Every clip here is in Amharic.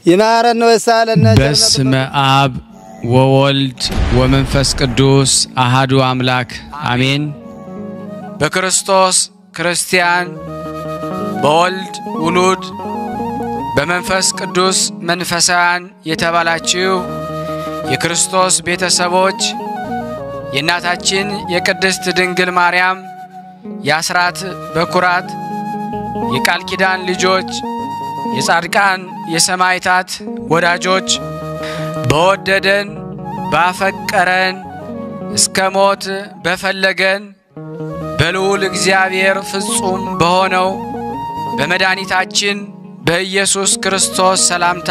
ይማረን ወይሳለነ በስመ አብ ወወልድ ወመንፈስ ቅዱስ አሃዱ አምላክ አሜን። በክርስቶስ ክርስቲያን፣ በወልድ ውሉድ፣ በመንፈስ ቅዱስ መንፈሳውያን የተባላችሁ የክርስቶስ ቤተሰቦች የእናታችን የቅድስት ድንግል ማርያም የአስራት በኩራት የቃል ኪዳን ልጆች የጻድቃን የሰማዕታት ወዳጆች በወደደን ባፈቀረን እስከ ሞት በፈለገን በልዑል እግዚአብሔር ፍጹም በሆነው በመድኃኒታችን በኢየሱስ ክርስቶስ ሰላምታ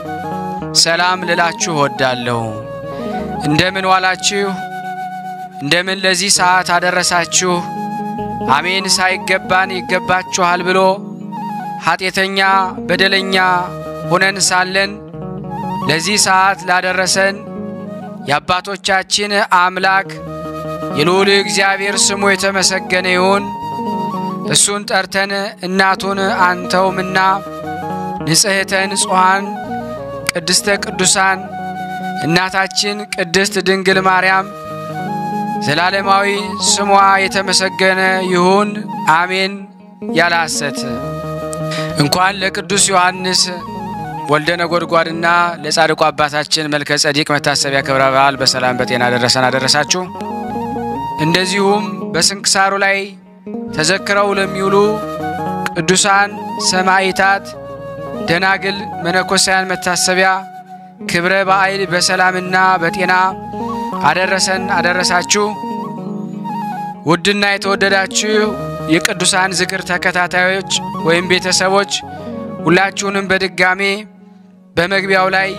ሰላም ልላችሁ ወዳለሁ። እንደምን ዋላችሁ? እንደምን ለዚህ ሰዓት አደረሳችሁ? አሜን ሳይገባን ይገባችኋል ብሎ ኃጢአተኛ በደለኛ ሆነን ሳለን ለዚህ ሰዓት ላደረሰን የአባቶቻችን አምላክ የልዑል እግዚአብሔር ስሙ የተመሰገነ ይሁን። እሱን ጠርተን እናቱን አንተውምና ንጽሕተ ንጹሐን ቅድስተ ቅዱሳን እናታችን ቅድስት ድንግል ማርያም ዘላለማዊ ስሟ የተመሰገነ ይሁን አሜን። ያለ ሐሰት እንኳን ለቅዱስ ዮሐንስ ወልደ ነጎድጓድና ለጻድቁ አባታችን መልከ ጸዲቅ መታሰቢያ ክብረ በዓል በሰላም በጤና ደረሰን አደረሳችሁ። እንደዚሁም በስንክሳሩ ላይ ተዘክረው ለሚውሉ ቅዱሳን ሰማዕታት፣ ደናግል፣ መነኮሳያን መታሰቢያ ክብረ በዓል በሰላምና በጤና አደረሰን አደረሳችሁ። ውድና የተወደዳችሁ የቅዱሳን ዝክር ተከታታዮች ወይም ቤተሰቦች ሁላችሁንም በድጋሜ በመግቢያው ላይ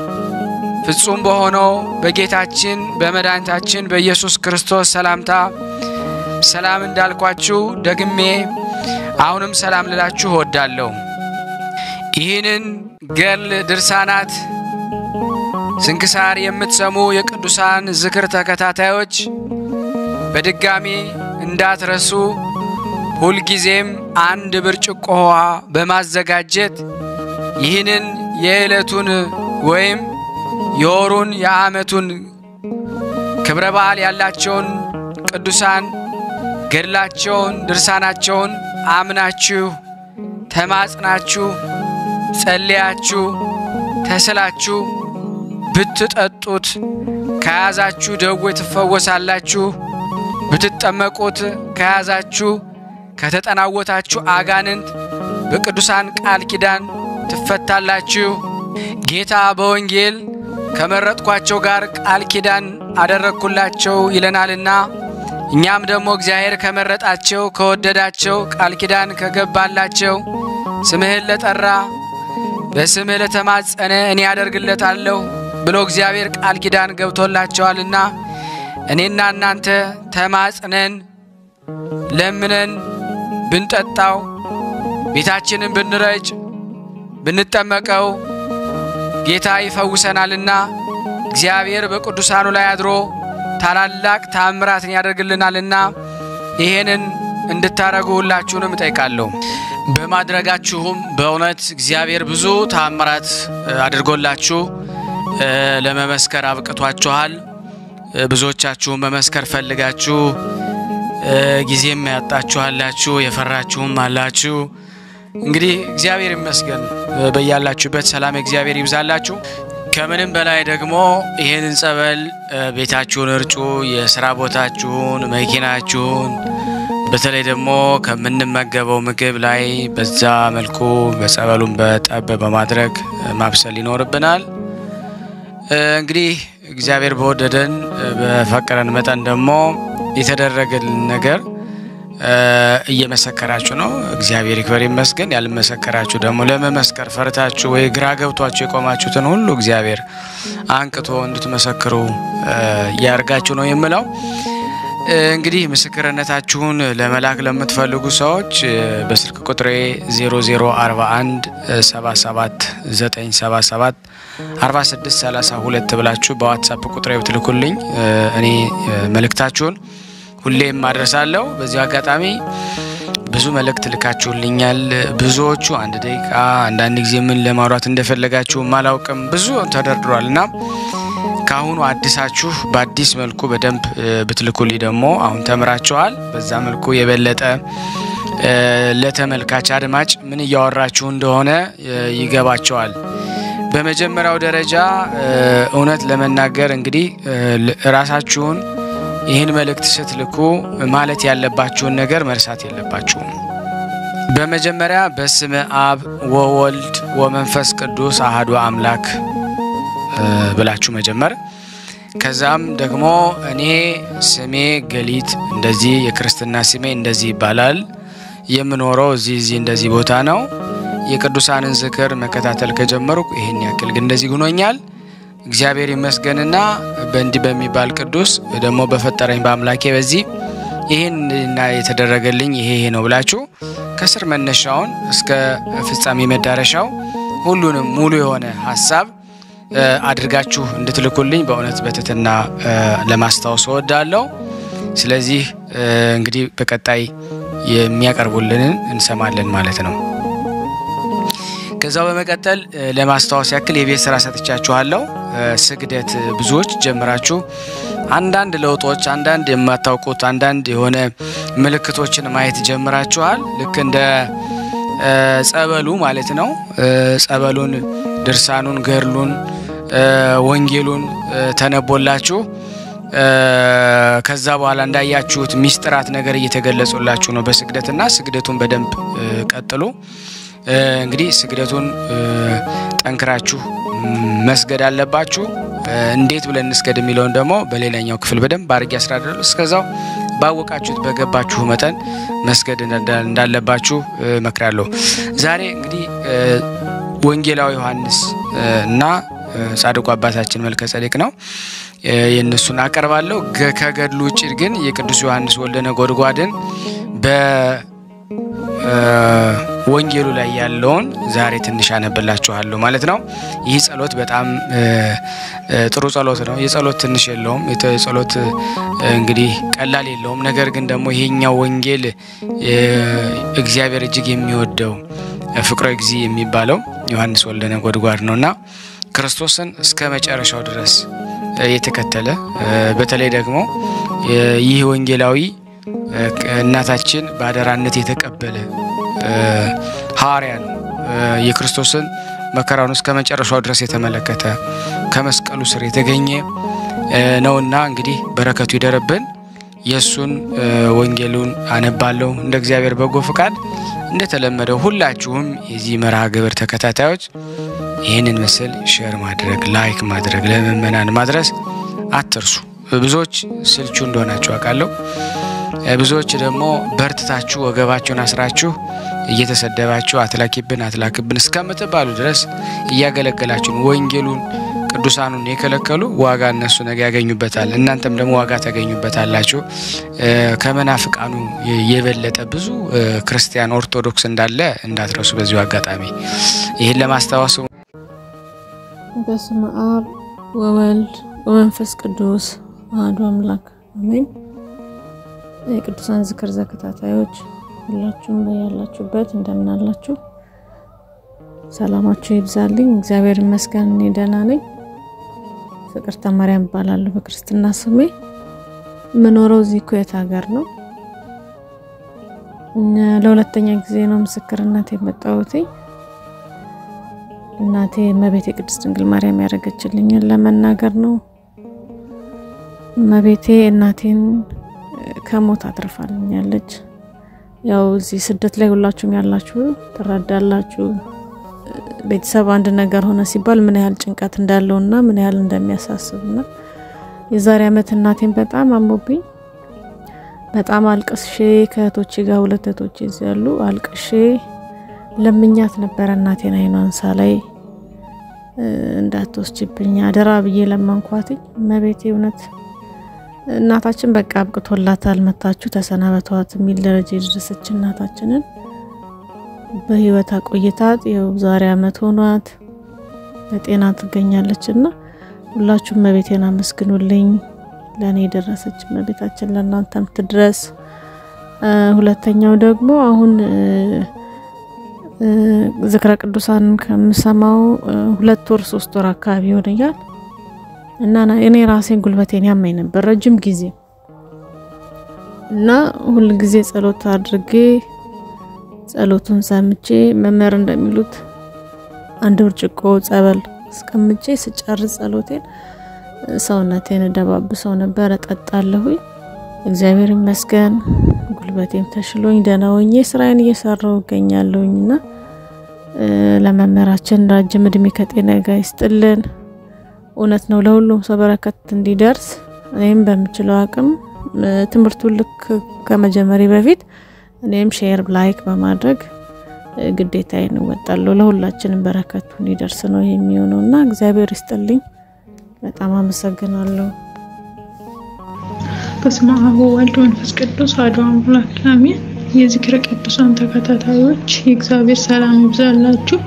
ፍጹም በሆነው በጌታችን በመድኃኒታችን በኢየሱስ ክርስቶስ ሰላምታ ሰላም እንዳልኳችሁ ደግሜ አሁንም ሰላም ልላችሁ እወዳለሁ። ይህንን ገድል ድርሳናት ስንክሳር የምትሰሙ የቅዱሳን ዝክር ተከታታዮች በድጋሚ እንዳትረሱ ሁልጊዜም አንድ ብርጭቆ ውሃ በማዘጋጀት ይህንን የዕለቱን ወይም የወሩን የዓመቱን ክብረ በዓል ያላቸውን ቅዱሳን ገድላቸውን ድርሳናቸውን አምናችሁ ተማጽናችሁ ጸልያችሁ ተስላችሁ ብትጠጡት ከያዛችሁ ደዌ ትፈወሳላችሁ። ብትጠመቁት ከያዛችሁ ከተጠናወታችሁ አጋንንት በቅዱሳን ቃል ኪዳን ትፈታላችሁ። ጌታ በወንጌል ከመረጥኳቸው ጋር ቃል ኪዳን አደረግኩላቸው ይለናልና እኛም ደግሞ እግዚአብሔር ከመረጣቸው ከወደዳቸው ቃል ኪዳን ከገባላቸው ስምህን ለጠራ በስምህ ለተማጸነ እኔ ያደርግለታለሁ ብሎ እግዚአብሔር ቃል ኪዳን ገብቶላቸዋልና እኔና እናንተ ተማጽነን ለምነን ብንጠጣው ቤታችንን ብንረጭ ብንጠመቀው ጌታ ይፈውሰናልና እግዚአብሔር በቅዱሳኑ ላይ አድሮ ታላላቅ ታምራትን ያደርግልናልና ይሄንን እንድታረጉ ሁላችሁንም እጠይቃለሁ። በማድረጋችሁም በእውነት እግዚአብሔር ብዙ ታምራት አድርጎላችሁ ለመመስከር አብቅቷችኋል። ብዙዎቻችሁም መመስከር ፈልጋችሁ ጊዜም ያጣችኋላችሁ፣ የፈራችሁም አላችሁ። እንግዲህ እግዚአብሔር ይመስገን። በያላችሁበት ሰላም እግዚአብሔር ይብዛላችሁ። ከምንም በላይ ደግሞ ይህንን ጸበል ቤታችሁን እርጩ፣ የስራ ቦታችሁን፣ መኪናችሁን በተለይ ደግሞ ከምንመገበው ምግብ ላይ በዛ መልኩ በጸበሉን በጠብ በማድረግ ማብሰል ይኖርብናል። እንግዲህ እግዚአብሔር በወደደን በፈቀረን መጠን ደግሞ የተደረገልን ነገር እየመሰከራችሁ ነው። እግዚአብሔር ይክበር ይመስገን። ያልመሰከራችሁ ደግሞ ለመመስከር ፈርታችሁ ወይ ግራ ገብቷችሁ የቆማችሁትን ሁሉ እግዚአብሔር አንቅቶ እንድትመሰክሩ ያርጋችሁ ነው የምለው። እንግዲህ ምስክርነታችሁን ለመላክ ለምትፈልጉ ሰዎች በስልክ ቁጥሬ 0041 77 977 4632 ብላችሁ በዋትሳፕ ቁጥሬ ብትልኩልኝ እኔ መልእክታችሁን ሁሌም አድረሳለሁ። በዚሁ አጋጣሚ ብዙ መልእክት ልካችሁልኛል። ብዙዎቹ አንድ ደቂቃ አንዳንድ ጊዜ ምን ለማውራት እንደፈለጋችሁ አላውቅም። ብዙ ተደርድሯል እና ከአሁኑ አዲሳችሁ በአዲስ መልኩ በደንብ ብትልኩልኝ ደግሞ አሁን ተምራችኋል። በዛ መልኩ የበለጠ ለተመልካች አድማጭ ምን እያወራችሁ እንደሆነ ይገባቸዋል። በመጀመሪያው ደረጃ እውነት ለመናገር እንግዲህ ራሳችሁን ይህን መልእክት ስትልኩ ማለት ያለባችሁን ነገር መርሳት የለባችሁም። በመጀመሪያ በስመ አብ ወወልድ ወመንፈስ ቅዱስ አህዱ አምላክ ብላችሁ መጀመር። ከዛም ደግሞ እኔ ስሜ ገሊት እንደዚህ የክርስትና ስሜ እንደዚህ ይባላል። የምኖረው እዚህ እዚህ እንደዚህ ቦታ ነው። የቅዱሳንን ዝክር መከታተል ከጀመርኩ ይህን ያክል ግን እንደዚህ ጉኖኛል። እግዚአብሔር ይመስገንና በእንዲህ በሚባል ቅዱስ ደግሞ በፈጠረኝ በአምላኬ በዚህ ይህን እና የተደረገልኝ ይሄ ይሄ ነው ብላችሁ ከስር መነሻውን እስከ ፍጻሜ መዳረሻው ሁሉንም ሙሉ የሆነ ሀሳብ አድርጋችሁ እንድትልኩልኝ በእውነት በትህትና ለማስታወስ እወዳለሁ። ስለዚህ እንግዲህ በቀጣይ የሚያቀርቡልንን እንሰማለን ማለት ነው። ከዛው በመቀጠል ለማስታወስ ያክል የቤት ስራ ሰጥቻችኋለሁ። ስግደት ብዙዎች ጀምራችሁ አንዳንድ ለውጦች፣ አንዳንድ የማታውቁት አንዳንድ የሆነ ምልክቶችን ማየት ጀምራችኋል። ልክ እንደ ጸበሉ ማለት ነው። ጸበሉን፣ ድርሳኑን፣ ገድሉን፣ ወንጌሉን ተነቦላችሁ ከዛ በኋላ እንዳያችሁት ሚስጥራት ነገር እየተገለጹላችሁ ነው በስግደትና ስግደቱን በደንብ ቀጥሉ። እንግዲህ ስግደቱን ጠንክራችሁ መስገድ አለባችሁ። እንዴት ብለን እንስገድ የሚለውን ደግሞ በሌላኛው ክፍል በደንብ አድርጌ ያስራዳሉ። እስከዛው ባወቃችሁት በገባችሁ መጠን መስገድ እንዳለባችሁ እመክራለሁ። ዛሬ እንግዲህ ወንጌላዊ ዮሐንስ እና ጻድቁ አባታችን መልከ ጸዴቅ ነው የእነሱን አቀርባለሁ። ከገድሉ ውጭ ግን የቅዱስ ዮሐንስ ወልደ ነጎድጓድን በወንጌሉ ላይ ያለውን ዛሬ ትንሽ አነብላችኋለሁ ማለት ነው። ይህ ጸሎት በጣም ጥሩ ጸሎት ነው። የጸሎት ትንሽ የለውም። የጸሎት እንግዲህ ቀላል የለውም። ነገር ግን ደግሞ ይሄኛው ወንጌል እግዚአብሔር እጅግ የሚወደው ፍቅረ ጊዜ የሚባለው ዮሐንስ ወልደ ነጎድጓድ ነውና ክርስቶስን እስከ መጨረሻው ድረስ የተከተለ በተለይ ደግሞ ይህ ወንጌላዊ እናታችን በአደራነት የተቀበለ ሐዋርያ ነው። የክርስቶስን መከራውን እስከ መጨረሻው ድረስ የተመለከተ ከመስቀሉ ስር የተገኘ ነውና እንግዲህ በረከቱ ይደረብን። የእሱን ወንጌሉን አነባለሁ እንደ እግዚአብሔር በጎ ፍቃድ። እንደተለመደው ሁላችሁም የዚህ መርሃ ግብር ተከታታዮች ይህንን ምስል ሼር ማድረግ ላይክ ማድረግ ለምእመናን ማድረስ አትርሱ። ብዙዎች ስልቹ እንደሆናችሁ አውቃለሁ። ብዙዎች ደግሞ በርትታችሁ ወገባችሁን አስራችሁ እየተሰደባችሁ አትላኪብን አትላክብን እስከምትባሉ ድረስ እያገለገላችሁን ወንጌሉን ቅዱሳኑን የከለከሉ ዋጋ እነሱ ነገ ያገኙበታል። እናንተም ደግሞ ዋጋ ታገኙበታላችሁ። ከመናፍቃኑ የበለጠ ብዙ ክርስቲያን ኦርቶዶክስ እንዳለ እንዳትረሱ። በዚሁ አጋጣሚ ይህን ለማስታወስ በስመ አብ ወወልድ ወመንፈስ ቅዱስ አሐዱ አምላክ አሜን። የቅዱሳን ዝክር ተከታታዮች ሁላችሁም በያላችሁበት እንደምን አላችሁ? ሰላማችሁ ይብዛልኝ። እግዚአብሔር ይመስገን እኔ ደህና ነኝ። ፍቅርተ ማርያም እባላለሁ በክርስትና ስሜ። የምኖረው እዚህ ኩዌት ሀገር ነው። ለሁለተኛ ጊዜ ነው ምስክርነት የመጣሁት። እናቴ እመቤቴ ቅድስት ድንግል ማርያም ያደረገችልኝን ለመናገር ነው። እመቤቴ እናቴን ከሞት አትርፋልኛለች። ያው እዚህ ስደት ላይ ሁላችሁም ያላችሁ ትረዳላችሁ። ቤተሰብ አንድ ነገር ሆነ ሲባል ምን ያህል ጭንቀት እንዳለውና ምን ያህል እንደሚያሳስብና የዛሬ ዓመት እናቴን በጣም አሞብኝ በጣም አልቅሼ ከእህቶቼ ጋር ሁለት እህቶቼ እዚህ ያሉ አልቅሼ ለምኛት ነበረ እናቴን አይኗን ሳላይ እንዳትወስጅብኝ አደራ ብዬ ለመንኳትኝ። እመቤቴ እውነት እናታችን በቃ አብቅቶላታል፣ መታችሁ ተሰናበቷት የሚል ደረጃ የደረሰች እናታችንን በህይወት አቆይታት ይኸው ዛሬ አመት ሆኗት በጤና ትገኛለች። እና ሁላችሁም እመቤቴን አመስግኑልኝ። ለእኔ የደረሰች እመቤታችን ለእናንተም ትድረስ። ሁለተኛው ደግሞ አሁን ዝክረ ቅዱሳን ከምሰማው ሁለት ወር ሶስት ወር አካባቢ ይሆነኛል እና እኔ ራሴን ጉልበቴን ያመኝ ነበር ረጅም ጊዜ እና ሁል ጊዜ ጸሎት አድርጌ ጸሎቱን ሰምቼ መምህር እንደሚሉት አንድ ብርጭቆ ጸበል አስቀምጬ ስጨርስ ጸሎቴን ሰውነቴን እደባብሰው ነበር፣ እጠጣለሁኝ። እግዚአብሔር ይመስገን ጉልበቴም ተሽሎኝ ደህና ሆኜ ስራዬን እየሰራሁ እገኛለሁኝ እና ለመምህራችን ረጅም እድሜ ከጤና ጋር ይስጥልን። እውነት ነው ለሁሉም ሰው በረከት እንዲደርስ እኔም በምችለው አቅም ትምህርቱን ልክ ከመጀመሪ በፊት እኔም ሼር ላይክ በማድረግ ግዴታዬን እወጣለሁ። ለሁላችንም በረከቱ እንዲደርስ ነው የሚሆነው እና እግዚአብሔር ይስጥልኝ። በጣም አመሰግናለሁ። በስመ አብ ወወልድ ወመንፈስ ቅዱስ አሐዱ አምላክ አሜን። የዝክረ ቅዱሳን ተከታታዮች የእግዚአብሔር ሰላም ይብዛላችሁ።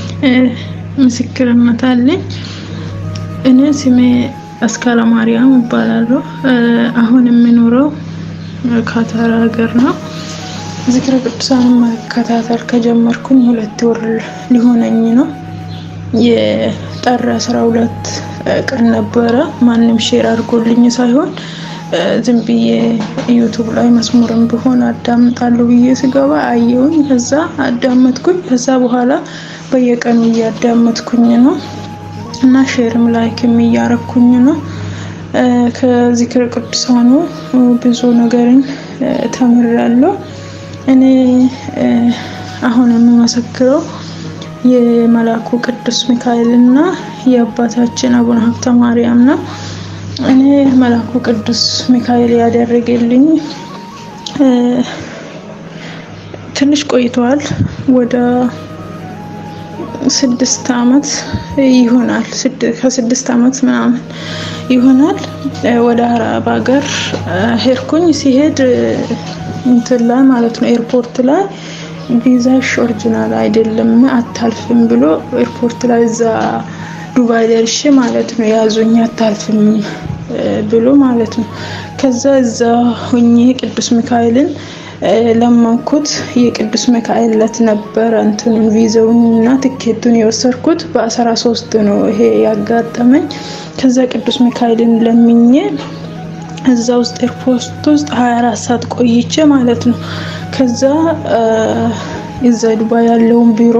ምስክርነት አለኝ። እኔ ስሜ አስካለ ማርያም እባላለሁ። አሁን የምኖረው ካታር ሀገር ነው። ዝክረ ቅዱሳን መከታተል ከጀመርኩኝ ሁለት ወር ሊሆነኝ ነው። የጠር አስራ ሁለት ቀን ነበረ። ማንም ሼር አድርጎልኝ ሳይሆን ዝም ብዬ ዩቱብ ላይ መስሙርም ቢሆን አዳምጣለሁ ብዬ ስገባ አየውኝ። ከዛ አዳመጥኩኝ። ከዛ በኋላ በየቀኑ እያዳመጥኩኝ ነው እና ሼርም ላይክም እያረኩኝ ነው። ከዚክረ ቅዱሳኑ ብዙ ነገርን ተምሬያለሁ። እኔ አሁን የምመሰክረው የመላኩ ቅዱስ ሚካኤል እና የአባታችን አቡነ ሀብተ ማርያም ነው። እኔ መላኩ ቅዱስ ሚካኤል ያደረገልኝ ትንሽ ቆይተዋል። ወደ ስድስት አመት ይሆናል። ከስድስት አመት ምናምን ይሆናል። ወደ አረብ ሀገር ሄድኩኝ። ሲሄድ እንትን ላይ ማለት ነው ኤርፖርት ላይ ቪዛሽ ኦሪጂናል አይደለም አታልፍም ብሎ ኤርፖርት ላይ እዛ ዱባይ ደርሼ ማለት ነው ያዙኝ አታልፍም ብሎ ማለት ነው። ከዛ እዛ ሁኜ ቅዱስ ሚካኤልን ለመንኩት። የቅዱስ ሚካኤል ዕለት ነበረ እንትኑን ቪዛውን እና ትኬቱን የወሰድኩት በአስራ ሶስት ነው ይሄ ያጋጠመኝ። ከዛ ቅዱስ ሚካኤልን ለምኜ እዛ ውስጥ ኤርፖርት ውስጥ ሀያ አራት ሰዓት ቆይቼ ማለት ነው። ከዛ እዛ ዱባይ ያለውን ቢሮ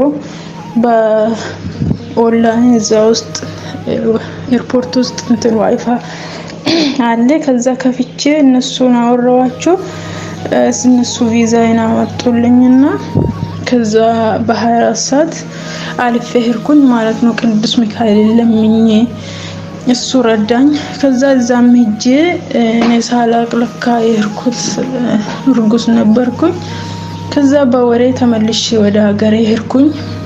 በኦንላይን እዛ ውስጥ ኤርፖርት ውስጥ እንትን ዋይፋ አለ። ከዛ ከፍቼ እነሱን አወራዋቸው። እነሱ ቪዛዬን አመጡልኝና ከዛ በሀያ አራት ሰዓት አልፌ ሄድኩኝ ማለት ነው። ቅዱስ ሚካኤል ለምኜ እሱ ረዳኝ። ከዛ እዛም ሄጄ እኔ ሳላቅ ለካ የሄድኩት እርጉዝ ነበርኩኝ። ከዛ በወሬ ተመልሼ ወደ ሀገሬ ሄድኩኝ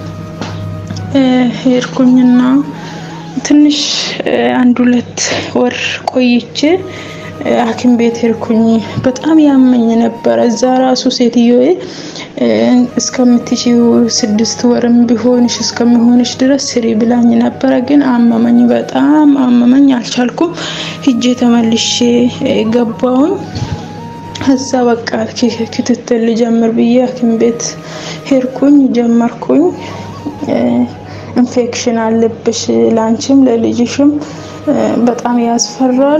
ሄድኩኝና ትንሽ አንድ ሁለት ወር ቆይቼ ሐኪም ቤት ሄድኩኝ። በጣም ያመኝ ነበረ። እዛ ራሱ ሴትዮዬ እስከምትችይው ስድስት ወርም ቢሆንሽ እስከሚሆንሽ ድረስ ስሪ ብላኝ ነበረ። ግን አመመኝ፣ በጣም አመመኝ፣ አልቻልኩም። ሂጄ ተመልሼ ገባውኝ። እዛ በቃ ክትትል ልጀምር ብዬ ሐኪም ቤት ሄድኩኝ፣ ጀመርኩኝ። ኢንፌክሽን አለብሽ ላንቺም ለልጅሽም በጣም ያስፈራል።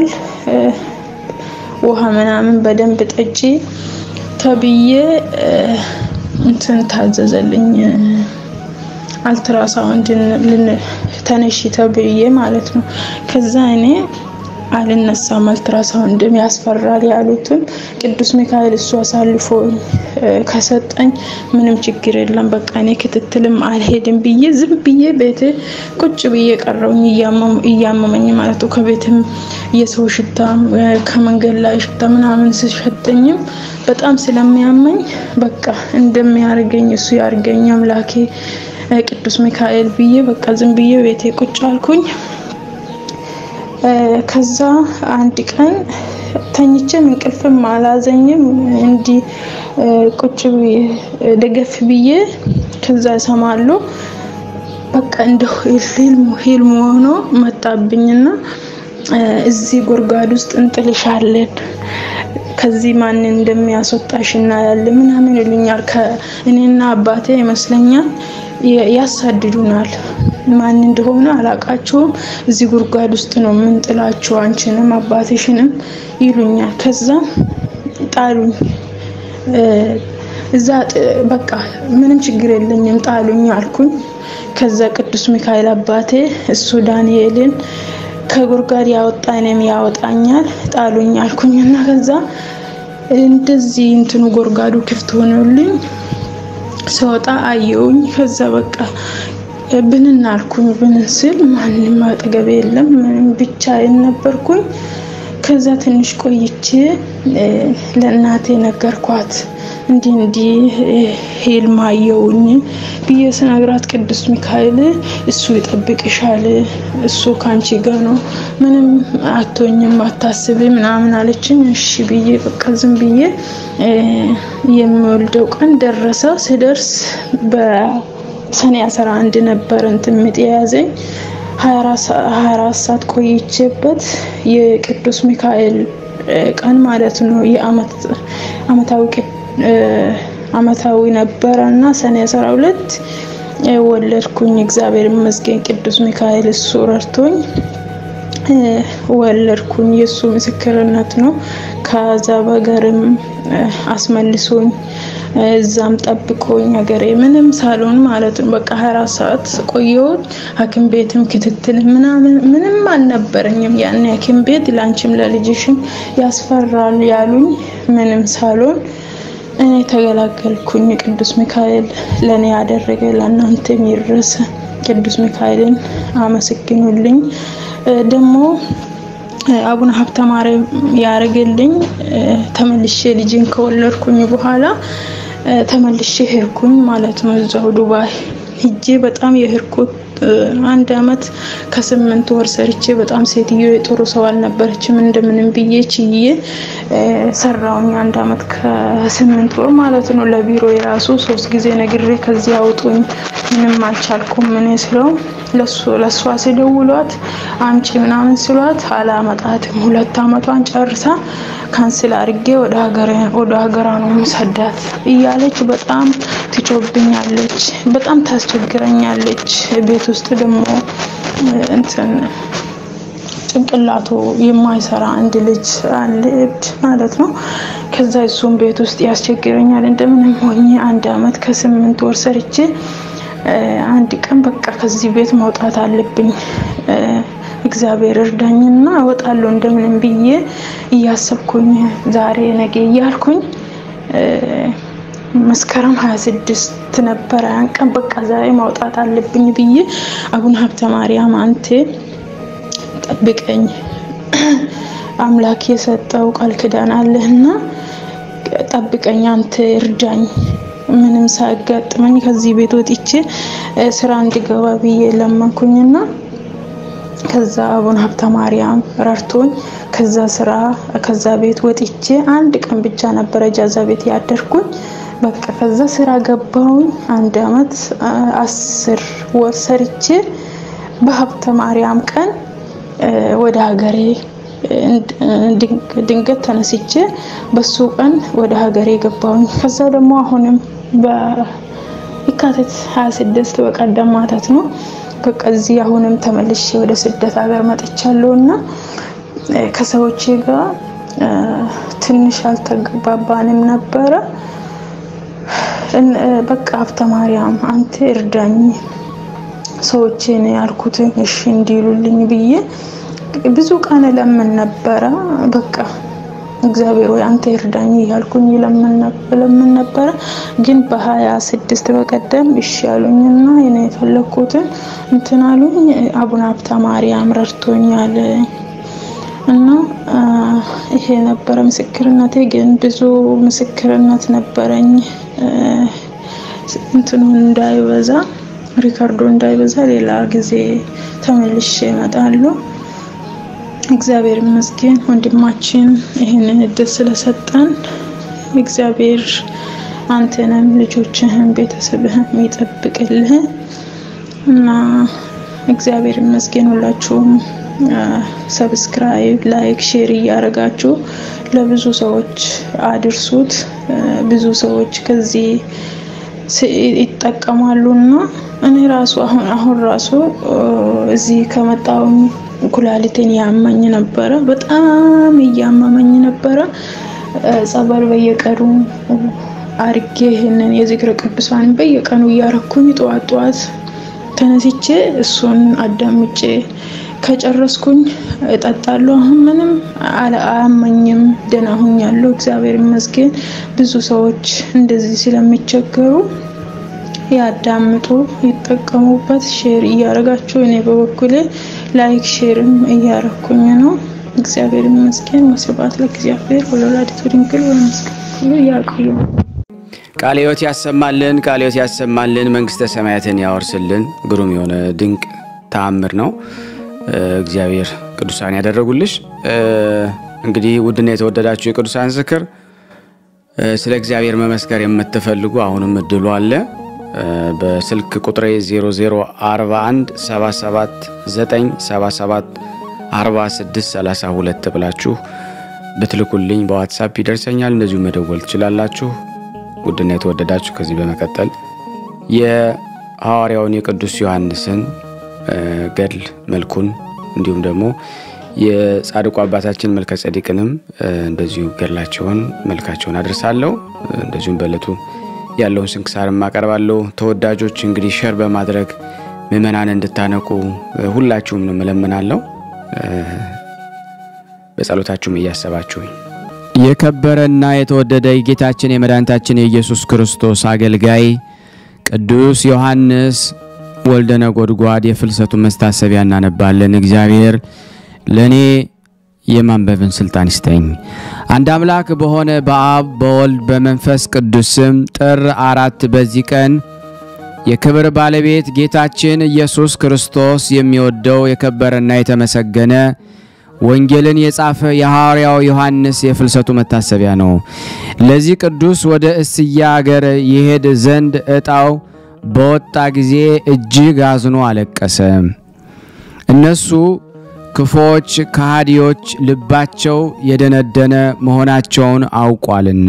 ውሃ ምናምን በደንብ ጠጪ ተብዬ እንትን ታዘዘልኝ። አልትራሳውንድ ተነሺ ተብዬ ማለት ነው። ከዛ እኔ አልነሳም፣ አልትራሳውንድም ያስፈራል ያሉትን ቅዱስ ሚካኤል እሱ አሳልፎ ከሰጠኝ ምንም ችግር የለም፣ በቃ እኔ ክትትልም አልሄድም ብዬ ዝም ብዬ ቤት ቁጭ ብዬ ቀረውኝ እያመመኝ ማለት ነው። ከቤትም የሰው ሽታ ከመንገድ ላይ ሽታ ምናምን ስሸጠኝም በጣም ስለሚያመኝ በቃ እንደሚያርገኝ እሱ ያርገኝ አምላኬ ቅዱስ ሚካኤል ብዬ በቃ ዝም ብዬ ቤቴ ቁጭ አልኩኝ። ከዛ አንድ ቀን ተኝቼም እንቅልፍም አላዘኝም። እንዲህ ቁጭ ደገፍ ብዬ ከዛ እሰማለሁ በቃ እንደ ሂልም ሆኖ መጣብኝና እዚህ ጉድጓድ ውስጥ እንጥልሻለን ከዚህ ማን እንደሚያስወጣሽ እናያለን ምናምን ይሉኛል። ከእኔና አባቴ ይመስለኛል ያሳድዱናል። ማን እንደሆነ አላቃቸውም። እዚህ ጉድጓድ ውስጥ ነው የምንጥላቸው አንቺንም አባትሽንም ይሉኛል። ከዛ ጣሉኝ። እዛ በቃ ምንም ችግር የለኝም ጣሉኝ አልኩኝ። ከዛ ቅዱስ ሚካኤል አባቴ እሱ ዳንኤልን ከጉድጓድ ያወጣ እኔም ያወጣኛል ጣሉኝ አልኩኝ እና ከዛ እንደዚህ እንትኑ ጉድጓዱ ክፍት ሆኖልኝ ስወጣ አየውኝ። ከዛ በቃ ብንን አልኩኝ። ብንን ስል ማንም አጠገቤ የለም፣ ምንም ብቻዬን ነበርኩኝ። ከዛ ትንሽ ቆይቼ ለእናቴ ነገርኳት። እንዲህ እንዲህ ህልም አየውኝ ብዬ ስነግራት ቅዱስ ሚካኤል እሱ ይጠብቅሻል፣ እሱ ካንቺ ጋር ነው፣ ምንም አቶኝም አታስቢ ምናምን አለችኝ። እሺ ብዬ በቃ ዝም ብዬ የሚወልደው ቀን ደረሰ። ስደርስ በሰኔ አስራ አንድ ነበር እንትን ምጥ የያዘኝ ሀያ አራት ሰዓት ቆይቼበት የቅዱስ ሚካኤል ቀን ማለት ነው የአመታዊ አመታዊ ነበረ እና ሰኔ አስራ ሁለት ወለድኩኝ። እግዚአብሔር ይመስገን ቅዱስ ሚካኤል እሱ ረድቶኝ ወለድኩኝ። የእሱ ምስክርነት ነው። ከዛ በገርም አስመልሶኝ እዛም ጠብቆኝ ሀገሬ ምንም ሳልሆን ማለት ነው። በቃ ሀያ አራት ሰዓት ቆየሁኝ። ሐኪም ቤትም ክትትል ምናምን ምንም አልነበረኝም። ያን ሐኪም ቤት ለአንቺም ለልጅሽም ያስፈራል ያሉኝ ምንም ሳልሆን እኔ ተገላገልኩኝ። ቅዱስ ሚካኤል ለእኔ ያደረገ ለእናንተ የሚረስ ቅዱስ ሚካኤልን አመስግኑልኝ። ደግሞ አቡነ ሀብተ ማርያም ያደረገልኝ ተመልሼ ልጅን ከወለድኩኝ በኋላ ተመልሼ ሄድኩኝ ማለት ነው። እዛው ዱባይ ሂጄ በጣም የሄድኩት አንድ አመት ከስምንት ወር ሰርቼ በጣም ሴትዮ የጥሩ ሰው አልነበረችም። እንደምንም ብዬ ችዬ ሰራውኝ አንድ አመት ከስምንት ወር ማለት ነው። ለቢሮ የራሱ ሶስት ጊዜ ነግሬ ከዚህ አውጡኝ ምንም አልቻልኩም። ምን ስለው ለሱ ለሷ ሲደውሏት አምጪ ምናምን ስሏት አላመጣትም። ሁለት አመቷን ጨርሳ ካንስል አድርጌ ወደ ሀገር ወደ ሀገሯ ነው የምሰዳት እያለች በጣም ትጮብኛለች፣ በጣም ታስቸግረኛለች። ቤት ውስጥ ደግሞ እንትን ጭንቅላቱ የማይሰራ አንድ ልጅ አለ እብድ ማለት ነው። ከዛ እሱም ቤት ውስጥ ያስቸግረኛል። እንደምንም ሆኜ አንድ አመት ከስምንት ወር ሰርቼ አንድ ቀን በቃ ከዚህ ቤት መውጣት አለብኝ እግዚአብሔር እርዳኝና እወጣለሁ እንደምንም ብዬ እያሰብኩኝ ዛሬ ነገ እያልኩኝ መስከረም ሀያ ስድስት ነበረ ያን ቀን በቃ ዛሬ ማውጣት አለብኝ ብዬ አቡነ ሀብተ ማርያም አንቴ ጠብቀኝ አምላክ የሰጠው ቃል ኪዳን አለህና ጠብቀኝ፣ አንተ እርዳኝ፣ ምንም ሳያጋጥመኝ ከዚህ ቤት ወጥቼ ስራ እንድገባ ብዬ ለመንኩኝና ከዛ አቡነ ሀብተ ማርያም ረድቶኝ ከዛ ስራ ከዛ ቤት ወጥቼ አንድ ቀን ብቻ ነበረ ጃዛ ቤት ያደርኩኝ። በቃ ከዛ ስራ ገባሁኝ። አንድ አመት አስር ወር ሰርቼ በሀብተ ማርያም ቀን ወደ ሀገሬ ድንገት ተነስቼ በሱ ቀን ወደ ሀገሬ ገባሁኝ። ከዛ ደግሞ አሁንም በየካቲት 26 በቀደም ማታት ነው በቃ እዚህ አሁንም ተመልሼ ወደ ስደት ሀገር መጥቻለሁ እና ከሰዎቼ ጋር ትንሽ አልተግባባንም ነበረ። በቃ ሀብተ ማርያም አንተ እርዳኝ ሰዎቼን ያልኩትን እሺ እንዲሉልኝ ብዬ ብዙ ቀን ለምን ነበረ። በቃ እግዚአብሔር ወይ አንተ እርዳኝ እያልኩኝ ለምን ነበረ። ግን በሀያ ስድስት በቀደም እሺ ያሉኝና እኔ የፈለግኩትን እንትን አሉኝ። አቡነ ሀብተ ማርያም ረድቶኛል እና ይሄ ነበረ ምስክርነቴ። ግን ብዙ ምስክርነት ነበረኝ እንትኑን እንዳይበዛ ሪካርዶ እንዳይበዛ ሌላ ጊዜ ተመልሼ እመጣለሁ። እግዚአብሔር ይመስገን ወንድማችን ይህንን እድል ስለሰጠን እግዚአብሔር አንተንም ልጆችህን ቤተሰብህን ይጠብቅልህ እና እግዚአብሔር ይመስገን። ሁላችሁም ሰብስክራይብ፣ ላይክ፣ ሼር እያደረጋችሁ ለብዙ ሰዎች አድርሱት። ብዙ ሰዎች ከዚህ ይጠቀማሉ እና እኔ ራሱ አሁን አሁን ራሱ እዚህ ከመጣሁኝ ኩላሊቴን ያመኝ ነበረ። በጣም እያመመኝ ነበረ። ጸበል በየቀኑ አርጌ ይህንን የዝክረ ቅዱሳን በየቀኑ እያረኩኝ ጠዋት ጠዋት ተነስቼ እሱን አዳምጬ ከጨረስኩኝ እጠጣለሁ። አሁን ምንም አያመኝም፣ ደህና ሁኛለሁ። እግዚአብሔር ይመስገን። ብዙ ሰዎች እንደዚህ ስለሚቸገሩ ያዳምጡ፣ ይጠቀሙበት። ሼር እያደረጋችሁ እኔ በበኩሌ ላይክ ሼርም እያረኩኝ ነው። እግዚአብሔር ይመስገን። ወስብሐት ለእግዚአብሔር ወለወላዲቱ ድንግል ወለመስቀሉ ያቆዩ። ቃለ ሕይወት ያሰማልን፣ ቃለ ሕይወት ያሰማልን፣ መንግስተ ሰማያትን ያወርስልን። ግሩም የሆነ ድንቅ ተአምር ነው እግዚአብሔር ቅዱሳን ያደረጉልሽ። እንግዲህ ውድና የተወደዳችሁ የቅዱሳን ዝክር ስለ እግዚአብሔር መመስከር የምትፈልጉ አሁንም እድሉ አለ። በስልክ ቁጥሬ 0041 77 977 46 32 ብላችሁ ብትልኩልኝ በዋትሳፕ ይደርሰኛል። እንደዚሁ መደወል ትችላላችሁ። ውድና የተወደዳችሁ ከዚህ በመቀጠል የሐዋርያውን የቅዱስ ዮሐንስን ገድል መልኩን እንዲሁም ደግሞ የጻድቁ አባታችን መልከ ጸዲቅንም እንደዚሁ ገድላቸውን መልካቸውን አድርሳለሁ። እንደዚሁም በዕለቱ ያለውን ስንክሳርም አቀርባለሁ። ተወዳጆች እንግዲህ ሸር በማድረግ ምዕመናን እንድታነቁ ሁላችሁም ነው እለምናለሁ። በጸሎታችሁም እያሰባችሁኝ የከበረና የተወደደ የጌታችን የመድኃኒታችን የኢየሱስ ክርስቶስ አገልጋይ ቅዱስ ዮሐንስ ወልደ ነጎድጓድ የፍልሰቱ መስታሰቢያ እናነባለን። እግዚአብሔር ለእኔ የማንበብን ስልጣን ይስጠኝ። አንድ አምላክ በሆነ በአብ በወልድ በመንፈስ ቅዱስ ስም ጥር አራት በዚህ ቀን የክብር ባለቤት ጌታችን ኢየሱስ ክርስቶስ የሚወደው የከበረና የተመሰገነ ወንጌልን የጻፈ የሐዋርያው ዮሐንስ የፍልሰቱ መታሰቢያ ነው። ለዚህ ቅዱስ ወደ እስያ አገር ይሄድ ዘንድ ዕጣው በወጣ ጊዜ እጅግ አዝኖ አለቀሰ። እነሱ ክፎች ከሃዲዎች፣ ልባቸው የደነደነ መሆናቸውን አውቋልና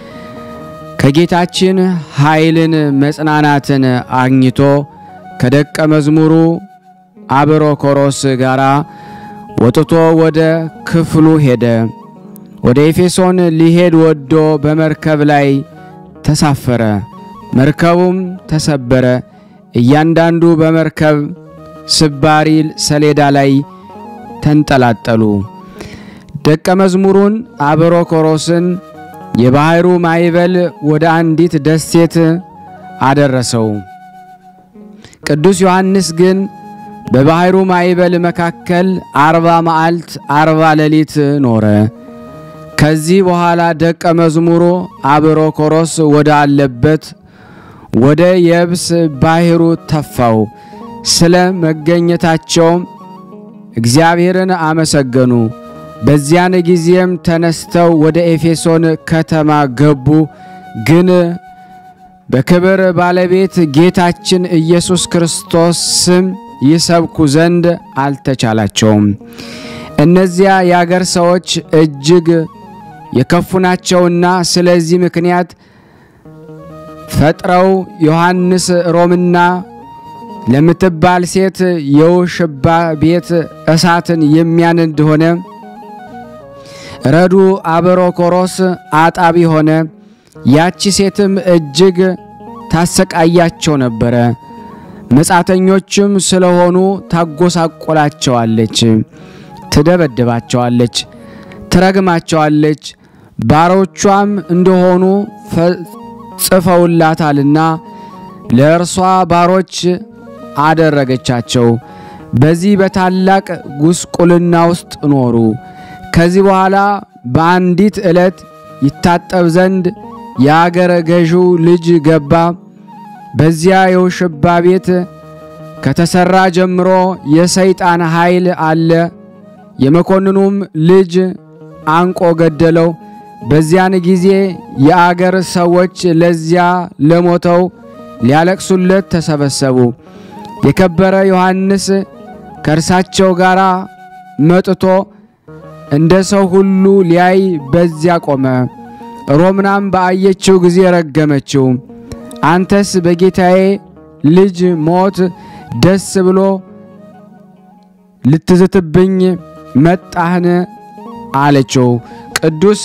ከጌታችን ኃይልን መጽናናትን አግኝቶ ከደቀ መዝሙሩ አብሮኮሮስ ጋር ወጥቶ ወደ ክፍሉ ሄደ። ወደ ኤፌሶን ሊሄድ ወዶ በመርከብ ላይ ተሳፈረ። መርከቡም ተሰበረ። እያንዳንዱ በመርከብ ስባሪ ሰሌዳ ላይ ተንጠላጠሉ። ደቀ መዝሙሩን አብሮኮሮስን የባሕሩ ማዕበል ወደ አንዲት ደሴት አደረሰው። ቅዱስ ዮሐንስ ግን በባሕሩ ማዕበል መካከል አርባ መዓልት አርባ ሌሊት ኖረ። ከዚህ በኋላ ደቀ መዝሙሩ አብሮኮሮስ ወደ አለበት ወደ የብስ ባሕሩ ተፋው። ስለ መገኘታቸውም እግዚአብሔርን አመሰገኑ። በዚያን ጊዜም ተነስተው ወደ ኤፌሶን ከተማ ገቡ። ግን በክብር ባለቤት ጌታችን ኢየሱስ ክርስቶስ ስም ይሰብኩ ዘንድ አልተቻላቸውም። እነዚያ የአገር ሰዎች እጅግ የከፉ ናቸውና ስለዚህ ምክንያት ፈጥረው ዮሐንስ ሮምና ለምትባል ሴት የውሽባ ቤት እሳትን የሚያነድ ሆነ። ረዱ አብሮኮሮስ አጣቢ ሆነ። ያቺ ሴትም እጅግ ታሰቃያቸው ነበረ። መጻተኞችም ስለሆኑ ታጎሳቆላቸዋለች፣ ትደበድባቸዋለች፣ ትረግማቸዋለች። ባሮቿም እንደሆኑ ጽፈውላታልና ለእርሷ ባሮች አደረገቻቸው። በዚህ በታላቅ ጉስቁልና ውስጥ ኖሩ። ከዚህ በኋላ በአንዲት ዕለት ይታጠብ ዘንድ የአገረ ገዢው ልጅ ገባ። በዚያ የውሽባ ቤት ከተሰራ ጀምሮ የሰይጣን ኃይል አለ። የመኮንኑም ልጅ አንቆ ገደለው። በዚያን ጊዜ የአገር ሰዎች ለዚያ ለሞተው ሊያለቅሱለት ተሰበሰቡ። የከበረ ዮሐንስ ከእርሳቸው ጋር መጥቶ እንደ ሰው ሁሉ ሊያይ በዚያ ቆመ። ሮምናም በአየችው ጊዜ ረገመችው። አንተስ በጌታዬ ልጅ ሞት ደስ ብሎ ልትዝትብኝ መጣህን? አለችው። ቅዱስ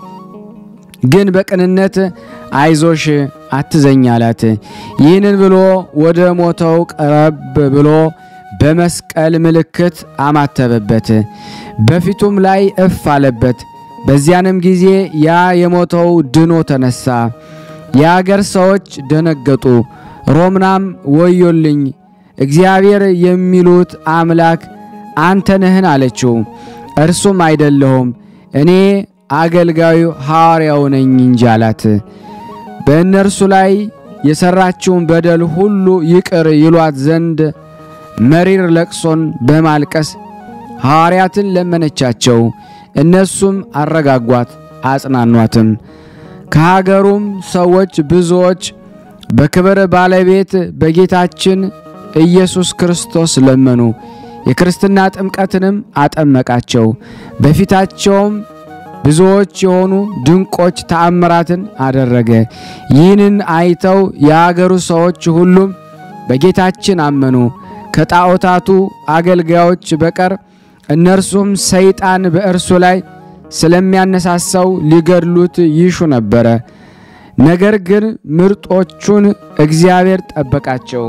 ግን በቅንነት አይዞሽ አትዘኝ አላት። ይህንን ብሎ ወደ ሞተው ቀረብ ብሎ በመስቀል ምልክት አማተበበት፣ በፊቱም ላይ እፍ አለበት። በዚያንም ጊዜ ያ የሞተው ድኖ ተነሳ። የአገር ሰዎች ደነገጡ። ሮምናም ወዮልኝ፣ እግዚአብሔር የሚሉት አምላክ አንተ ነህን? አለችው። እርሱም አይደለሁም እኔ አገልጋዩ ሐዋርያው ነኝ እንጂ አላት። በእነርሱ ላይ የሠራችውን በደል ሁሉ ይቅር ይሏት ዘንድ መሪር ለቅሶን በማልቀስ ሐዋርያትን ለመነቻቸው። እነሱም አረጋጓት፣ አጽናኗትም። ከሀገሩም ሰዎች ብዙዎች በክብር ባለቤት በጌታችን ኢየሱስ ክርስቶስ ለመኑ። የክርስትና ጥምቀትንም አጠመቃቸው። በፊታቸውም ብዙዎች የሆኑ ድንቆች ተአምራትን አደረገ። ይህንን አይተው የአገሩ ሰዎች ሁሉም በጌታችን አመኑ። ከጣዖታቱ አገልጋዮች በቀር እነርሱም ሰይጣን በእርሱ ላይ ስለሚያነሳሳው ሊገድሉት ይሹ ነበረ። ነገር ግን ምርጦቹን እግዚአብሔር ጠበቃቸው።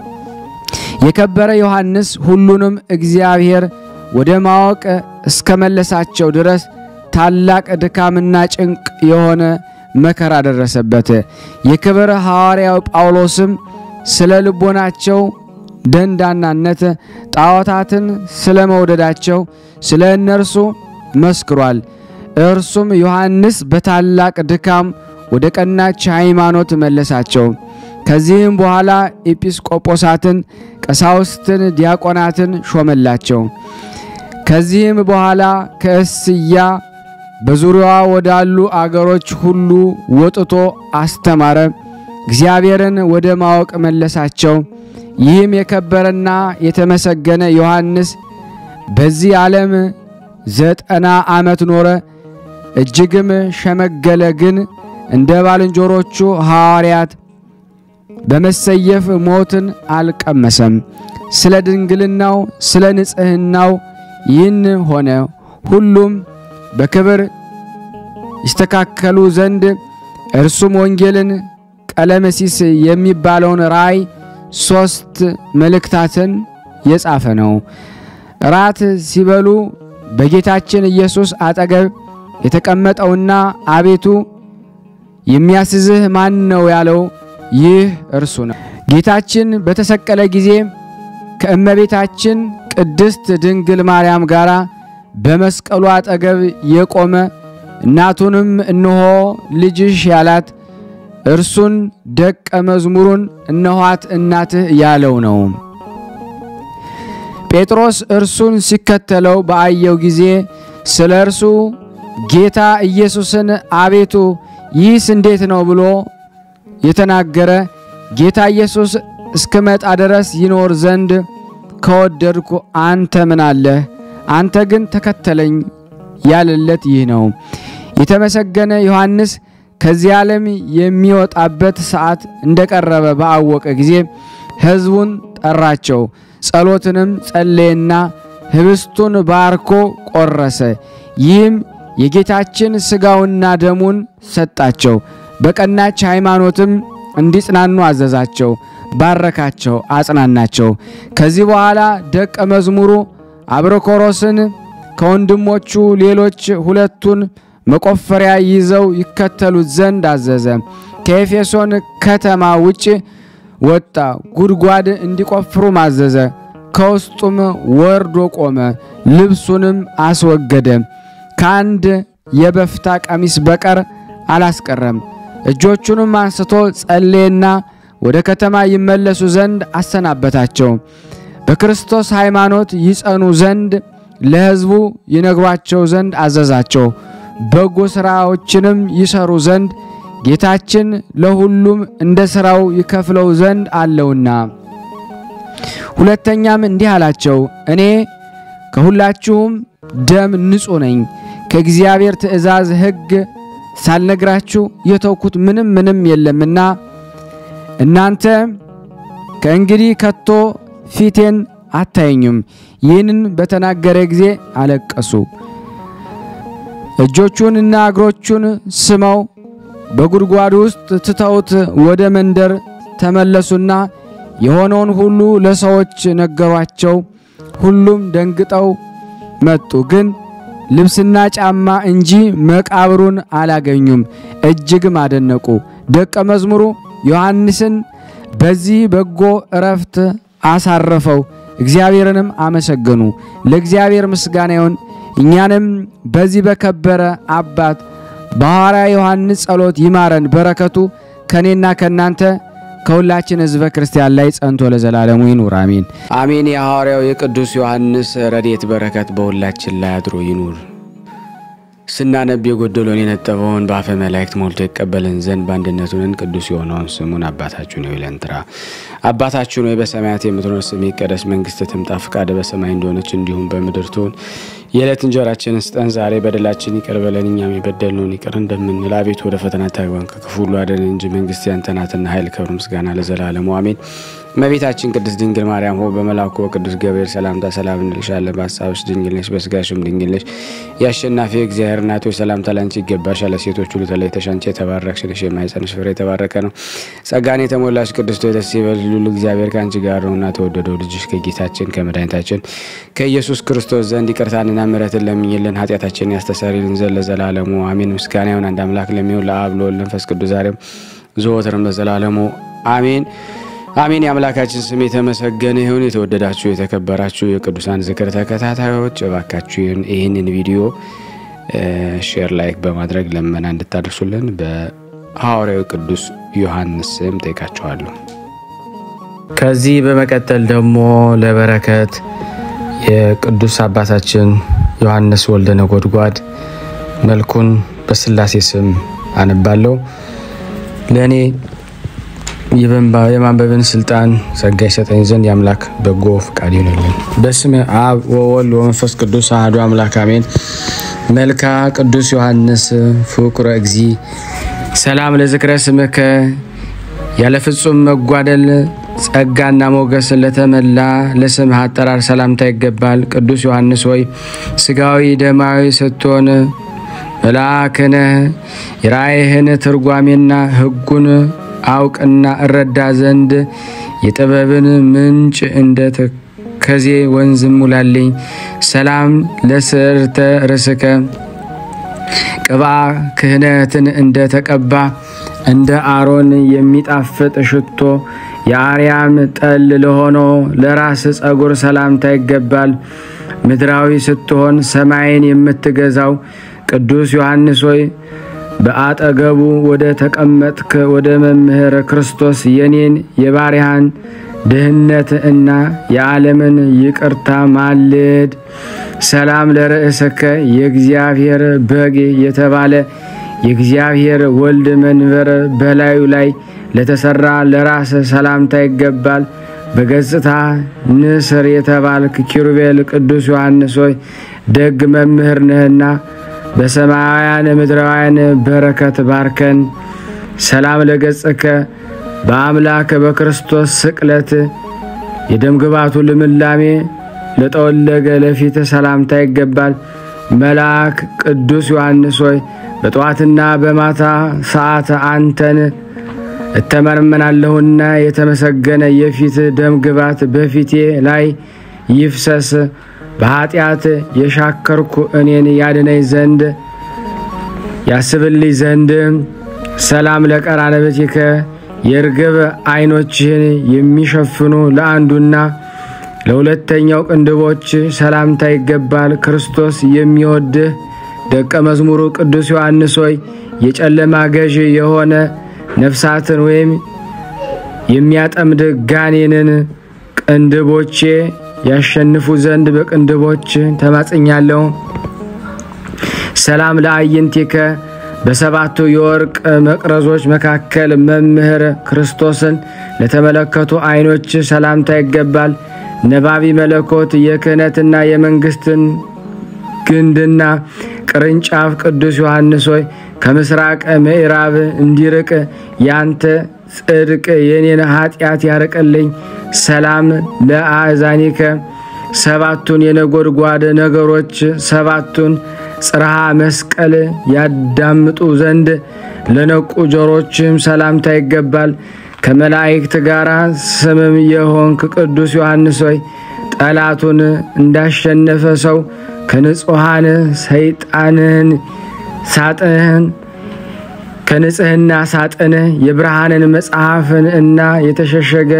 የከበረ ዮሐንስ ሁሉንም እግዚአብሔር ወደ ማወቅ እስከመለሳቸው ድረስ ታላቅ ድካምና ጭንቅ የሆነ መከራ ደረሰበት። የክብር ሐዋርያው ጳውሎስም ስለ ልቦናቸው ደንዳናነት ጣዖታትን ስለ መውደዳቸው ስለ እነርሱ መስክሯል። እርሱም ዮሐንስ በታላቅ ድካም ወደ ቀናች ሃይማኖት መለሳቸው። ከዚህም በኋላ ኤጲስቆጶሳትን፣ ቀሳውስትን፣ ዲያቆናትን ሾመላቸው። ከዚህም በኋላ ከእስያ በዙሪያዋ ወዳሉ አገሮች ሁሉ ወጥቶ አስተማረ። እግዚአብሔርን ወደ ማወቅ መለሳቸው። ይህም የከበረና የተመሰገነ ዮሐንስ በዚህ ዓለም ዘጠና ዓመት ኖረ፣ እጅግም ሸመገለ። ግን እንደ ባልንጀሮቹ ሐዋርያት በመሰየፍ ሞትን አልቀመሰም። ስለ ድንግልናው ስለ ንጽሕናው ይህን ሆነ። ሁሉም በክብር ይስተካከሉ ዘንድ እርሱም ወንጌልን፣ ቀለመሲስ የሚባለውን ራእይ፣ ሦስት መልእክታትን የጻፈ ነው። ራት ሲበሉ በጌታችን ኢየሱስ አጠገብ የተቀመጠውና አቤቱ የሚያስዝህ ማን ነው ያለው ይህ እርሱ ነው። ጌታችን በተሰቀለ ጊዜ ከእመቤታችን ቅድስት ድንግል ማርያም ጋር በመስቀሉ አጠገብ የቆመ እናቱንም እነሆ ልጅሽ ያላት እርሱን ደቀ መዝሙሩን እነኋት እናትህ ያለው ነው። ጴጥሮስ እርሱን ሲከተለው በአየው ጊዜ ስለ እርሱ ጌታ ኢየሱስን አቤቱ ይህስ እንዴት ነው ብሎ የተናገረ ጌታ ኢየሱስ እስክመጣ ድረስ ይኖር ዘንድ ከወደድኩ አንተ ምን አለህ? አንተ ግን ተከተለኝ ያለለት ይህ ነው። የተመሰገነ ዮሐንስ ከዚህ ዓለም የሚወጣበት ሰዓት እንደቀረበ ባወቀ ጊዜ ሕዝቡን ጠራቸው። ጸሎትንም ጸለየና ህብስቱን ባርኮ ቆረሰ። ይህም የጌታችን ሥጋውና ደሙን ሰጣቸው። በቀናች ሃይማኖትም እንዲጽናኑ አዘዛቸው። ባረካቸው፣ አጽናናቸው። ከዚህ በኋላ ደቀ መዝሙሩ አብሮኮሮስን ከወንድሞቹ ሌሎች ሁለቱን መቆፈሪያ ይዘው ይከተሉት ዘንድ አዘዘ። ከኤፌሶን ከተማ ውጭ ወጣ፣ ጉድጓድ እንዲቆፍሩ አዘዘ። ከውስጡም ወርዶ ቆመ፣ ልብሱንም አስወገደ። ከአንድ የበፍታ ቀሚስ በቀር አላስቀረም። እጆቹንም አንስቶ ጸለየና ወደ ከተማ ይመለሱ ዘንድ አሰናበታቸው። በክርስቶስ ሃይማኖት ይጸኑ ዘንድ ለሕዝቡ ይነግሯቸው ዘንድ አዘዛቸው። በጎ ሥራዎችንም ይሰሩ ዘንድ ጌታችን ለሁሉም እንደ ሥራው ይከፍለው ዘንድ አለውና። ሁለተኛም እንዲህ አላቸው፣ እኔ ከሁላችሁም ደም ንጹሕ ነኝ። ከእግዚአብሔር ትእዛዝ ሕግ ሳልነግራችሁ የተውኩት ምንም ምንም የለምና እናንተ ከእንግዲህ ከቶ ፊቴን አታየኙም። ይህንን በተናገረ ጊዜ አለቀሱ። እጆቹንና እግሮቹን ስመው በጉድጓድ ውስጥ ትተውት ወደ መንደር ተመለሱና የሆነውን ሁሉ ለሰዎች ነገሯቸው። ሁሉም ደንግጠው መጡ፣ ግን ልብስና ጫማ እንጂ መቃብሩን አላገኙም። እጅግም አደነቁ። ደቀ መዝሙሩ ዮሐንስን በዚህ በጎ እረፍት አሳረፈው፣ እግዚአብሔርንም አመሰገኑ። ለእግዚአብሔር ምስጋና ይሁን። እኛንም በዚህ በከበረ አባት በሐዋርያ ዮሐንስ ጸሎት ይማረን። በረከቱ ከእኔና ከእናንተ ከሁላችን ሕዝበ ክርስቲያን ላይ ጸንቶ ለዘላለሙ ይኑር አሜን አሜን። የሐዋርያው የቅዱስ ዮሐንስ ረድኤት በረከት በሁላችን ላይ አድሮ ይኑር። ስናነብ የጎደሎን የነጠበውን በአፈ መላእክት ሞልቶ ይቀበልን ዘንድ በአንድነቱንን ቅዱስ የሆነውን ስሙን አባታችን ሆይ ብለን እንጥራ። አባታችን ሆይ በሰማያት የምትኖር ስምህ ይቀደስ፣ መንግስትህ ትምጣ፣ ፈቃድህ በሰማይ እንደሆነች እንዲሁም በምድር ትሁን። የዕለት እንጀራችንን ስጠን ዛሬ፣ በደላችን ይቅር በለን እኛም የበደልነውን ይቅር እንደምንል፣ አቤቱ ወደ ፈተና አታግባን ከክፉ ሁሉ አድነን እንጂ መንግስት ያንተ ናትና ኃይል፣ ክብር፣ ምስጋና ለዘላለሙ አሜን። እመቤታችን ቅድስት ድንግል ማርያም ሆይ በመልአኩ በቅዱስ ገብርኤል ሰላምታ ሰላም እንልሻለን። በሀሳብሽ ድንግል ነሽ፣ በስጋሽም ድንግል ነሽ። የአሸናፊ እግዚአብሔር እናት ሆይ ሰላምታ ላንቺ ይገባሻል። ሴቶች ሁሉ ተለይተሽ አንቺ የተባረክሽ ነሽ፣ የማኅፀንሽ ፍሬ የተባረከ ነው። ጸጋን የተሞላሽ ቅድስት ሆይ ደስ ይበልሽ፣ ልዑል እግዚአብሔር ከአንቺ ጋር ነውና ተወደደው ልጅሽ ከጌታችን ከመድኃኒታችን ከኢየሱስ ክርስቶስ ዘንድ ይቅርታንና ምሕረትን ለምኝልን ኃጢአታችንን ያስተሰርይልን ዘንድ ለዘላለሙ አሜን። ምስጋና ይሁን አንድ አምላክ ለሚሆን ለአብ ለወልድ ለመንፈስ ቅዱስ ዛሬም ዘወትርም ለዘላለሙ አሜን አሜን። የአምላካችን ስም የተመሰገነ ይሁን። የተወደዳችሁ የተከበራችሁ የቅዱሳን ዝክር ተከታታዮች እባካችሁ ይህንን ቪዲዮ ሼር፣ ላይክ በማድረግ ለመና እንድታደርሱልን በሐዋርያዊ ቅዱስ ዮሐንስ ስም ጠይቃችኋለሁ። ከዚህ በመቀጠል ደግሞ ለበረከት የቅዱስ አባታችን ዮሐንስ ወልደ ነጎድጓድ መልኩን በስላሴ ስም አነባለሁ። ለእኔ የማንበብን ስልጣን ጸጋ ይሰጠኝ ዘንድ የአምላክ በጎ ፍቃድ ይሆንልን። በስመ አብ ወወልድ ወመንፈስ ቅዱስ አሐዱ አምላክ አሜን። መልካ ቅዱስ ዮሐንስ ፍቁረ እግዚ ሰላም ለዝክረ ስምከ ያለ ፍጹም መጓደል ጸጋና ሞገስ ለተመላ ለስምህ አጠራር ሰላምታ ይገባል። ቅዱስ ዮሐንስ ሆይ ስጋዊ ደማዊ ስትሆን መልአክ ነህ። የራእይህን ትርጓሜና ሕጉን አውቅና እረዳ ዘንድ የጥበብን ምንጭ እንደ ተከዜ ወንዝ ሙላልኝ። ሰላም ለስዕርተ ርስከ ቅባ ክህነትን እንደ ተቀባ እንደ አሮን የሚጣፍጥ ሽቶ የአርያም ጠል ለሆነው ለራስ ጸጉር ሰላምታ ይገባል። ምድራዊ ስትሆን ሰማይን የምትገዛው ቅዱስ ዮሐንስ ሆይ በአጠገቡ ወደ ተቀመጥክ ወደ መምህር ክርስቶስ የኔን የባሪያን ድህነት እና የዓለምን ይቅርታ ማልድ። ሰላም ለርእስከ የእግዚአብሔር በግ የተባለ የእግዚአብሔር ወልድ መንበር በላዩ ላይ ለተሰራ ለራስ ሰላምታ ይገባል። በገጽታ ንስር የተባልክ ኪሩቤል ቅዱስ ዮሐንስ ሆይ ደግ መምህር ነህና በሰማያውያን ምድራውያን በረከት ባርከን። ሰላም ለገጽከ በአምላክ በክርስቶስ ስቅለት የደምግባቱ ልምላሜ ለጠወለገ ለፊት ሰላምታ ይገባል። መልአክ ቅዱስ ዮሐንስ ሆይ በጠዋትና በማታ ሰዓት አንተን እተመርመናለሁና የተመሰገነ የፊት ደም ግባት በፊቴ ላይ ይፍሰስ። በኃጢአት የሻከርኩ እኔን ያድነኝ ዘንድ ያስብልኝ ዘንድ ሰላም ለቀራንብትከ የርግብ ዓይኖችህን የሚሸፍኑ ለአንዱና ለሁለተኛው ቅንድቦች ሰላምታ ይገባል። ክርስቶስ የሚወድህ ደቀ መዝሙሩ ቅዱስ ዮሐንስ ሆይ የጨለማ ገዥ የሆነ ነፍሳትን ወይም የሚያጠምድ ጋኔንን ቅንድቦቼ ያሸንፉ ዘንድ በቅንድቦች ተማጽኛለሁ። ሰላም ለአይንቲከ በሰባቱ የወርቅ መቅረዞች መካከል መምህር ክርስቶስን ለተመለከቱ ዓይኖች ሰላምታ ይገባል። ነባቢ መለኮት የክህነትና የመንግስትን ግንድና ቅርንጫፍ ቅዱስ ዮሐንስ ሆይ ከምስራቅ ምዕራብ እንዲርቅ ያንተ ጽድቅ የኔን ኃጢአት ያርቅልኝ። ሰላም ለአእዛኒከ ሰባቱን የነጎድጓድ ነገሮች ሰባቱን ጽርሃ መስቀል ያዳምጡ ዘንድ ለነቁ ጆሮችም ሰላምታ ይገባል። ከመላእክት ጋር ስምም የሆንክ ቅዱስ ዮሐንስ ሆይ ጠላቱን እንዳሸነፈ ሰው ከንጹሐን ሰይጣንህን ሳጥንህን ከንጽህና ሳጥንህ የብርሃንን መጽሐፍን እና የተሸሸገ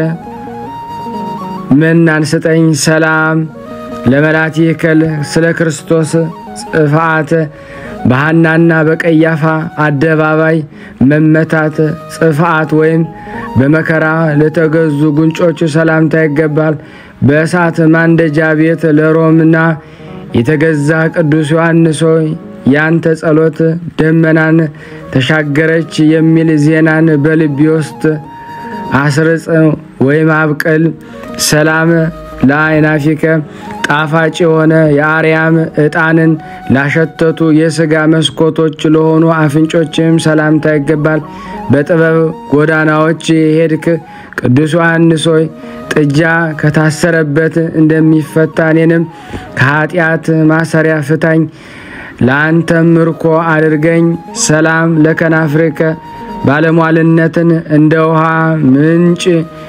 መናን ስጠኝ። ሰላም ለመላቲከል ስለ ክርስቶስ ጽፋት በሐናና በቀያፋ አደባባይ መመታት ጽፋት ወይም በመከራ ለተገዙ ጉንጮች ሰላምታ ይገባል። በእሳት ማንደጃ ቤት ለሮምና የተገዛ ቅዱስ ዮሐንስ ሆይ ያንተ ጸሎት ደመናን ተሻገረች የሚል ዜናን በልቢ ውስጥ አስርጽ ወይም አብቅል። ሰላም ለአይናፊከ ጣፋጭ የሆነ የአርያም ዕጣንን ላሸተቱ የሥጋ መስኮቶች ለሆኑ አፍንጮችም ሰላምታ ይገባል። በጥበብ ጎዳናዎች የሄድክ ቅዱስ ዮሐንስ ሆይ ጥጃ ከታሰረበት እንደሚፈታ እኔንም ከኃጢአት ማሰሪያ ፍታኝ፣ ለአንተም ምርኮ አድርገኝ። ሰላም ለከናፍርከ ባለሟልነትን እንደ ውሃ ምንጭ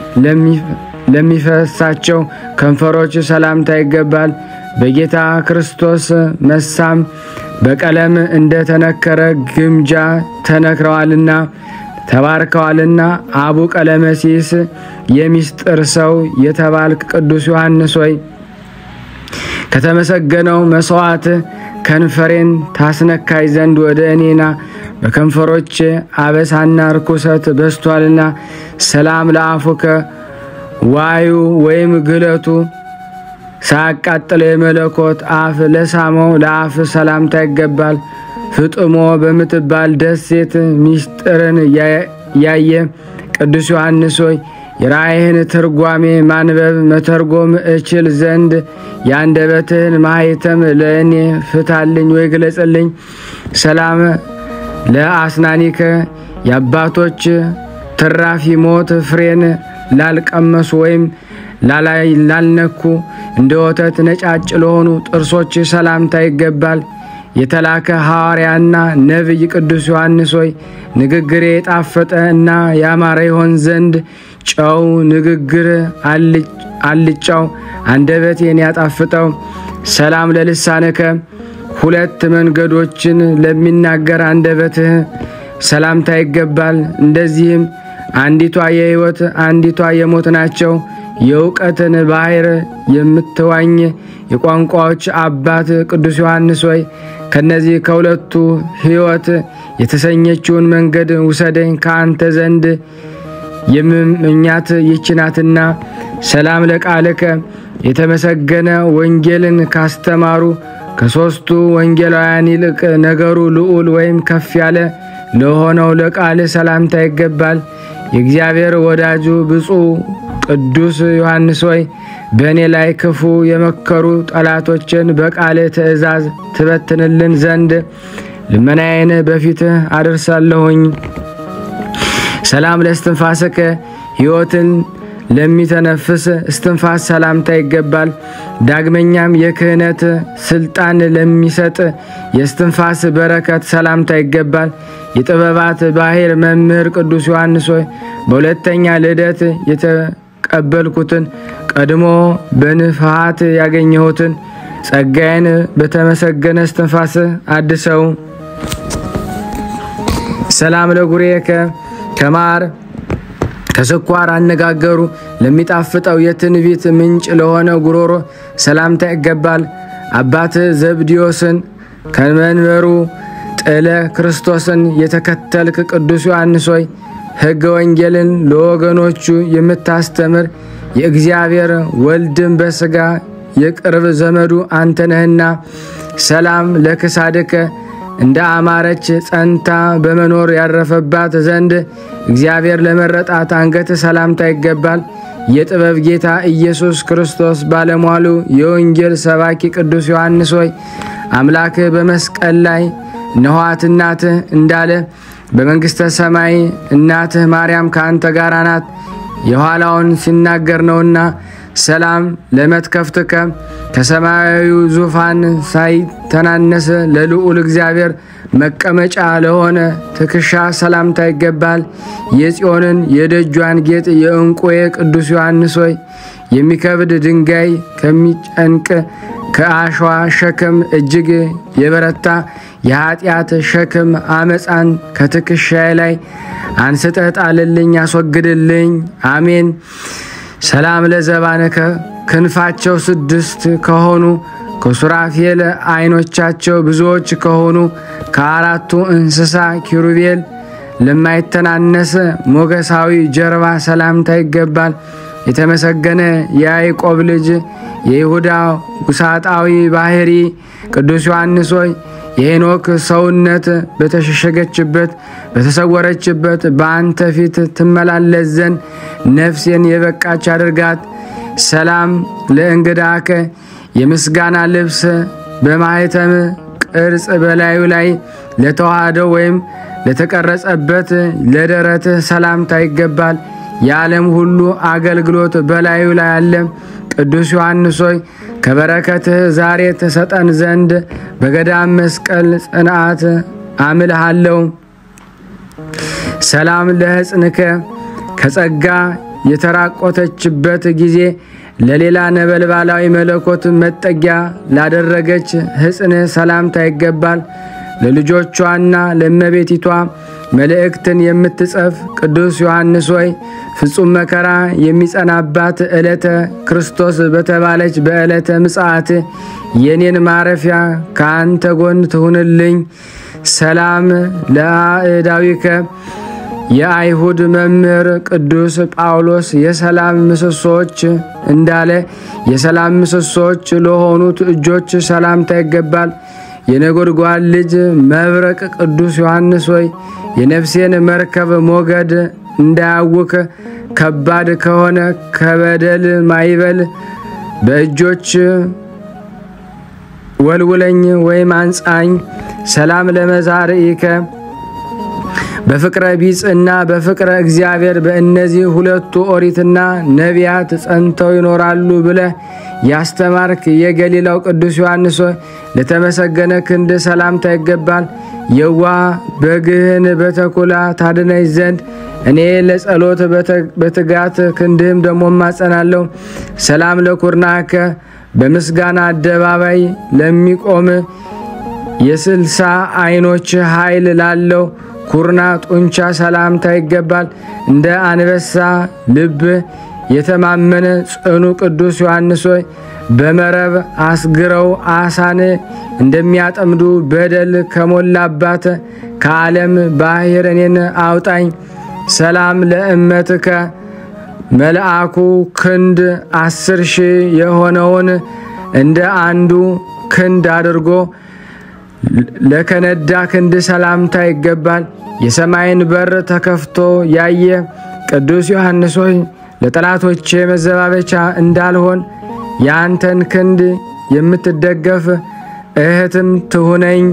ለሚፈሳቸው ከንፈሮች ሰላምታ ይገባል። በጌታ ክርስቶስ መሳም በቀለም እንደ ተነከረ ግምጃ ተነክረዋልና ተባርከዋልና አቡ ቀለመሲስ የሚስጥር ሰው የተባልክ ቅዱስ ዮሐንስ ሆይ ከተመሰገነው መስዋዕት ከንፈሬን ታስነካይ ዘንድ ወደ እኔና በከንፈሮች አበሳና ርኩሰት በስቷልና። ሰላም ለአፉከ ዋዩ ወይም ግለቱ ሳያቃጥለው የመለኮት አፍ ለሳመው ለአፍ ሰላምታ ይገባል። ፍጥሞ በምትባል ደሴት ሚስጥርን ያየ ቅዱስ ዮሐንስ ሆይ የራእይህን ትርጓሜ ማንበብ መተርጎም እችል ዘንድ የአንደበትህን ማኅተም ለእኔ ፍታልኝ ወይ ግለጽልኝ። ሰላም ለአስናኒከ የአባቶች ትራፊ ሞት ፍሬን ላልቀመሱ ወይም ላልነኩ እንደ ወተት ነጫጭ ለሆኑ ጥርሶች ሰላምታ ይገባል። የተላከ ሐዋርያና ነቢይ ቅዱስ ዮሐንስ ሆይ ንግግሬ የጣፈጠ እና ያማረ ይሆን ዘንድ ጨው ንግግር አልጫው አንደበቴን ያጣፍጠው። ሰላም ለልሳንከ ሁለት መንገዶችን ለሚናገር አንደበትህ ሰላምታ ይገባል። እንደዚህም አንዲቷ የሕይወት አንዲቷ የሞት ናቸው። የእውቀትን ባሕር የምትዋኝ የቋንቋዎች አባት ቅዱስ ዮሐንስ ሆይ ከነዚህ ከሁለቱ ሕይወት የተሰኘችውን መንገድ ውሰደኝ ከአንተ ዘንድ የምመኛት ይችናትና። ሰላም ለቃልከ የተመሰገነ ወንጌልን ካስተማሩ ከሦስቱ ወንጌላውያን ይልቅ ነገሩ ልዑል ወይም ከፍ ያለ ለሆነው ለቃል ሰላምታ ይገባል። የእግዚአብሔር ወዳጁ ብፁዕ ቅዱስ ዮሐንስ ሆይ በእኔ ላይ ክፉ የመከሩ ጠላቶችን በቃል ትእዛዝ ትበትንልን ዘንድ ልመናዬን በፊትህ አደርሳለሁኝ። ሰላም ለእስትንፋስከ ሕይወትን ለሚተነፍስ እስትንፋስ ሰላምታ ይገባል። ዳግመኛም የክህነት ስልጣን ለሚሰጥ የእስትንፋስ በረከት ሰላምታ ይገባል። የጥበባት ባሕር መምህር ቅዱስ ዮሐንስ ሆይ በሁለተኛ ልደት የተቀበልኩትን ቀድሞ በንፍሃት ያገኘሁትን ጸጋዬን በተመሰገነ እስትንፋስ አድሰው። ሰላም ለጉሬከ ከማር ከስኳር አነጋገሩ ለሚጣፍጠው የትንቢት ምንጭ ለሆነ ጉሮሮ ሰላምታ ይገባል። አባት ዘብዲዮስን ከመንበሩ ጥለ ክርስቶስን የተከተልክ ቅዱስ ዮሐንስ ሆይ ሕገ ወንጌልን ለወገኖቹ የምታስተምር የእግዚአብሔር ወልድን በሥጋ የቅርብ ዘመዱ አንተ ነህና። ሰላም ለክሳድከ እንደ አማረች ጸንታ በመኖር ያረፈባት ዘንድ እግዚአብሔር ለመረጣት አንገት ሰላምታ ይገባል። የጥበብ ጌታ ኢየሱስ ክርስቶስ ባለሟሉ የወንጌል ሰባኪ ቅዱስ ዮሐንስ ሆይ አምላክህ በመስቀል ላይ እነኋት እናትህ እንዳለ በመንግሥተ ሰማይ እናትህ ማርያም ከአንተ ጋር ናት የኋላውን ሲናገር ነውና ሰላም ለመትከፍትከ ከሰማያዊው ዙፋን ሳይተናነስ ለልዑል እግዚአብሔር መቀመጫ ለሆነ ትከሻ ሰላምታ ይገባል። የጽዮንን የደጇን ጌጥ የዕንቁዬ ቅዱስ ዮሐንስ ሆይ የሚከብድ ድንጋይ ከሚጨንቅ ከአሸዋ ሸክም እጅግ የበረታ የኃጢአት ሸክም አመፃን ከትከሻዬ ላይ አንስተህ ጣልልኝ፣ አስወግድልኝ። አሜን። ሰላም ለዘባነከ ክንፋቸው ስድስት ከሆኑ ከሱራፌል ዓይኖቻቸው ብዙዎች ከሆኑ ከአራቱ እንስሳ ኪሩቤል ለማይተናነስ ሞገሳዊ ጀርባ ሰላምታ ይገባል። የተመሰገነ የያዕቆብ ልጅ የይሁዳ ውሳጣዊ ባህሪ ቅዱስ ዮሐንስ ሆይ የሄኖክ ሰውነት በተሸሸገችበት በተሰወረችበት በአንተ ፊት ትመላለስ ዘንድ ነፍሴን የበቃች አድርጋት። ሰላም ለእንግዳከ የምስጋና ልብስ በማኅተም ቅርጽ በላዩ ላይ ለተዋህደው ወይም ለተቀረጸበት ለደረትህ ሰላምታ ይገባል። የዓለም ሁሉ አገልግሎት በላዩ ላይ አለ። ቅዱስ ዮሐንስ ሆይ ከበረከትህ ዛሬ ተሰጠን ዘንድ በገዳም መስቀል ጽንዓት አምልሃለሁ። ሰላም ለሕፅንከ ከጸጋ የተራቆተችበት ጊዜ ለሌላ ነበልባላዊ መለኮት መጠጊያ ላደረገች ሕፅንህ ሰላምታ ይገባል። ለልጆቿና ለእመቤቲቷ መልእክትን የምትጽፍ ቅዱስ ዮሐንስ ሆይ ፍጹም መከራ የሚጸናባት ዕለተ ክርስቶስ በተባለች በዕለተ ምጽአት የኔን ማረፊያ ከአንተ ጎን ትሁንልኝ። ሰላም ለአእዳዊከ የአይሁድ መምህር ቅዱስ ጳውሎስ የሰላም ምሰሶዎች እንዳለ የሰላም ምሰሶዎች ለሆኑት እጆች ሰላምታ ይገባል። የነጎድጓድ ልጅ መብረቅ ቅዱስ ዮሐንስ ሆይ የነፍሴን መርከብ ሞገድ እንዳያውክ ከባድ ከሆነ ከበደል ማይበል በእጆች ወልውለኝ ወይም አንጻኝ። ሰላም ለመዛርኢከ በፍቅረ ቢጽ እና በፍቅረ እግዚአብሔር በእነዚህ ሁለቱ ኦሪትና ነቢያት ጸንተው ይኖራሉ ብለህ ያስተማርክ የገሊላው ቅዱስ ዮሐንስ ሆይ ለተመሰገነ ክንድ ሰላምታ ይገባል። የዋ በግህን በተኩላ ታድነኝ ዘንድ እኔ ለጸሎት በትጋት ክንድህም ደሞ ማጸናለሁ። ሰላም ለኩርናከ በምስጋና አደባባይ ለሚቆም የስልሳ ዓይኖች ኃይል ላለው ኩርና ጡንቻ ሰላምታ ይገባል። እንደ አንበሳ ልብ የተማመነ ጽኑ ቅዱስ ዮሐንስ ሆይ በመረብ አስግረው አሳን እንደሚያጠምዱ በደል ከሞላባት ከዓለም ባሕር እኔን አውጣኝ። ሰላም ለእመትከ መልአኩ ክንድ አስር ሺህ የሆነውን እንደ አንዱ ክንድ አድርጎ ለከነዳ ክንድ ሰላምታ ይገባል። የሰማይን በር ተከፍቶ ያየ ቅዱስ ዮሐንስ ሆይ ለጠላቶቼ መዘባበቻ እንዳልሆን የአንተን ክንድ የምትደገፍ እህትም ትሁነኝ።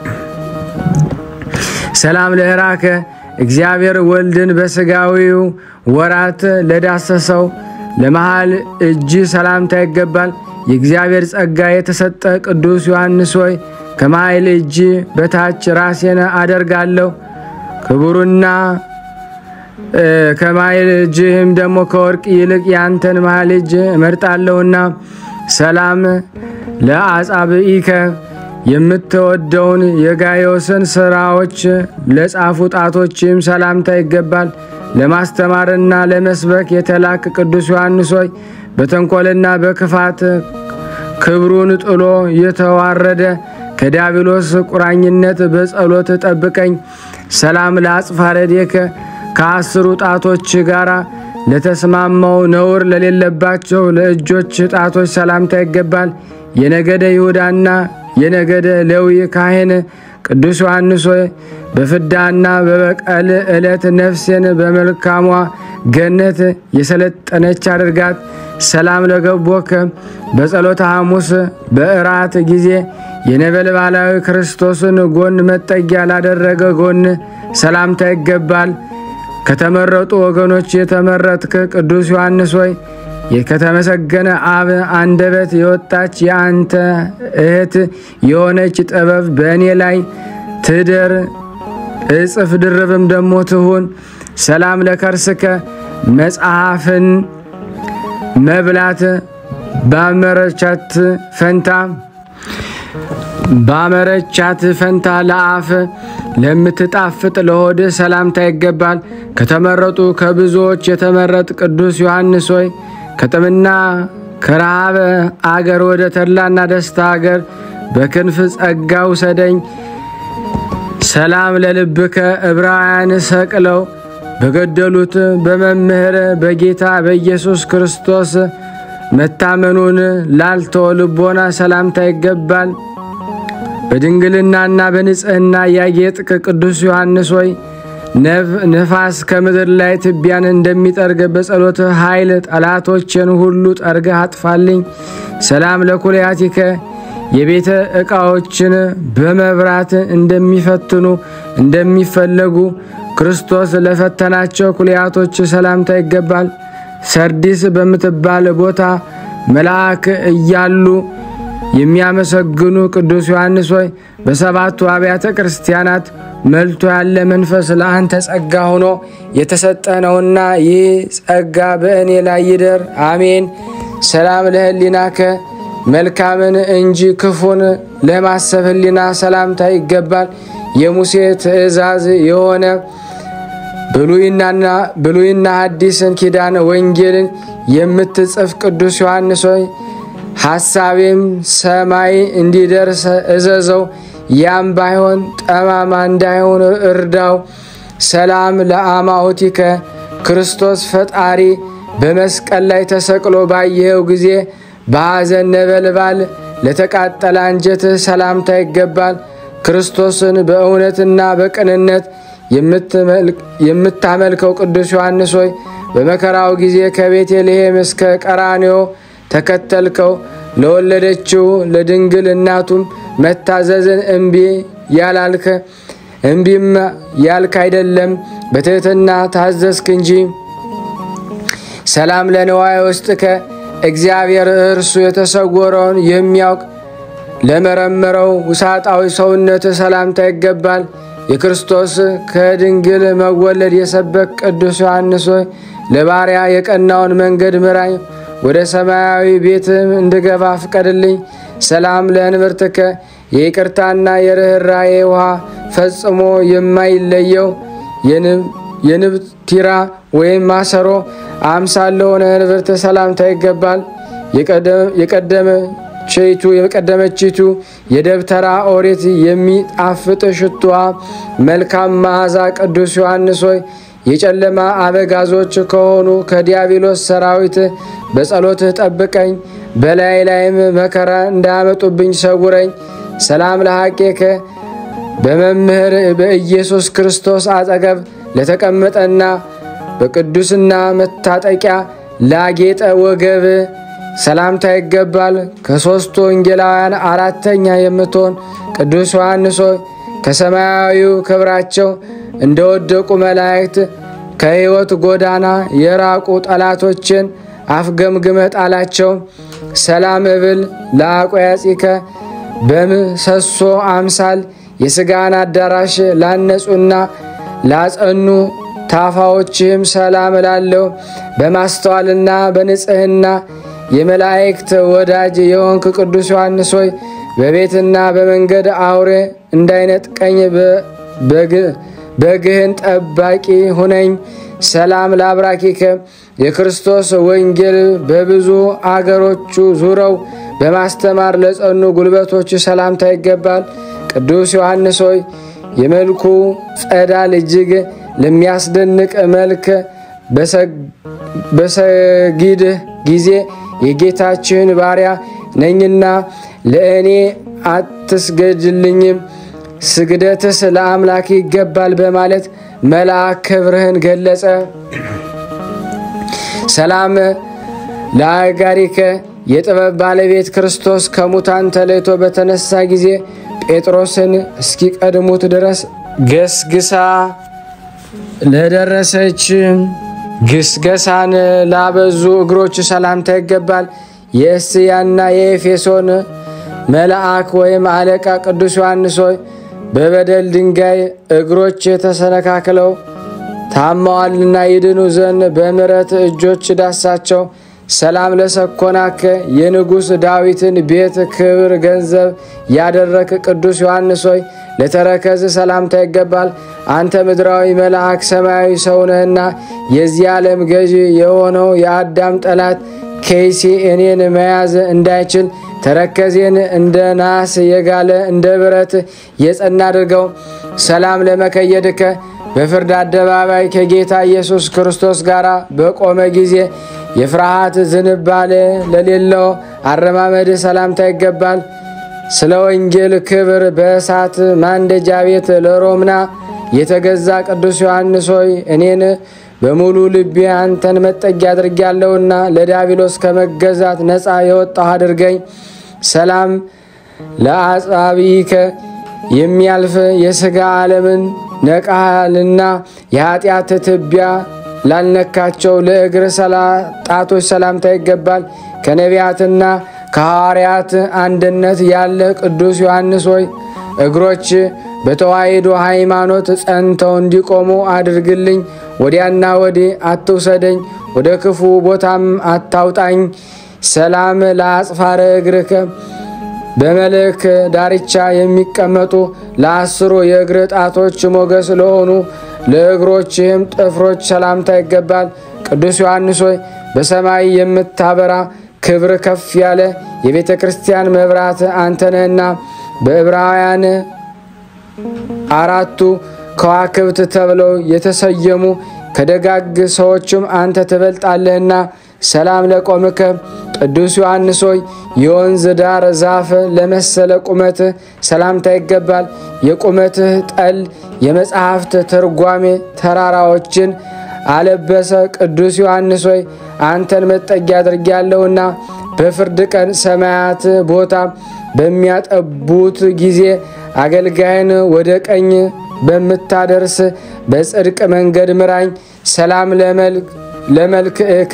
ሰላም ለህራከ እግዚአብሔር ወልድን በሥጋዊው ወራት ለዳሰሰው ለመሃል እጅ ሰላምታ ይገባል። የእግዚአብሔር ጸጋ የተሰጠ ቅዱስ ዮሐንስ ሆይ ከመሃል እጅ በታች ራሴን አደርጋለሁ ክቡርና ከማይል እጅህም ደግሞ ከወርቅ ይልቅ ያንተን መሃል እጅ እመርጣለሁና። ሰላም ለአጻብኢከ የምትወደውን የጋዮስን ስራዎች ለጻፉ ጣቶችም ሰላምታ ይገባል። ለማስተማርና ለመስበክ የተላክ ቅዱስ ዮሐንስ ሆይ በተንኮልና በክፋት ክብሩን ጥሎ የተዋረደ ከዲያብሎስ ቁራኝነት በጸሎት ጠብቀኝ። ሰላም ለአጽፋረዴከ ከአስሩ ጣቶች ጋር ለተስማማው ነውር ለሌለባቸው ለእጆች ጣቶች ሰላምታ ይገባል። የነገደ ይሁዳና የነገደ ሌዊ ካህን ቅዱስ ዮሐንስ ሆይ በፍዳና በበቀል ዕለት ነፍሴን በመልካሟ ገነት የሰለጠነች አድርጋት። ሰላም ለገቦከ በጸሎተ ሐሙስ በእራት ጊዜ የነበልባላዊ ክርስቶስን ጎን መጠጊያ ላደረገ ጎን ሰላምታ ይገባል። ከተመረጡ ወገኖች የተመረጥክ ቅዱስ ዮሐንስ ሆይ ከተመሰገነ አብ አንደበት የወጣች የአንተ እህት የሆነች ጥበብ በእኔ ላይ ትደር፣ እጽፍ ድርብም ደሞ ትሁን። ሰላም ለከርስከ መጽሐፍን መብላት ባመረቻት ፈንታ ባመረቻት ፈንታ ለአፍ ለምትጣፍጥ ለሆድ ሰላምታ ይገባል። ከተመረጡ ከብዙዎች የተመረጥ ቅዱስ ዮሐንስ ሆይ ከጥምና ከረሃበ አገር ወደ ተድላና ደስታ አገር በክንፍ ጸጋ ውሰደኝ። ሰላም ለልብከ ዕብራውያን ሰቅለው በገደሉት በመምህር በጌታ በኢየሱስ ክርስቶስ መታመኑን ላልተወ ልቦና ሰላምታ ይገባል። በድንግልናና በንጽሕና ያጌጥክ ቅዱስ ዮሐንስ ሆይ ነፋስ ከምድር ላይ ትቢያን እንደሚጠርግ በጸሎት ኃይል ጠላቶችን ሁሉ ጠርገህ አጥፋልኝ። ሰላም ለኩልያቲከ የቤተ ዕቃዎችን በመብራት እንደሚፈትኑ እንደሚፈለጉ ክርስቶስ ለፈተናቸው ኩልያቶች ሰላምታ ይገባል። ሰርዲስ በምትባል ቦታ መልአክ እያሉ የሚያመሰግኑ ቅዱስ ዮሐንስ ሆይ በሰባቱ አብያተ ክርስቲያናት መልቶ ያለ መንፈስ ለአንተ ጸጋ ሆኖ የተሰጠ ነውና ይህ ጸጋ በእኔ ላይ ይደር፣ አሜን። ሰላም ለህሊናከ መልካምን እንጂ ክፉን ለማሰብ ህሊና ሰላምታ ይገባል። የሙሴ ትእዛዝ የሆነ ብሉይና ሐዲስን ኪዳን ወንጌልን የምትጽፍ ቅዱስ ዮሐንስ ሆይ ሐሳቤም ሰማይ እንዲደርስ እዘዘው፣ ያም ባይሆን ጠማማ እንዳይሆን እርዳው። ሰላም ለአማኦቲከ ክርስቶስ ፈጣሪ በመስቀል ላይ ተሰቅሎ ባየኸው ጊዜ በሐዘን ነበልባል ለተቃጠለ አንጀትህ ሰላምታ ይገባል። ክርስቶስን በእውነትና በቅንነት የምታመልከው ቅዱስ ዮሐንስ ሆይ በመከራው ጊዜ ከቤተልሔም እስከ ቀራንዮ ተከተልከው። ለወለደችው ለድንግል እናቱም መታዘዝን እምቢ ያላልከ እምቢም ያልክ አይደለም፣ በትሕትና ታዘዝክ እንጂ። ሰላም ለንዋየ ውስጥከ እግዚአብሔር እርሱ የተሰወረውን የሚያውቅ ለመረመረው ውሳጣዊ ሰውነት ሰላምታ ይገባል። የክርስቶስ ከድንግል መወለድ የሰበክ ቅዱስ ዮሐንስ ሆይ ለባሪያ የቀናውን መንገድ ምራኝ፣ ወደ ሰማያዊ ቤትም እንድገባ ፍቀድልኝ። ሰላም ለእንብርትከ የይቅርታና የርኅራዬ ውሃ ፈጽሞ የማይለየው የንብ ቲራ ወይም ማሰሮ አምሳል ለሆነ እንብርት ሰላምታ ይገባል። የቀደመችቱ የቀደመችቱ የደብተራ ኦሪት የሚጣፍጥ ሽቱዋ መልካም መዓዛ ቅዱስ ዮሐንስ ሆይ የጨለማ አበጋዞች ከሆኑ ከዲያብሎስ ሰራዊት በጸሎትህ ጠብቀኝ፣ በላይ ላይም መከራ እንዳያመጡብኝ ሰውረኝ። ሰላም ለሐቄከ በመምህር በኢየሱስ ክርስቶስ አጠገብ ለተቀመጠና በቅዱስና መታጠቂያ ላጌጠ ወገብ ሰላምታ ይገባል። ከሦስቱ ወንጌላውያን አራተኛ የምትሆን ቅዱስ ዮሐንስ ሆይ ከሰማያዊው ክብራቸው እንደወደቁ መላእክት ከሕይወት ጎዳና የራቁ ጠላቶችን አፍገምግመህ ጣላቸው። ሰላም እብል ለአቆያጺከ በምሰሶ አምሳል የሥጋን አዳራሽ ላነጹና ላጸኑ ታፋዎችህም ሰላም እላለሁ። በማስተዋልና በንጽሕና የመላእክት ወዳጅ የሆንክ ቅዱስ ዮሐንስ ሆይ በቤትና በመንገድ አውሬ እንዳይነጥቀኝ በግህን ጠባቂ ሁነኝ። ሰላም ለአብራኪከ የክርስቶስ ወንጌል በብዙ አገሮቹ ዙረው በማስተማር ለጸኑ ጉልበቶች ሰላምታ ይገባል። ቅዱስ ዮሐንስ ሆይ የመልኩ ጸዳል እጅግ ለሚያስደንቅ መልክ በሰጊድህ ጊዜ የጌታችን ባሪያ ነኝና ለእኔ አትስገድልኝም፣ ስግደትስ ለአምላክ ይገባል በማለት መልአክ ክብርህን ገለጸ። ሰላም ለአጋሪከ የጥበብ ባለቤት ክርስቶስ ከሙታን ተለይቶ በተነሳ ጊዜ ጴጥሮስን እስኪቀድሙት ድረስ ገስግሳ ለደረሰች ግስገሳን ላበዙ እግሮች ሰላምታ ይገባል። የእስያና የኤፌሶን መልአክ ወይም አለቃ ቅዱስ ዮሐንስ ሆይ በበደል ድንጋይ እግሮች ተሰነካክለው ታማዋልና ይድኑ ዘንድ በምሕረት እጆች ዳሳቸው። ሰላም ለሰኮናከ የንጉሥ ዳዊትን ቤት ክብር ገንዘብ ያደረክ ቅዱስ ዮሐንስ ሆይ ለተረከዝ ሰላምታ ይገባል። አንተ ምድራዊ መልአክ ሰማያዊ ሰውነህና የዚህ ዓለም ገዢ የሆነው የአዳም ጠላት ከይሲ እኔን መያዝ እንዳይችል ተረከዜን እንደ ናስ የጋለ እንደ ብረት የጸና አድርገው። ሰላም ለመከየድከ በፍርድ አደባባይ ከጌታ ኢየሱስ ክርስቶስ ጋር በቆመ ጊዜ የፍርሃት ዝንባሌ ለሌለው አረማመድ ሰላምታ ይገባል። ስለ ወንጌል ክብር በእሳት ማንደጃ ቤት ለሮምና የተገዛ ቅዱስ ዮሐንስ ሆይ እኔን በሙሉ ልቤ አንተን መጠጊያ አድርጌያለሁና ለዲያብሎስ ከመገዛት ነፃ የወጣሁ አድርገኝ። ሰላም ለአጻብኢከ የሚያልፍ የሥጋ ዓለምን ነቃልና የኃጢአት ትቢያ ላልነካቸው ለእግር ጣቶች ሰላምታ ይገባል። ከነቢያትና ከሐዋርያት አንድነት ያለ ቅዱስ ዮሐንስ ሆይ እግሮች በተዋሕዶ ሃይማኖት ጸንተው እንዲቆሙ አድርግልኝ። ወዲያና ወዲህ አትውሰደኝ፣ ወደ ክፉ ቦታም አታውጣኝ። ሰላም ለአጽፋረ እግርከ በመልክ ዳርቻ የሚቀመጡ ለአስሩ የእግር ጣቶች ሞገስ ለሆኑ ለእግሮችህም ጥፍሮች ሰላምታ ይገባል። ቅዱስ ዮሐንስ ሆይ በሰማይ የምታበራ ክብር ከፍ ያለ የቤተ ክርስቲያን መብራት አንተነህና በዕብራውያን አራቱ ከዋክብት ተብለው የተሰየሙ ከደጋግ ሰዎችም አንተ ትበልጣለህና ሰላም ለቆምከ ቅዱስ ዮሐንስ ሆይ የወንዝ ዳር ዛፍ ለመሰለ ቁመትህ ሰላምታ ይገባል። የቁመትህ ጠል የመጽሐፍት ትርጓሜ ተራራዎችን አለበሰ። ቅዱስ ዮሐንስ ሆይ አንተን መጠጊያ አድርጌያለሁና በፍርድ ቀን ሰማያት ቦታ በሚያጠቡት ጊዜ አገልጋይን ወደ ቀኝ በምታደርስ በጽድቅ መንገድ ምራኝ። ሰላም ለመልክዕከ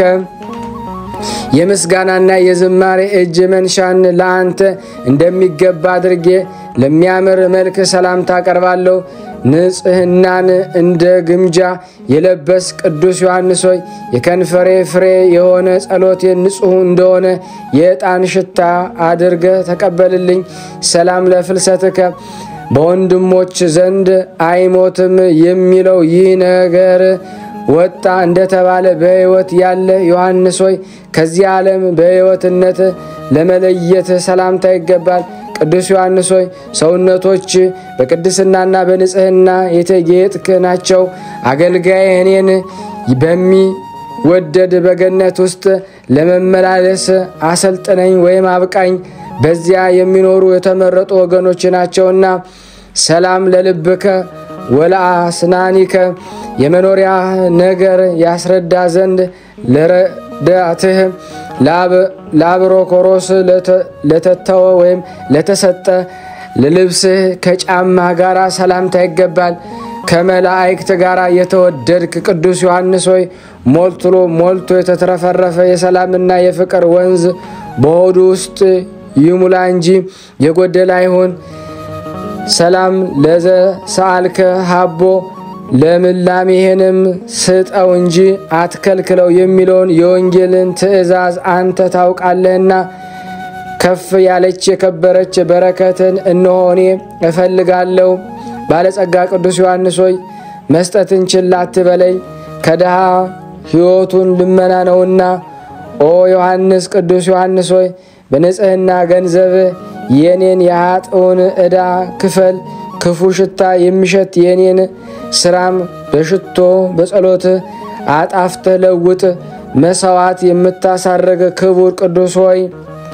የምስጋናና የዝማሬ እጅ መንሻን ለአንተ እንደሚገባ አድርጌ ለሚያምር መልክ ሰላምታ አቀርባለሁ። ንጽሕናን እንደ ግምጃ የለበስ ቅዱስ ዮሐንስ ሆይ የከንፈሬ ፍሬ የሆነ ጸሎቴን ንጹሕ እንደሆነ የዕጣን ሽታ አድርገ ተቀበልልኝ። ሰላም ለፍልሰትከ በወንድሞች ዘንድ አይሞትም የሚለው ይህ ነገር ወጣ እንደተባለ በሕይወት ያለ ዮሐንስ ሆይ ከዚህ ዓለም በሕይወትነት ለመለየት ሰላምታ ይገባል። ቅዱስ ዮሐንስ ሆይ ሰውነቶች በቅድስናና በንጽሕና የተጌጥክ ናቸው። አገልጋይ እኔን በሚወደድ በገነት ውስጥ ለመመላለስ አሰልጥነኝ ወይም አብቃኝ። በዚያ የሚኖሩ የተመረጡ ወገኖች ናቸውና። ሰላም ለልብከ ወለአስናኒከ የመኖሪያ ነገር ያስረዳ ዘንድ ለረዳትህ ለአብሮኮሮስ ለተተወ ወይም ለተሰጠ ለልብስህ ከጫማ ጋር ሰላምታ ይገባል። ከመላእክት ጋር የተወደድክ ቅዱስ ዮሐንስ ሆይ ሞልትሎ ሞልቶ የተትረፈረፈ የሰላምና የፍቅር ወንዝ በሆዱ ውስጥ ይሙላ እንጂ የጎደለ አይሁን። ሰላም ለዘ ሰአልከ ሀቦ ለምላሜህንም ስጠው እንጂ አትከልክለው የሚለውን የወንጌልን ትእዛዝ አንተ ታውቃለህና ከፍ ያለች የከበረች በረከትን እነሆ እኔ እፈልጋለሁ። ባለጸጋ ቅዱስ ዮሐንስ ሆይ መስጠትን ችላ አትበለኝ፣ ከድሃ ሕይወቱን ልመና ነውና። ኦ ዮሐንስ ቅዱስ ዮሐንስ ሆይ በንጽሕና ገንዘብ የኔን የኃጥኡን ዕዳ ክፈል። ክፉ ሽታ የሚሸት የኔን ስራም በሽቶ በጸሎት አጣፍተህ ለውጥ። መሰዋት የምታሳርግ ክቡር ቅዱስ ሆይ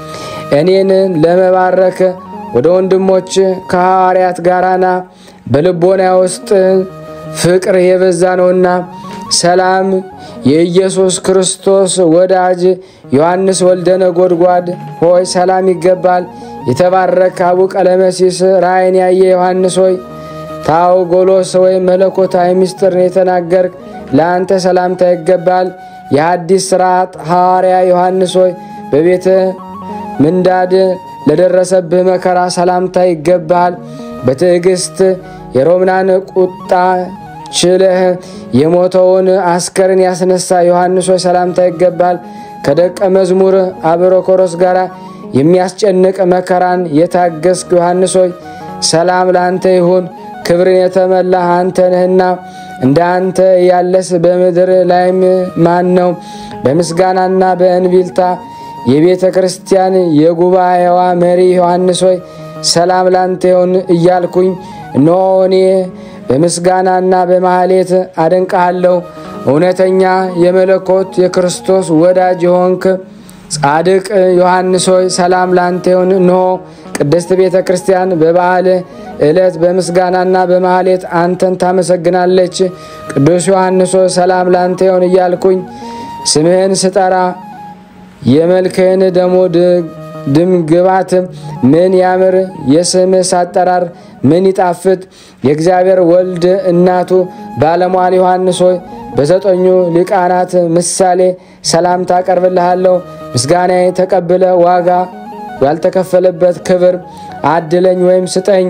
እኔን ለመባረክ ወደ ወንድሞች ከሐዋርያት ጋራና በልቦና ውስጥ ፍቅር የበዛ ነውና ሰላም የኢየሱስ ክርስቶስ ወዳጅ ዮሐንስ ወልደ ነጎድጓድ ሆይ ሰላም ይገባል። የተባረክ አቡ ቀለመሲስ ራእይን ያየ ዮሐንስ ሆይ ታውጎሎስ ወይም መለኮታዊ ምስጢርን የተናገርክ ለአንተ ሰላምታ ይገባል። የሐዲስ ሥርዓት ሐዋርያ ዮሐንስ ሆይ በቤተ ምንዳድ ለደረሰብህ መከራ ሰላምታ ይገባል። በትዕግሥት የሮምናን ቁጣ ችለህ የሞተውን አስከርን ያስነሳ ዮሐንስ ሆይ ሰላምታ ይገባል። ከደቀ መዝሙር አብሮኮሮስ ጋር የሚያስጨንቅ መከራን የታገስክ ዮሐንስ ሆይ ሰላም ለአንተ ይሁን። ክብርን የተመላህ አንተ ነህና እንደ አንተ ያለስ በምድር ላይም ማን ነው? በምስጋናና በእንቢልታ የቤተ ክርስቲያን የጉባኤዋ መሪ ዮሐንስ ሆይ ሰላም ላንተ ይሁን እያልኩኝ እነሆ እኔ በምስጋናና በማህሌት አደንቀሃለሁ። እውነተኛ የመለኮት የክርስቶስ ወዳጅ የሆንክ ጻድቅ ዮሐንስ ሆይ ሰላም ላንተ ይሁን። እነሆ ቅድስት ቤተ ክርስቲያን በበዓል ዕለት በምስጋናና በማህሌት አንተን ታመሰግናለች። ቅዱስ ዮሐንስ ሆይ ሰላም ላንተ ይሁን እያልኩኝ ስምህን ስጠራ የመልክህን ደሞ ድም ግባት ምን ያምር! የስምህ አጠራር ምን ይጣፍጥ! የእግዚአብሔር ወልድ እናቱ ባለሟል ዮሐንስ ሆይ በዘጠኙ ሊቃናት ምሳሌ ሰላምታ አቀርብልሃለሁ። ምስጋናዬ ተቀብለ ዋጋ ያልተከፈለበት ክብር አድለኝ ወይም ስጠኝ።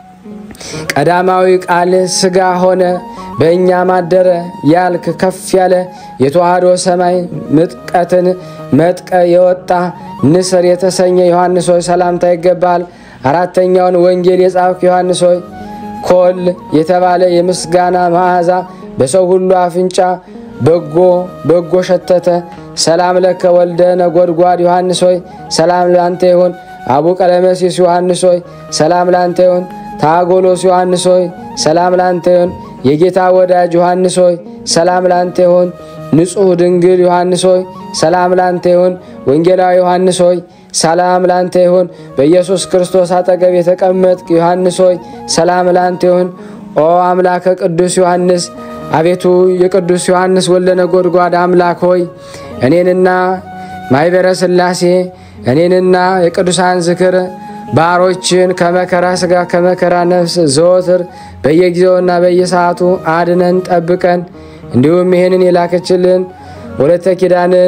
ቀዳማዊ ቃል ሥጋ ሆነ በእኛ ማደረ ያልክ ከፍ ያለ የተዋህዶ ሰማይ ምጥቀትን መጥቀ የወጣ ንስር የተሰኘ ዮሐንስ ሆይ ሰላምታ ይገባል። አራተኛውን ወንጌል የጻፍክ ዮሐንስ ሆይ ኮል የተባለ የምስጋና መዓዛ በሰው ሁሉ አፍንጫ በጎ በጎ ሸተተ። ሰላም ለከ ወልደ ነጎድጓድ ዮሐንስ ሆይ ሰላም ላንተ ይሁን። አቡ ቀለመሲስ ዮሐንስ ሆይ ሰላም ላንተ ይሁን። ታጎሎስ ዮሐንስ ሆይ ሰላም ላንተ ይሁን። የጌታ ወዳጅ ዮሐንስ ሆይ ሰላም ላንተ ይሁን። ንጹሕ ድንግል ዮሐንስ ሆይ ሰላም ላንተ ይሁን። ወንጌላዊ ዮሐንስ ሆይ ሰላም ላንተ ይሁን። በኢየሱስ ክርስቶስ አጠገብ የተቀመጥክ ዮሐንስ ሆይ ሰላም ላንተ ይሁን። ኦ አምላከ ቅዱስ ዮሐንስ አቤቱ የቅዱስ ዮሐንስ ወልደ ነጎድጓድ አምላክ ሆይ እኔንና ማኅበረ ሥላሴ እኔንና የቅዱሳን ዝክር ባሮችን ከመከራ ሥጋ ከመከራ ነፍስ ዘወትር በየጊዜውና በየሰዓቱ አድነን ጠብቀን። እንዲሁም ይህንን የላከችልን ወለተ ኪዳንን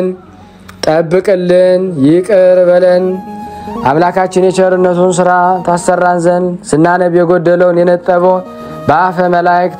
ጠብቅልን፣ ይቅር በለን። አምላካችን የቸርነቱን ሥራ ታሰራን ዘንድ ስናነብ የጎደለውን የነጠበውን በአፈ መላእክት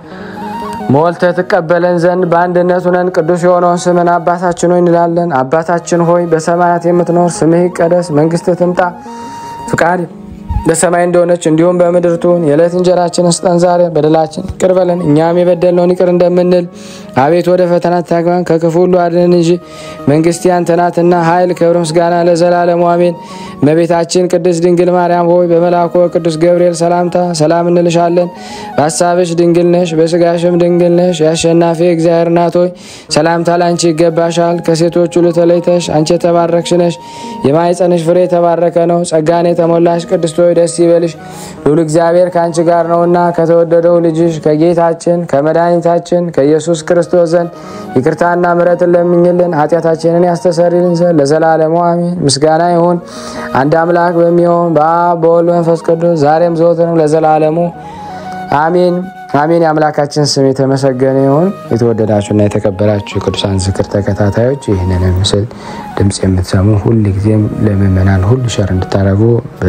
ሞልተ ትቀበለን ዘንድ በአንድነት ሁነን ቅዱስ የሆነውን ስምን አባታችን ሆይ እንላለን። አባታችን ሆይ በሰማያት የምትኖር ስምህ ይቀደስ፣ መንግስትህ ትምጣ፣ ፍቃድ በሰማይ እንደሆነች እንዲሁም በምድር ትሁን። የዕለት እንጀራችንን ስጠን ዛሬ፣ በደላችን ይቅር በለን እኛም የበደልነውን ይቅር እንደምንል። አቤት ወደ ፈተና አታግባን፣ ከክፉ ሁሉ አድነን እንጂ መንግስት ያንተ ናትና ኃይል፣ ክብር፣ ምስጋና ለዘላለሙ አሜን። እመቤታችን ቅድስት ድንግል ማርያም ሆይ በመልአኩ ቅዱስ ገብርኤል ሰላምታ ሰላም እንልሻለን። በሀሳብሽ ድንግል ነሽ፣ በስጋሽም ድንግል ነሽ። የአሸናፊ እግዚአብሔር እናት ሆይ ሰላምታ ላንቺ ይገባሻል። ከሴቶች ሁሉ ተለይተሽ አንቺ የተባረክሽ ነሽ፣ የማኅፀንሽ ፍሬ የተባረከ ነው። ጸጋን የተሞላሽ ቅድስት ሆይ ደስ ይበልሽ፣ ልዑል እግዚአብሔር ከአንቺ ጋር ነውና ከተወደደው ልጅሽ ከጌታችን ከመድኃኒታችን ከኢየሱስ ክርስቶስ ዘንድ ይቅርታና ምሕረትን ለምኝልን ኃጢአታችንን ያስተሰርይልን ዘንድ ለዘላለሙ አሜን። ምስጋና ይሁን አንድ አምላክ በሚሆን በአብ በወልድ መንፈስ ቅዱስ ዛሬም ዘወትርም ለዘላለሙ አሜን አሜን። የአምላካችን ስም የተመሰገነ ይሁን። የተወደዳችሁና የተከበራችሁ የቅዱሳን ዝክር ተከታታዮች ይህንን ምስል ድምፅ የምትሰሙ ሁል ጊዜም ለምእመናን ሁሉ ሸር እንድታደርጉ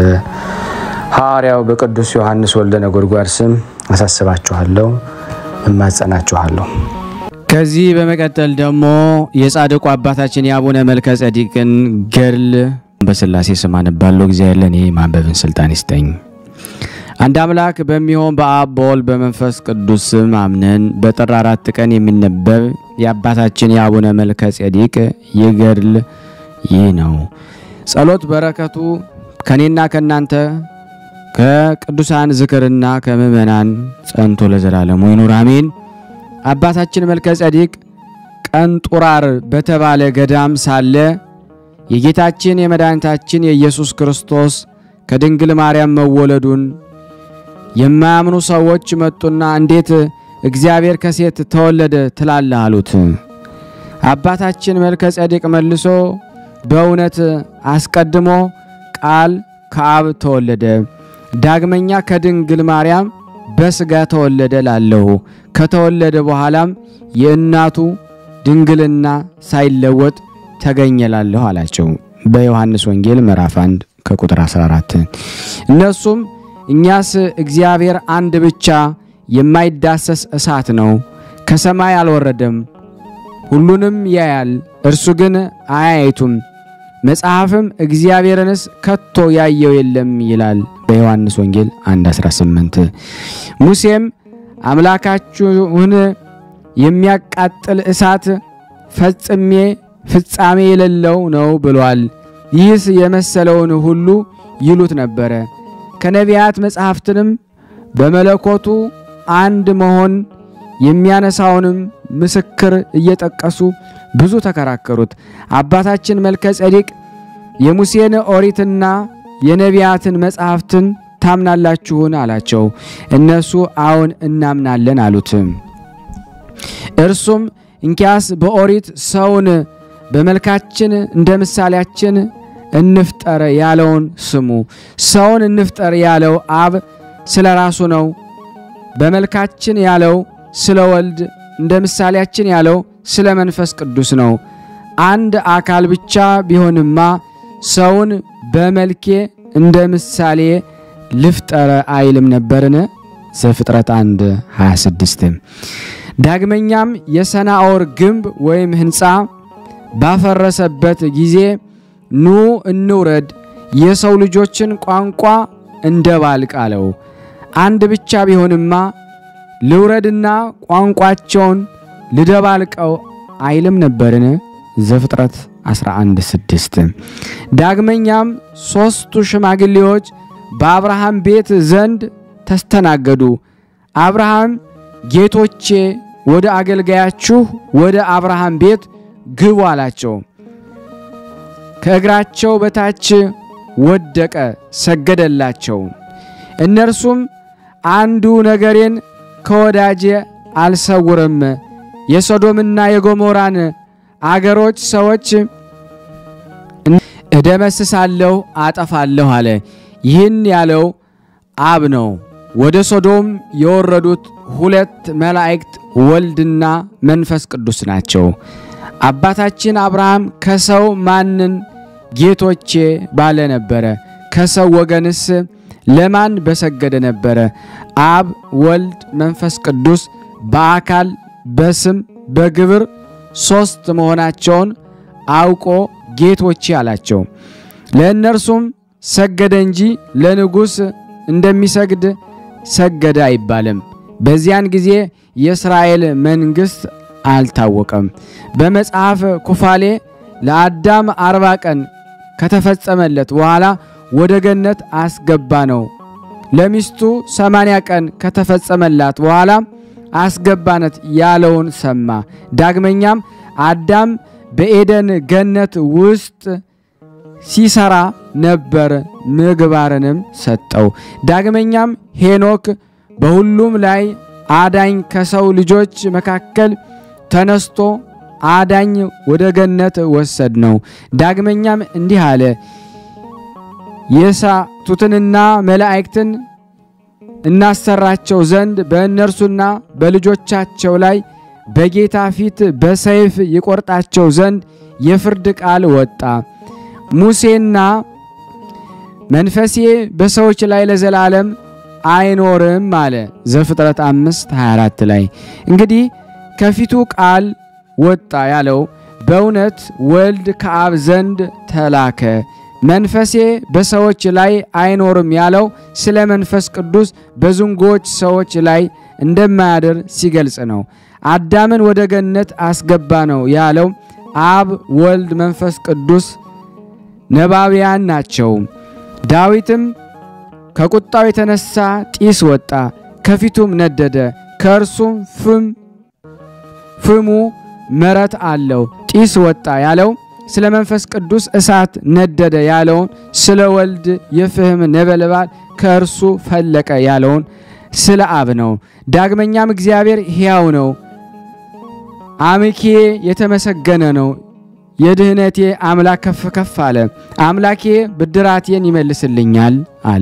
በሐዋርያው በቅዱስ ዮሐንስ ወልደ ነጎድጓድ ስም አሳስባችኋለሁ፣ እማጸናችኋለሁ። ከዚህ በመቀጠል ደግሞ የጻድቁ አባታችን የአቡነ መልከ ጸዲቅን ገድል በስላሴ ስም አነባለሁ። እግዚአብሔር ለእኔ ማንበብን ስልጣን ይስጠኝ። አንድ አምላክ በሚሆን በአብ በወልድ በመንፈስ ቅዱስ ስም አምነን በጥር አራት ቀን የሚነበብ የአባታችን የአቡነ መልከ ጼዴቅ የገድል ይህ ነው። ጸሎት በረከቱ ከኔና ከእናንተ ከቅዱሳን ዝክርና ከምእመናን ጸንቶ ለዘላለሙ ይኑር አሜን። አባታችን መልከ ጼዴቅ ቀንጡራር በተባለ ገዳም ሳለ የጌታችን የመድኃኒታችን የኢየሱስ ክርስቶስ ከድንግል ማርያም መወለዱን የማያምኑ ሰዎች መጡና እንዴት እግዚአብሔር ከሴት ተወለደ ትላለህ አሉት። አባታችን መልከ ጼዴቅ መልሶ በእውነት አስቀድሞ ቃል ከአብ ተወለደ፣ ዳግመኛ ከድንግል ማርያም በሥጋ ተወለደ ላለሁ ከተወለደ በኋላም የእናቱ ድንግልና ሳይለወጥ ተገኘላለሁ አላቸው። በዮሐንስ ወንጌል ምዕራፍ 1 ከቁጥር 14 እነሱም እኛስ እግዚአብሔር አንድ ብቻ የማይዳሰስ እሳት ነው፣ ከሰማይ አልወረደም፣ ሁሉንም ያያል፣ እርሱ ግን አያይቱም፣ መጽሐፍም እግዚአብሔርንስ ከቶ ያየው የለም ይላል በዮሐንስ ወንጌል 1:18 ሙሴም አምላካችሁን የሚያቃጥል እሳት ፈጽሜ ፍጻሜ የሌለው ነው ብሏል። ይህስ የመሰለውን ሁሉ ይሉት ነበረ። ከነቢያት መጻሕፍትንም በመለኮቱ አንድ መሆን የሚያነሳውንም ምስክር እየጠቀሱ ብዙ ተከራከሩት። አባታችን መልከ ጼዴቅ የሙሴን ኦሪትና የነቢያትን መጻሕፍትን ታምናላችሁን? አላቸው። እነሱ አዎን እናምናለን አሉት። እርሱም እንኪያስ በኦሪት ሰውን በመልካችን እንደ ምሳሌያችን እንፍጠር ያለውን ስሙ። ሰውን እንፍጠር ያለው አብ ስለ ራሱ ነው። በመልካችን ያለው ስለ ወልድ፣ እንደ ምሳሌያችን ያለው ስለ መንፈስ ቅዱስ ነው። አንድ አካል ብቻ ቢሆንማ ሰውን በመልኬ እንደ ምሳሌ ልፍጠረ አይልም ነበርን? ዘፍጥረት 1 26 ዳግመኛም የሰናዖር ግንብ ወይም ሕንፃ ባፈረሰበት ጊዜ ኑ እንውረድ የሰው ልጆችን ቋንቋ እንደባልቅ አለው። አንድ ብቻ ቢሆንማ ልውረድና ቋንቋቸውን ልደባልቀው አይልም ነበርን? ዘፍጥረት 11 6 ዳግመኛም ሦስቱ ሽማግሌዎች በአብርሃም ቤት ዘንድ ተስተናገዱ። አብርሃም ጌቶቼ ወደ አገልጋያችሁ ወደ አብርሃም ቤት ግቡ አላቸው። ከእግራቸው በታች ወደቀ፣ ሰገደላቸው። እነርሱም አንዱ ነገሬን ከወዳጄ አልሰውርም፣ የሶዶምና የጎሞራን አገሮች ሰዎች እደመስሳለሁ፣ አጠፋለሁ አለ። ይህን ያለው አብ ነው። ወደ ሶዶም የወረዱት ሁለት መላእክት ወልድና መንፈስ ቅዱስ ናቸው። አባታችን አብርሃም ከሰው ማንን ጌቶቼ ባለ ነበረ? ከሰው ወገንስ ለማን በሰገደ ነበረ? አብ፣ ወልድ፣ መንፈስ ቅዱስ በአካል በስም በግብር ሦስት መሆናቸውን አውቆ ጌቶቼ አላቸው። ለእነርሱም ሰገደ እንጂ ለንጉሥ እንደሚሰግድ ሰገደ አይባልም። በዚያን ጊዜ የእስራኤል መንግሥት አልታወቀም። በመጽሐፍ ኩፋሌ ለአዳም አርባ ቀን ከተፈጸመለት በኋላ ወደ ገነት አስገባ ነው። ለሚስቱ ሰማንያ ቀን ከተፈጸመላት በኋላ አስገባነት ያለውን ሰማ። ዳግመኛም አዳም በኤደን ገነት ውስጥ ሲሰራ ነበር፣ ምግባርንም ሰጠው። ዳግመኛም ሄኖክ በሁሉም ላይ አዳኝ ከሰው ልጆች መካከል ተነስቶ አዳኝ ወደ ገነት ወሰድ ነው። ዳግመኛም እንዲህ አለ፣ የሳቱትንና መላእክትን እናሰራቸው ዘንድ በእነርሱና በልጆቻቸው ላይ በጌታ ፊት በሰይፍ ይቆርጣቸው ዘንድ የፍርድ ቃል ወጣ። ሙሴና መንፈሴ በሰዎች ላይ ለዘላለም አይኖርም አለ ዘፍጥረት 5 24 ላይ እንግዲህ ከፊቱ ቃል ወጣ ያለው በእውነት ወልድ ከአብ ዘንድ ተላከ። መንፈሴ በሰዎች ላይ አይኖርም ያለው ስለ መንፈስ ቅዱስ በዝንጎች ሰዎች ላይ እንደማያድር ሲገልጽ ነው። አዳምን ወደ ገነት አስገባ ነው ያለው አብ፣ ወልድ፣ መንፈስ ቅዱስ ነባቢያን ናቸው። ዳዊትም ከቁጣው የተነሳ ጢስ ወጣ፣ ከፊቱም ነደደ፣ ከእርሱም ፍም ፍሙ መረት አለው። ጢስ ወጣ ያለው ስለ መንፈስ ቅዱስ እሳት ነደደ ያለውን ስለ ወልድ የፍህም ነበልባል ከእርሱ ፈለቀ ያለውን ስለ አብ ነው። ዳግመኛም እግዚአብሔር ሕያው ነው፣ አምላኬ የተመሰገነ ነው፣ የድህነቴ አምላክ ከፍ ከፍ አለ፣ አምላኬ ብድራቴን ይመልስልኛል አለ።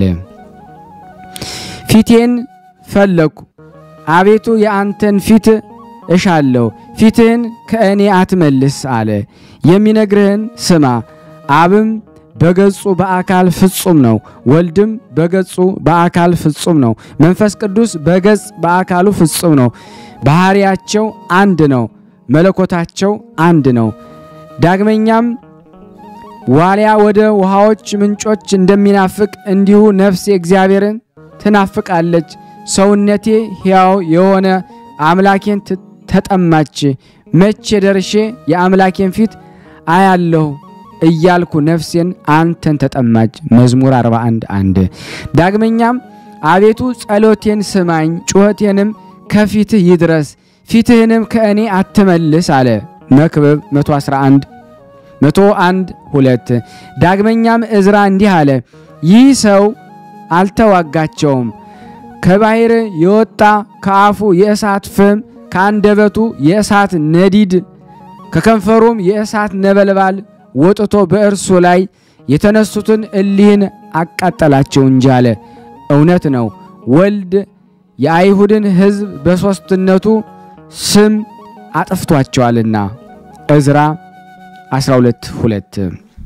ፊቴን ፈለግኩ፣ አቤቱ የአንተን ፊት እሻለሁ፣ ፊትህን ከእኔ አትመልስ አለ። የሚነግርህን ስማ። አብም በገጹ በአካል ፍጹም ነው፣ ወልድም በገጹ በአካል ፍጹም ነው፣ መንፈስ ቅዱስ በገጽ በአካሉ ፍጹም ነው። ባህሪያቸው አንድ ነው፣ መለኮታቸው አንድ ነው። ዳግመኛም ዋሊያ ወደ ውሃዎች ምንጮች እንደሚናፍቅ እንዲሁ ነፍሴ እግዚአብሔርን ትናፍቃለች። ሰውነቴ ሕያው የሆነ አምላኬን ተጠማች። መቼ ደርሼ የአምላኬን ፊት አያለሁ እያልኩ ነፍሴን አንተን ተጠማች። መዝሙር 41 አንድ ዳግመኛም አቤቱ ጸሎቴን ስማኝ፣ ጩኸቴንም ከፊትህ ይድረስ፣ ፊትህንም ከእኔ አትመልስ አለ። መክብብ 111 101 ሁለት ዳግመኛም እዝራ እንዲህ አለ፣ ይህ ሰው አልተዋጋቸውም ከባሕር የወጣ ከአፉ የእሳት ፍም ከአንደበቱ የእሳት ነዲድ ከከንፈሩም የእሳት ነበልባል ወጥቶ በእርሱ ላይ የተነሱትን እሊህን አቃጠላቸው እንጂ አለ። እውነት ነው። ወልድ የአይሁድን ሕዝብ በሦስትነቱ ስም አጥፍቷቸዋልና። ዕዝራ 12 2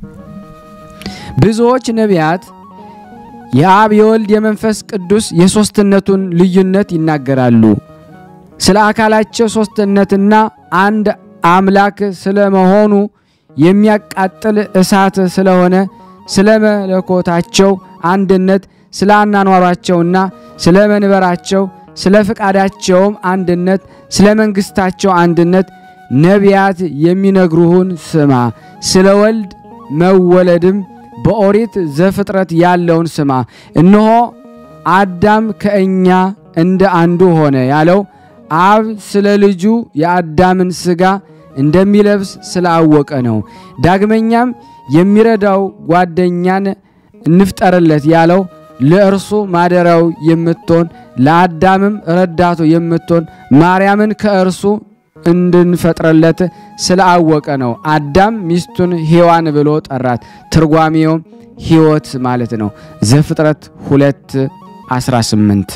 ብዙዎች ነቢያት የአብ የወልድ የመንፈስ ቅዱስ የሦስትነቱን ልዩነት ይናገራሉ። ስለ አካላቸው ሦስትነትና አንድ አምላክ ስለመሆኑ የሚያቃጥል እሳት ስለሆነ ስለ መለኮታቸው አንድነት፣ ስለ አናኗሯቸውና ስለ መንበራቸው፣ ስለ ፍቃዳቸውም አንድነት፣ ስለ መንግሥታቸው አንድነት ነቢያት የሚነግሩህን ስማ። ስለ ወልድ መወለድም በኦሪት ዘፍጥረት ያለውን ስማ። እነሆ አዳም ከእኛ እንደ አንዱ ሆነ ያለው አብ ስለ ልጁ የአዳምን ሥጋ እንደሚለብስ ስላወቀ ነው። ዳግመኛም የሚረዳው ጓደኛን እንፍጠርለት ያለው ለእርሱ ማደሪያው የምትሆን ለአዳምም ረዳቱ የምትሆን ማርያምን ከእርሱ እንድንፈጥርለት ስላወቀ ነው። አዳም ሚስቱን ሔዋን ብሎ ጠራት። ትርጓሜውም ሕይወት ማለት ነው። ዘፍጥረት 2 18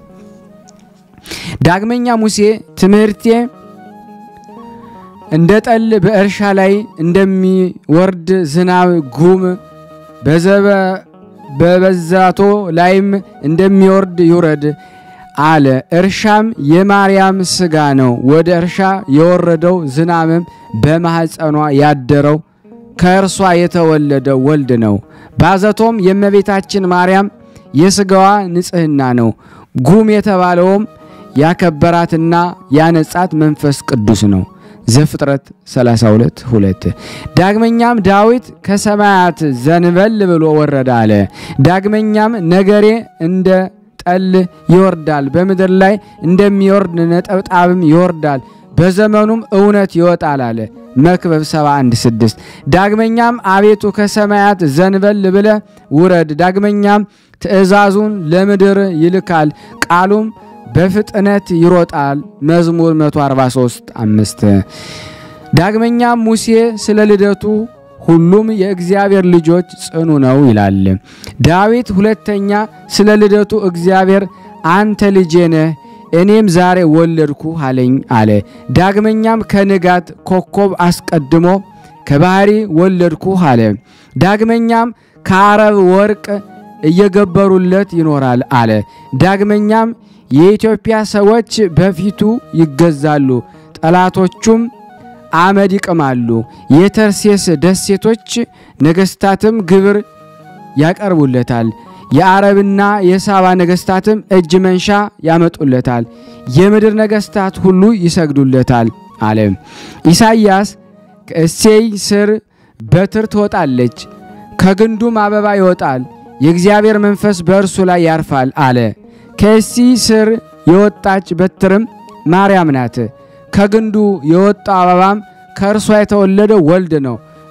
ዳግመኛ ሙሴ ትምህርቴ እንደ ጠል በእርሻ ላይ እንደሚወርድ ዝናብ ጉም በበዛቶ ላይም እንደሚወርድ ይውረድ አለ። እርሻም የማርያም ሥጋ ነው። ወደ እርሻ የወረደው ዝናብም በማኅፀኗ ያደረው ከእርሷ የተወለደው ወልድ ነው። ባዘቶም የእመቤታችን ማርያም የሥጋዋ ንጽሕና ነው። ጉም የተባለውም ያከበራትና ያነጻት መንፈስ ቅዱስ ነው። ዘፍጥረት 32 2 ዳግመኛም ዳዊት ከሰማያት ዘንበል ብሎ ወረደ አለ። ዳግመኛም ነገሬ እንደ ጠል ይወርዳል፣ በምድር ላይ እንደሚወርድ ነጠብጣብም ይወርዳል፣ በዘመኑም እውነት ይወጣል አለ። መክብብ 71 6 ዳግመኛም አቤቱ ከሰማያት ዘንበል ብለ ውረድ። ዳግመኛም ትእዛዙን ለምድር ይልካል፣ ቃሉም በፍጥነት ይሮጣል። መዝሙር 143 5 ዳግመኛም ሙሴ ስለ ልደቱ ሁሉም የእግዚአብሔር ልጆች ጽኑ ነው ይላል። ዳዊት ሁለተኛ ስለ ልደቱ እግዚአብሔር አንተ ልጄ ነህ እኔም ዛሬ ወለድኩ አለኝ አለ። ዳግመኛም ከንጋት ኮከብ አስቀድሞ ከባህሪ ወለድኩ አለ። ዳግመኛም ከአረብ ወርቅ እየገበሩለት ይኖራል አለ። ዳግመኛም የኢትዮጵያ ሰዎች በፊቱ ይገዛሉ፣ ጠላቶቹም አመድ ይቅማሉ። የተርሴስ ደሴቶች ነገሥታትም ግብር ያቀርቡለታል። የአረብና የሳባ ነገሥታትም እጅ መንሻ ያመጡለታል። የምድር ነገሥታት ሁሉ ይሰግዱለታል አለ። ኢሳይያስ ከእሴይ ስር በትር ትወጣለች፣ ከግንዱም አበባ ይወጣል፣ የእግዚአብሔር መንፈስ በእርሱ ላይ ያርፋል አለ። ከእሴይ ስር የወጣች በትርም ማርያም ናት። ከግንዱ የወጣው አበባም ከእርሷ የተወለደው ወልድ ነው።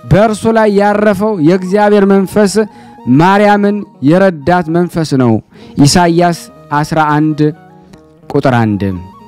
በእርሱ ላይ ያረፈው የእግዚአብሔር መንፈስ ማርያምን የረዳት መንፈስ ነው። ኢሳይያስ 11 ቁጥር 1።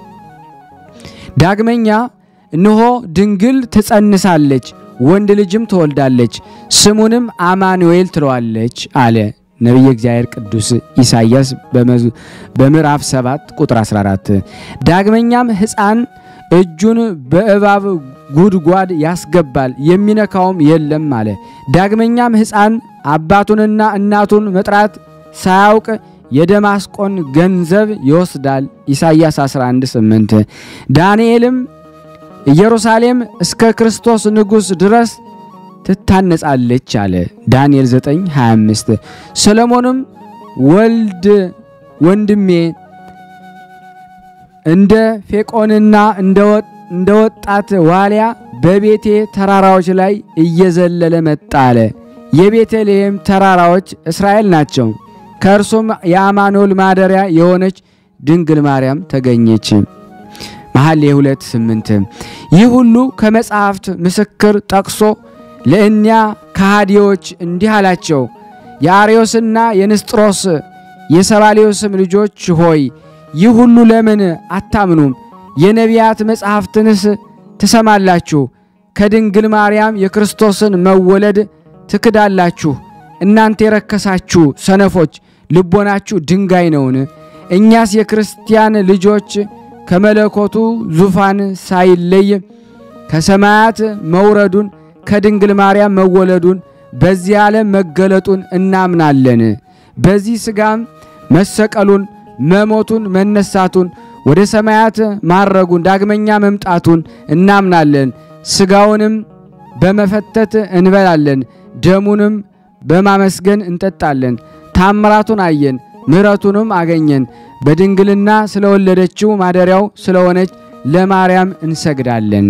ዳግመኛ እነሆ ድንግል ትጸንሳለች፣ ወንድ ልጅም ትወልዳለች፣ ስሙንም አማኑኤል ትለዋለች አለ ነቢየ እግዚአብሔር ቅዱስ ኢሳይያስ በምዕራፍ 7 ቁጥር 14። ዳግመኛም ሕፃን እጁን በእባብ ጉድጓድ ያስገባል የሚነካውም የለም አለ። ዳግመኛም ሕፃን አባቱንና እናቱን መጥራት ሳያውቅ የደማስቆን ገንዘብ ይወስዳል። ኢሳይያስ 11:8 ዳንኤልም ኢየሩሳሌም እስከ ክርስቶስ ንጉሥ ድረስ ትታነጻለች አለ። ዳንኤል 9:25 ሰሎሞንም ወልድ ወንድሜ እንደ ፌቆንና እንደ ወጣት ዋሊያ በቤቴ ተራራዎች ላይ እየዘለለ መጣ አለ። የቤተልሔም ተራራዎች እስራኤል ናቸው። ከእርሱም የአማኑኤል ማደሪያ የሆነች ድንግል ማርያም ተገኘች። መኃልየ ሁለት ስምንት ይህ ሁሉ ከመጻሕፍት ምስክር ጠቅሶ ለእኒያ ከሃዲዎች እንዲህ አላቸው። የአርዮስና የንስጥሮስ የሰባሌዮስም ልጆች ሆይ ይህ ሁሉ ለምን አታምኑም? የነቢያት መጻሕፍትንስ ትሰማላችሁ? ከድንግል ማርያም የክርስቶስን መወለድ ትክዳላችሁ። እናንተ የረከሳችሁ ሰነፎች ልቦናችሁ ድንጋይ ነውን? እኛስ የክርስቲያን ልጆች ከመለኮቱ ዙፋን ሳይለይ ከሰማያት መውረዱን ከድንግል ማርያም መወለዱን በዚህ ዓለም መገለጡን እናምናለን። በዚህ ሥጋም መሰቀሉን፣ መሞቱን፣ መነሳቱን፣ ወደ ሰማያት ማረጉን፣ ዳግመኛ መምጣቱን እናምናለን። ሥጋውንም በመፈተት እንበላለን፣ ደሙንም በማመስገን እንጠጣለን። ታምራቱን አየን፣ ምሕረቱንም አገኘን። በድንግልና ስለወለደችው ማደሪያው ስለሆነች ለማርያም እንሰግዳለን።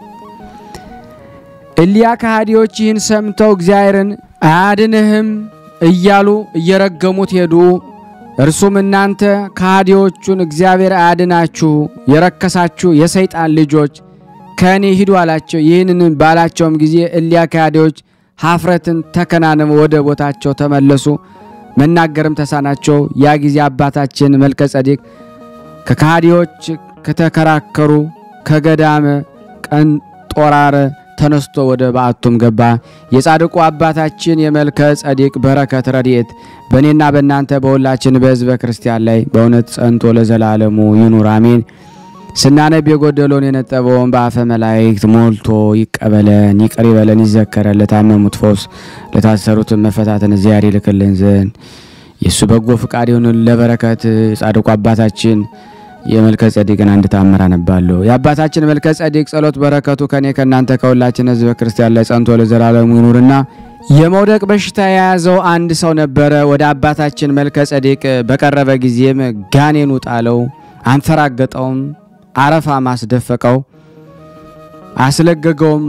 እሊያ ከሃዲዎች ይህን ሰምተው እግዚአብሔርን አያድንህም እያሉ እየረገሙት ሄዱ። እርሱም እናንተ ከሃዲዎቹን እግዚአብሔር አያድናችሁ የረከሳችሁ የሰይጣን ልጆች ከእኔ ሂዱ አላቸው። ይህንን ባላቸውም ጊዜ እሊያ ከሃዲዎች ሀፍረትን ተከናንበው ወደ ቦታቸው ተመለሱ። መናገርም ተሳናቸው። ያ ጊዜ አባታችን መልከ ጸዴቅ ከከሃዲዎች ከተከራከሩ ከገዳመ ቀንጦራረ ተነስቶ ወደ በዓቱም ገባ። የጻድቁ አባታችን የመልከ ጸዴቅ በረከት ረድኤት በእኔና በእናንተ በሁላችን በሕዝበ ክርስቲያን ላይ በእውነት ጸንቶ ለዘላለሙ ይኑር አሜን። ስናነብ የጎደለውን የነጠበውን በአፈ መላእክት ሞልቶ ይቀበለን፣ ይቅር ይበለን፣ ይዘከረን። ለታመሙት ፈውስ፣ ለታሰሩትን መፈታትን እግዚአብሔር ይልክልን ዘንድ የእሱ በጎ ፍቃድ ይሁንን። ለበረከት ጻድቁ አባታችን የመልከ ጸዴቅን አንድ ታምር አነባለሁ። የአባታችን መልከ ጸዴቅ ጸሎት በረከቱ ከኔ ከእናንተ ከሁላችን ሕዝበ ክርስቲያን ላይ ጸንቶ ለዘላለሙ ይኑርና የመውደቅ በሽታ የያዘው አንድ ሰው ነበረ። ወደ አባታችን መልከ ጸዴቅ በቀረበ ጊዜም ጋኔኑ ጣለው፣ አንፈራገጠውም፣ አረፋ ማስደፈቀው፣ አስለገገውም።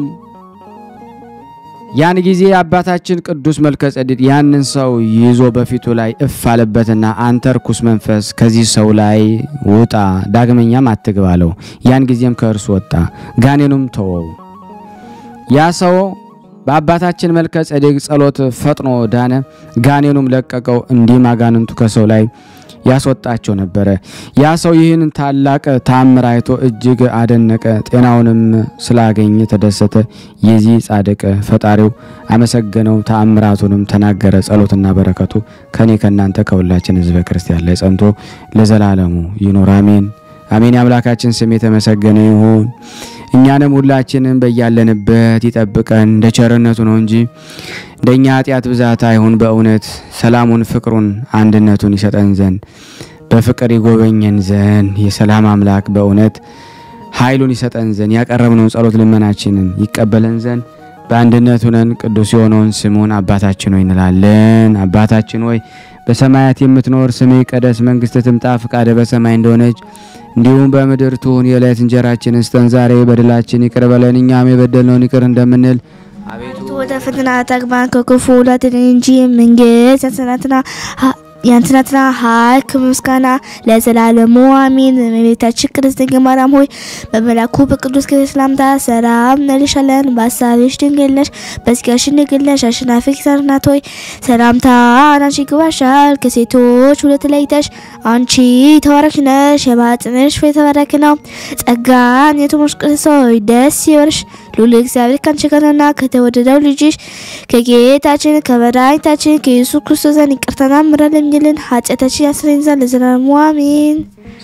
ያን ጊዜ አባታችን ቅዱስ መልከ ጸዴቅ ያንን ሰው ይዞ በፊቱ ላይ እፍ አለበትና አንተ ርኩስ መንፈስ ከዚህ ሰው ላይ ውጣ፣ ዳግመኛም አትግባ አለው። ያን ጊዜም ከእርሱ ወጣ፣ ጋኔኑም ተወው። ያ ሰው በአባታችን መልከ ጸዴቅ ጸሎት ፈጥኖ ዳነ፣ ጋኔኑም ለቀቀው። እንዲህም አጋንንቱ ከሰው ላይ ያስወጣቸው ነበረ። ያ ሰው ይህን ታላቅ ታምር አይቶ እጅግ አደነቀ። ጤናውንም ስላገኘ ተደሰተ። የዚህ ጻድቅ ፈጣሪው አመሰገነው፣ ተአምራቱንም ተናገረ። ጸሎትና በረከቱ ከኔ ከእናንተ ከሁላችን ሕዝበ ክርስቲያን ላይ ጸንቶ ለዘላለሙ ይኑር አሜን አሜን። የአምላካችን ስም የተመሰገነ ይሁን። እኛንም ሁላችንም በያለንበት ይጠብቀን እንደ ቸርነቱ ነው እንጂ እንደኛ ኃጢአት ብዛት አይሁን። በእውነት ሰላሙን፣ ፍቅሩን፣ አንድነቱን ይሰጠን ዘንድ በፍቅር ይጎበኘን ዘንድ የሰላም አምላክ በእውነት ኃይሉን ይሰጠን ዘንድ ያቀረብነውን ጸሎት ልመናችንን ይቀበለን ዘንድ በአንድነት ሆነን ቅዱስ የሆነውን ስሙን አባታችን ሆይ እንላለን። አባታችን ሆይ በሰማያት የምትኖር ስምህ ይቀደስ፣ መንግስትህ ትምጣ፣ ፍቃድህ በሰማይ እንደሆነች እንዲሁም በምድር ትሁን። የዕለት እንጀራችንን ስጠን ዛሬ፣ በደላችን ይቅር በለን እኛም የበደልነውን ይቅር እንደምንል አቤቱ ወደ ፈተና አታግባን ከክፉ ሁሉ አድነን እንጂ መንግሥት ያንተ ናትና ያንትናትና ኃይል ከምስጋና ለዘላለሙ አሜን። እመቤታችን ቅድስት ድንግል ማርያም ሆይ በመልአኩ በቅዱስ ገብርኤል ሰላምታ ሰላም እንልሻለን። በሀሳብሽ ድንግል ነሽ፣ በሥጋሽም ድንግል ነሽ። አሸናፊ እግዚአብሔር እናት ሆይ ሰላምታ አንቺ ይገባሻል። ከሴቶች ሁሉ ተለይተሽ አንቺ የተባረክሽ ነሽ፣ የማኅፀንሽ ፍሬ የተባረከ ነው። ጸጋን የተሞላሽ ቅድስት ሆይ ደስ ይበልሽ፣ ልዑል እግዚአብሔር ከአንቺ ጋር ነውና ከተወደደው ልጅሽ ከጌታችን ከመድኃኒታችን ከኢየሱስ ክርስቶስ ዘንድ ይቅርታና ምሕረት ለምኝልን ኃጢአታችን ያስረኝ ዘንድ ለዘላለሙ አሜን።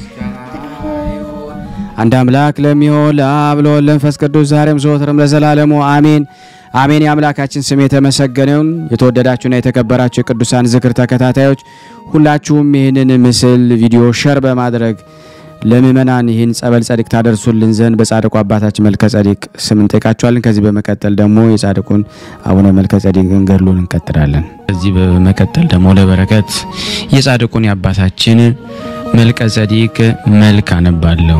አንድ አምላክ ለሚሆን ለአብ ለወልድ ለመንፈስ ቅዱስ ዛሬም ዘወትርም ለዘላለሙ አሜን አሜን። የአምላካችን ስም የተመሰገነውን የተወደዳችሁና የተከበራችሁ የቅዱሳን ዝክር ተከታታዮች ሁላችሁም ይህንን ምስል ቪዲዮ ሸር በማድረግ ለምእመናን ይህን ጸበል ጸዲቅ ታደርሱልን ዘንድ በጻድቁ አባታችን መልከ ጸዲቅ ስም እንጠይቃችኋለን። ከዚህ በመቀጠል ደግሞ የጻድቁን አቡነ መልከ ጸዲቅን ገድሉን እንቀጥላለን። ከዚህ በመቀጠል ደግሞ ለበረከት የጻድቁን የአባታችን መልከ ጸዲቅ መልክ አነባለሁ።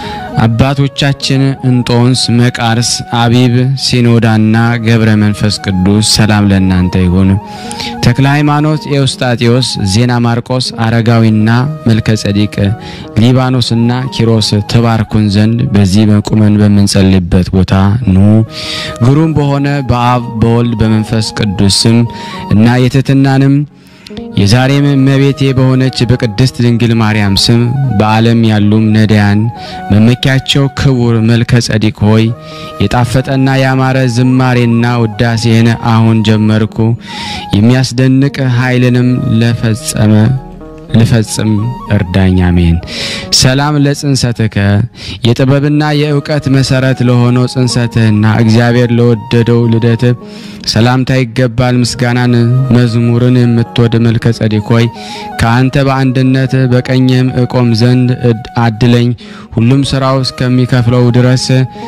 አባቶቻችን እንጦንስ፣ መቃርስ፣ አቢብ፣ ሲኖዳና ገብረ መንፈስ ቅዱስ ሰላም ለእናንተ ይሁን። ተክለ ሃይማኖት፣ ኤዎስጣቴዎስ፣ ዜና ማርቆስ፣ አረጋዊና መልከ ጸዲቅ፣ ሊባኖስና ኪሮስ ትባርኩን ዘንድ በዚህ በቁመን በምንጸልይበት ቦታ ኑ። ግሩም በሆነ በአብ በወልድ በመንፈስ ቅዱስ ስም እና የትህትናንም የዛሬም እመቤቴ በሆነች በቅድስት ድንግል ማርያም ስም በዓለም ያሉም ነዳያን መመኪያቸው ክቡር መልከ ጸዲቅ ሆይ የጣፈጠና ያማረ ዝማሬና ውዳሴን አሁን ጀመርኩ። የሚያስደንቅ ኃይልንም ለፈጸመ ልፈጽም እርዳኝ። አሜን። ሰላም ለጽንሰትከ የጥበብና የእውቀት መሰረት ለሆነው ጽንሰትህና እግዚአብሔር ለወደደው ልደት ሰላምታ ይገባል። ምስጋናን መዝሙርን የምትወድ መልከ ጸዲቅ ሆይ ከአንተ በአንድነት በቀኝም እቆም ዘንድ አድለኝ። ሁሉም ስራው እስከሚከፍለው ድረስ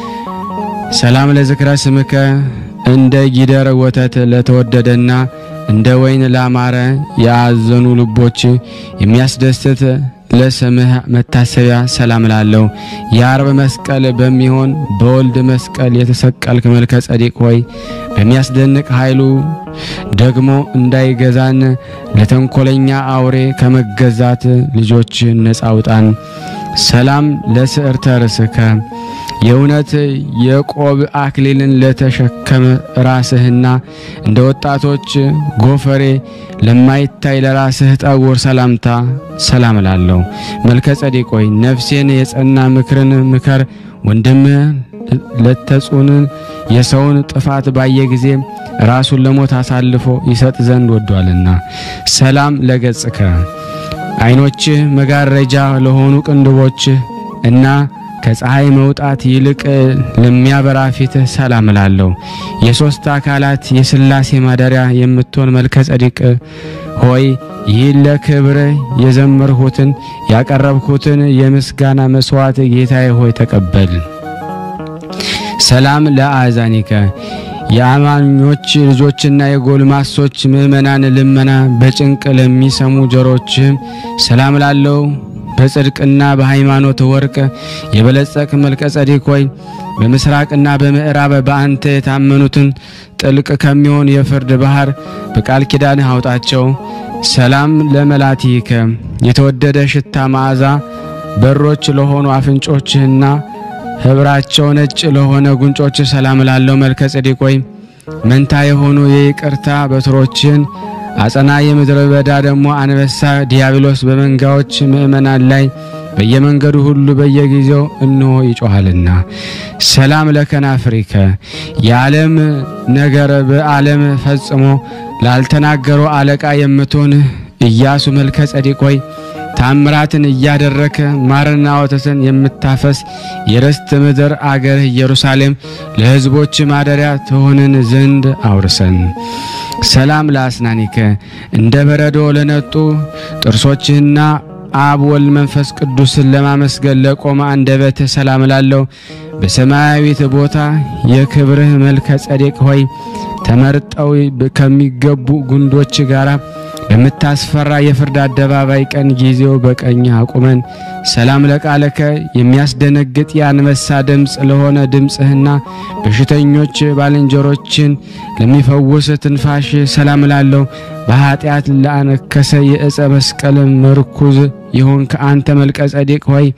ሰላም ለዝክረ ስምከ እንደ ጊደር ወተት ለተወደደና እንደ ወይን ላማረ የአዘኑ ልቦች የሚያስደስት ለስምህ መታሰቢያ ሰላም ላለው የአርብ መስቀል በሚሆን በወልድ መስቀል የተሰቀልክ መልከ ጸዲቅ ሆይ በሚያስደንቅ ኃይሉ ደግሞ እንዳይገዛን ለተንኮለኛ አውሬ ከመገዛት ልጆች ነጻ አውጣን። ሰላም ለስዕርተ ርስከ የእውነት የቆብ አክሊልን ለተሸከመ ራስህና እንደ ወጣቶች ጎፈሬ ለማይታይ ለራስህ ጠጉር ሰላምታ ሰላም ላለው መልከ ጸዲቅ ሆይ ነፍሴን የጸና ምክርን ምከር። ወንድምህ ለተጹን የሰውን ጥፋት ባየ ጊዜ ራሱን ለሞት አሳልፎ ይሰጥ ዘንድ ወዷልና። ሰላም ለገጽከ ዓይኖችህ መጋረጃ ለሆኑ ቅንድቦችህ እና ከፀሐይ መውጣት ይልቅ ለሚያበራ ፊትህ ሰላም ላለው የሦስት አካላት የሥላሴ ማደሪያ የምትሆን መልከ ጸዲቅ ሆይ ይህን ለክብር የዘመርሁትን ያቀረብሁትን የምስጋና መስዋዕት ጌታዬ ሆይ ተቀበል። ሰላም ለአዛኒከ የአማኞች ልጆችና የጎልማሶች ምእመናን ልመና በጭንቅ ለሚሰሙ ጆሮችህም ሰላም ላለው በጽድቅና በሃይማኖት ወርቅ የበለጸቅ መልከ ጸዲቅ ሆይ በምስራቅና በምዕራብ በአንተ የታመኑትን ጥልቅ ከሚሆን የፍርድ ባህር በቃል ኪዳንህ አውጣቸው። ሰላም ለመላቲከ የተወደደ ሽታ መዓዛ በሮች ለሆኑ አፍንጮችህና ህብራቸው ነጭ ለሆነ ጉንጮች ሰላም ላለው መልከ ጸዲቅ ሆይ መንታ የሆኑ የይቅርታ በትሮችን አጸና የምድረ በዳ ደግሞ አንበሳ ዲያብሎስ በመንጋዎች ምእመናን ላይ በየመንገዱ ሁሉ በየጊዜው እንሆ ይጮኻልና። ሰላም ለከናፍሪከ የዓለም ነገር በዓለም ፈጽሞ ላልተናገሩ አለቃ የምትሆን ኢያሱ መልከ ጸዲቅ ሆይ ታምራትን እያደረከ ማርና ወተትን የምታፈስ የርስት ምድር አገር ኢየሩሳሌም ለሕዝቦች ማደሪያ ትሆንን ዘንድ አውርሰን። ሰላም ለአስናኒከ እንደ በረዶ ለነጡ ጥርሶችህና አብ ወልድ መንፈስ ቅዱስን ለማመስገን ለቆመ አንደበትህ ሰላም ላለው በሰማያዊት ቦታ የክብርህ መልከ ጸዴቅ ሆይ ተመርጠው ከሚገቡ ጉንዶች ጋር በምታስፈራ የፍርድ አደባባይ ቀን ጊዜው በቀኝ አቁመን። ሰላም ለቃለከ የሚያስደነግጥ የአንበሳ ድምፅ ለሆነ ድምፅህና በሽተኞች ባልንጀሮችን ለሚፈውስ ትንፋሽ ሰላም ላለው በኃጢአት ለአነከሰ የዕፀ መስቀል ምርኩዝ የሆንክ አንተ መልከ ጸዴቅ ሆይ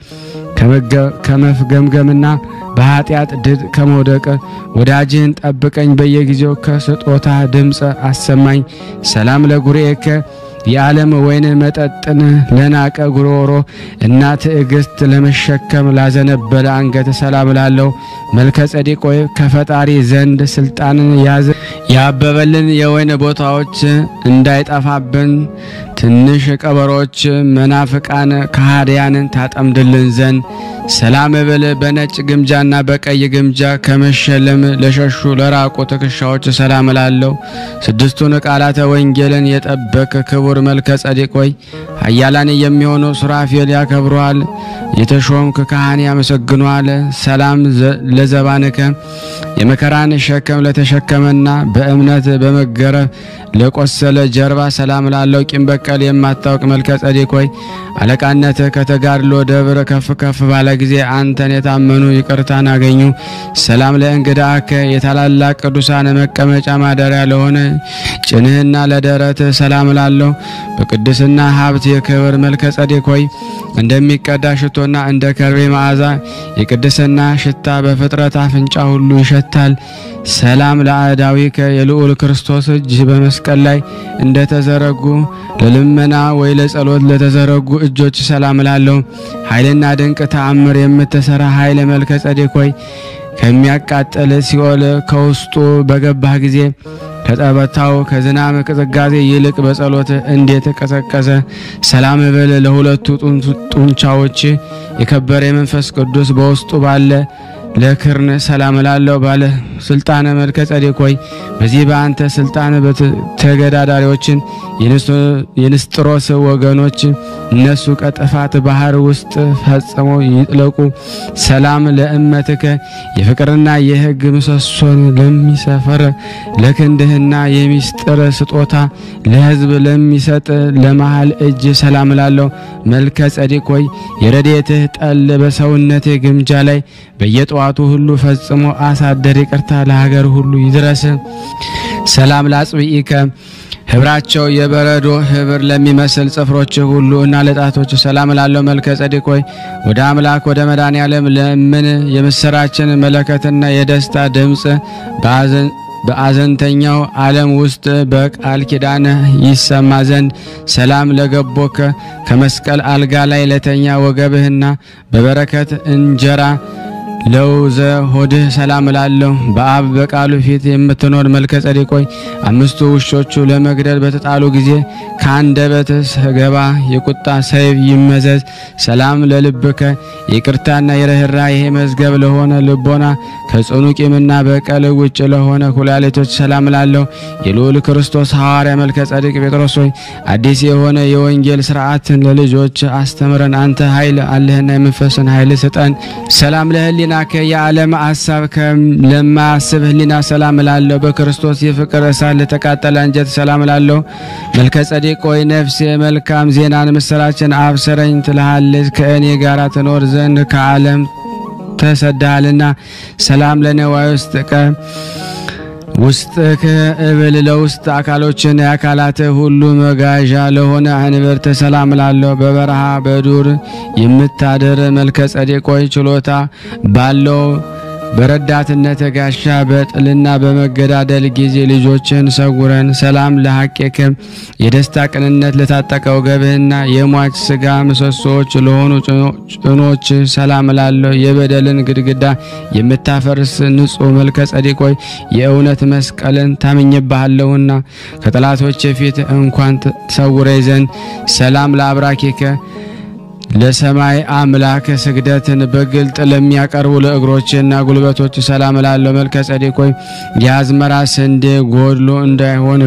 ከመፍገምገምና በኃጢአት ድድ ከመውደቅ ወዳጅህን ጠብቀኝ። በየጊዜው ከስጦታ ድምፅ አሰማኝ። ሰላም ለጉሬከ የዓለም ወይን መጠጥን ለናቀ ጉሮሮ እና ትዕግስት ለመሸከም ላዘነበለ አንገት ሰላም ላለው መልከ ጸዴቅ ሆይ ከፈጣሪ ዘንድ ስልጣንን ያዘ ያበበልን የወይን ቦታዎች እንዳይጠፋብን ትንሽ ቀበሮች መናፍቃን ከሃዲያንን ታጠምድልን ዘንድ ሰላም ብል በነጭ ግምጃና በቀይ ግምጃ ከመሸለም ለሸሹ ለራቁ ትከሻዎች ሰላም ላለው ስድስቱን ቃላተ ወንጌልን የጠበቅ ክቡር መልከ ጸዴቅ ሆይ ኃያላን የሚሆኑ ሱራፌል ያከብረዋል፣ የተሾምክ ካህን ያመሰግኗል። ሰላም ለዘባንከ የመከራን ሸክም ለተሸከመና በእምነት በመገረፍ ለቆሰለ ጀርባ ሰላም ላለው ቂም በቀል የማታውቅ መልከ ጸዴቅ ሆይ አለቃነት ከተጋድሎ ደብር ከፍ ከፍ ባለ ጊዜ አንተን የታመኑ ይቅርታን አገኙ። ሰላም ለእንግዳከ የታላላቅ ቅዱሳን መቀመጫ ማደሪያ ለሆነ ጭንህና ለደረት ሰላም ላለው በቅድስና ሀብት የክብር መልከ ጸዴቅ ሆይ እንደሚቀዳ ሽቶና እንደ ከርቤ መዓዛ የቅድስና ሽታ በፍጥረት አፍንጫ ሁሉ ይሸታል። ሰላም ለአዳዊከ የልዑል ክርስቶስ እጅ በመስቀል ላይ እንደተዘረጉ ለልመና ወይ ለጸሎት ለተዘረጉ እጆች ሰላም ላለው ኃይልና ድንቅ ተአምር የምትሰራ ኃይለ መልከ ጸዴቅ ሆይ ከሚያቃጥል ሲኦል ከውስጡ በገባህ ጊዜ ከጠበታው ከዝናብ ቅዝቃዜ ይልቅ በጸሎት እንዴት ቀዘቀዘ። ሰላም ብል ለሁለቱ ጡንቻዎች የከበረ የመንፈስ ቅዱስ በውስጡ ባለ ለክርን ሰላም ላለው ባለ ስልጣነ መልከ ጸዴቅ ሆይ በዚህ በአንተ ስልጣን ተገዳዳሪዎችን የንስጥሮስ ወገኖች እነሱ ከጥፋት ባህር ውስጥ ፈጽመው ይጥለቁ። ሰላም ለእመትከ የፍቅርና የሕግ ምሰሶን ለሚሰፈር ለክንድህና የሚስጥር ስጦታ ለሕዝብ ለሚሰጥ ለመሃል እጅ ሰላም ላለው መልከ ጸዴቅ ሆይ የረድኤትህ ጠል በሰውነቴ ግምጃ ላይ በየጠዋቱ ሁሉ ፈጽሞ አሳደር። ይቅርታ ለሀገር ሁሉ ይድረስ። ሰላም ላጽብኢከ ህብራቸው የበረዶ ህብር ለሚመስል ጽፍሮች ሁሉ እና ለጣቶች ሰላም ላለው መልከ ጸዴቅ ሆይ ወደ አምላክ ወደ መድኃኔ ዓለም ለምን የምስራችን መለከትና የደስታ ድምፅ በአዘንተኛው ዓለም ውስጥ በቃል ኪዳን ይሰማ ዘንድ ሰላም ለገቦከ ከመስቀል አልጋ ላይ ለተኛ ወገብህና በበረከት እንጀራ ለውዘ ሆድህ ሰላም እላለሁ። በአብ በቃሉ ፊት የምትኖር መልከ ጸዴቅ ሆይ አምስቱ ውሾቹ ለመግደል በተጣሉ ጊዜ ከአንደበትህ ስገባ የቁጣ ሰይፍ ይመዘዝ። ሰላም ለልብከ የይቅርታና የርኅራኄ መዝገብ ለሆነ ልቦና ከጽኑ ቂምና በቀል ውጭ ለሆነ ኩላሊቶች ሰላም እላለሁ። የልዑል ክርስቶስ ሐዋርያ መልከ ጸዴቅ ጴጥሮስ ሆይ አዲስ የሆነ የወንጌል ስርዓትን ለልጆች አስተምረን። አንተ ኃይል አለህና የመንፈስን ኃይል ስጠን። ሰላም ለህሊናከ የዓለም ሀሳብ ለማያስብ ህሊና ሰላም እላለሁ። በክርስቶስ የፍቅር እሳት ለተቃጠለ አንጀት ሰላም እላለሁ። መልከ ጸዴቅ ሆይ ነፍሴ መልካም ዜናን ምስራችን አብሰረኝ ትልሃለች። ከእኔ ጋር ትኖር ዘንድ ከዓለም ተሰዳሃልና ሰላም ለነዋይ ውስጥ ቀ ውስጥ ከእብል ለውስጥ አካሎችን የአካላት ሁሉ መጋዣ ለሆነ አንብርት ሰላም ላለው በበረሃ በዱር የምታደር መልከ ጸዴቅ ሆይ ችሎታ ባለው በረዳትነት ጋሻ በጥልና በመገዳደል ጊዜ ልጆችን ሰውረን። ሰላም ለሐቄክም የደስታ ቅንነት ለታጠቀ ወገብህና የሟች ስጋ ምሰሶዎች ለሆኑ ጭኖች ሰላም ላለው የበደልን ግድግዳ የምታፈርስ ንጹሕ መልከ ጸዴቅ ሆይ የእውነት መስቀልን ታምኝብሃለሁና ከጠላቶች ፊት እንኳን ተሰውረኝ ዘንድ ሰላም ለአብራኬከ ለሰማይ አምላክ ስግደትን በግልጥ ለሚያቀርቡ ለእግሮችና ጉልበቶች ሰላም ላለው መልከ ጸዴቅ ሆይ የአዝመራ ስንዴ ጎድሎ እንዳይሆን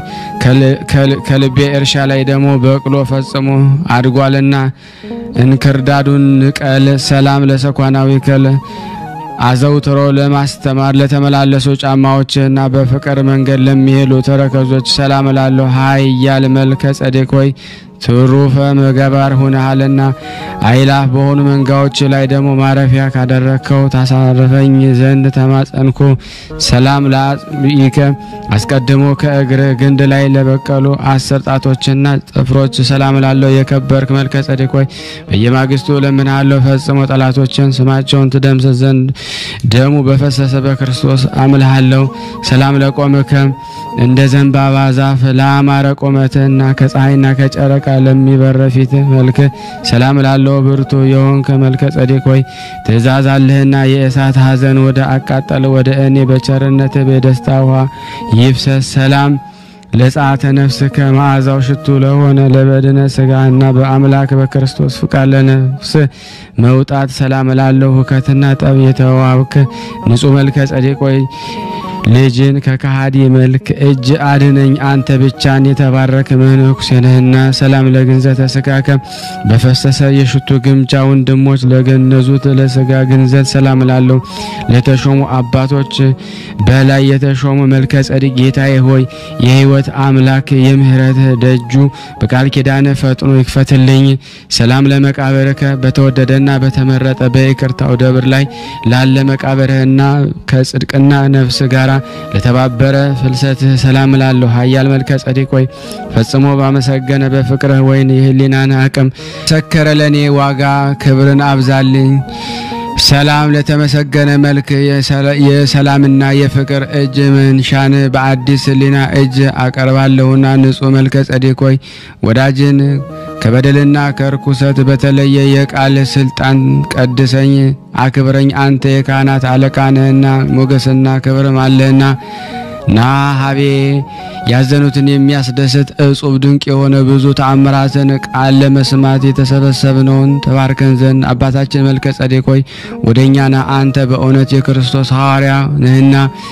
ከልቤ እርሻ ላይ ደግሞ በቅሎ ፈጽሞ አድጓልና እንክርዳዱን ንቀል። ሰላም ለሰኳናዊ ከል አዘውትሮ ለማስተማር ለተመላለሱ ጫማዎችና በፍቅር መንገድ ለሚሄዱ ተረከዞች ሰላም ላለሁ ኃያል መልከ ጸዴቅ ሆይ ትሩፈ ገባር ሆነሃልና አይላፍ በሆኑ መንጋዎች ላይ ደግሞ ማረፊያ ካደረግከው ታሳረፈኝ ዘንድ ተማጸንኩ። ሰላም ለአጽብኢከ አስቀድሞ ከእግር ግንድ ላይ ለበቀሉ አስር ጣቶችና ጥፍሮች ሰላም ላለው የከበርክ መልከ ጸዴቅ ሆይ በየማግስቱ እለምንሃለሁ ፈጽሞ ጠላቶችን ስማቸውን ትደምስስ ዘንድ ደሙ በፈሰሰ በክርስቶስ አምልሃለሁ። ሰላም ለቆምከ እንደ ዘንባባ ዛፍ ለአማረ ቁመትህና ከፀሐይና ከጨረቃ ለሚበረ ፊት መልክ ሰላም ላለው ብርቱ የሆንከ መልከ ጸዴቅ ሆይ ትእዛዝ አለህና የእሳት ሐዘን ወደ አቃጠለ ወደ እኔ በቸርነት በደስታ ውሃ ይፍሰስ። ሰላም ለጸአተ ነፍስ ከመዓዛው ሽቱ ለሆነ ለበድነ ስጋና በአምላክ በክርስቶስ ፍቃድ ለነፍስ መውጣት ሰላም ላለው ሁከትና ጠብ የተዋብክ ንጹሕ መልከ ጸዴቅ ሆይ ልጅን ከከሃዲ መልክ እጅ አድነኝ። አንተ ብቻን የተባረክ መነኩሴ ነህና። ሰላም ለግንዘተ ስጋከ በፈሰሰ የሽቱ ግምጃ ወንድሞች ለገነዙት ለስጋ ግንዘት ሰላም ላለው ለተሾሙ አባቶች በላይ የተሾሙ መልከ ጸዲቅ ጌታዬ ሆይ የሕይወት አምላክ የምህረት ደጁ በቃል ኪዳን ፈጥኖ ይክፈትልኝ። ሰላም ለመቃብርከ በተወደደና በተመረጠ በይቅርታው ደብር ላይ ላለ መቃብርህና ከጽድቅና ነፍስ ጋራ ለተባበረ ፍልሰትህ ሰላም ላለሁ ኃያል መልከ ጸዲቅ ሆይ ፈጽሞ ባመሰገነ በፍቅርህ ወይን የህሊናን አቅም ሰከረ ለእኔ ዋጋ ክብርን አብዛልኝ። ሰላም ለተመሰገነ መልክ የሰላምና የፍቅር እጅ መንሻን በአዲስ ህሊና እጅ አቀርባለሁና ንጹሕ መልከ ጸዲቅ ሆይ ወዳጅን ከበደልና ከርኩሰት በተለየ የቃል ስልጣን ቀድሰኝ አክብረኝ። አንተ የካህናት አለቃ ነህና ሞገስና ክብርም አለህና ና ሀቤ ያዘኑትን የሚያስደስት እጹብ ድንቅ የሆነ ብዙ ተአምራትን ቃል ለመስማት የተሰበሰብነውን ተባርከን ዘንድ አባታችን መልከ ጸዴቅ ሆይ ወደ እኛ ና። አንተ በእውነት የክርስቶስ ሐዋርያ ነህና።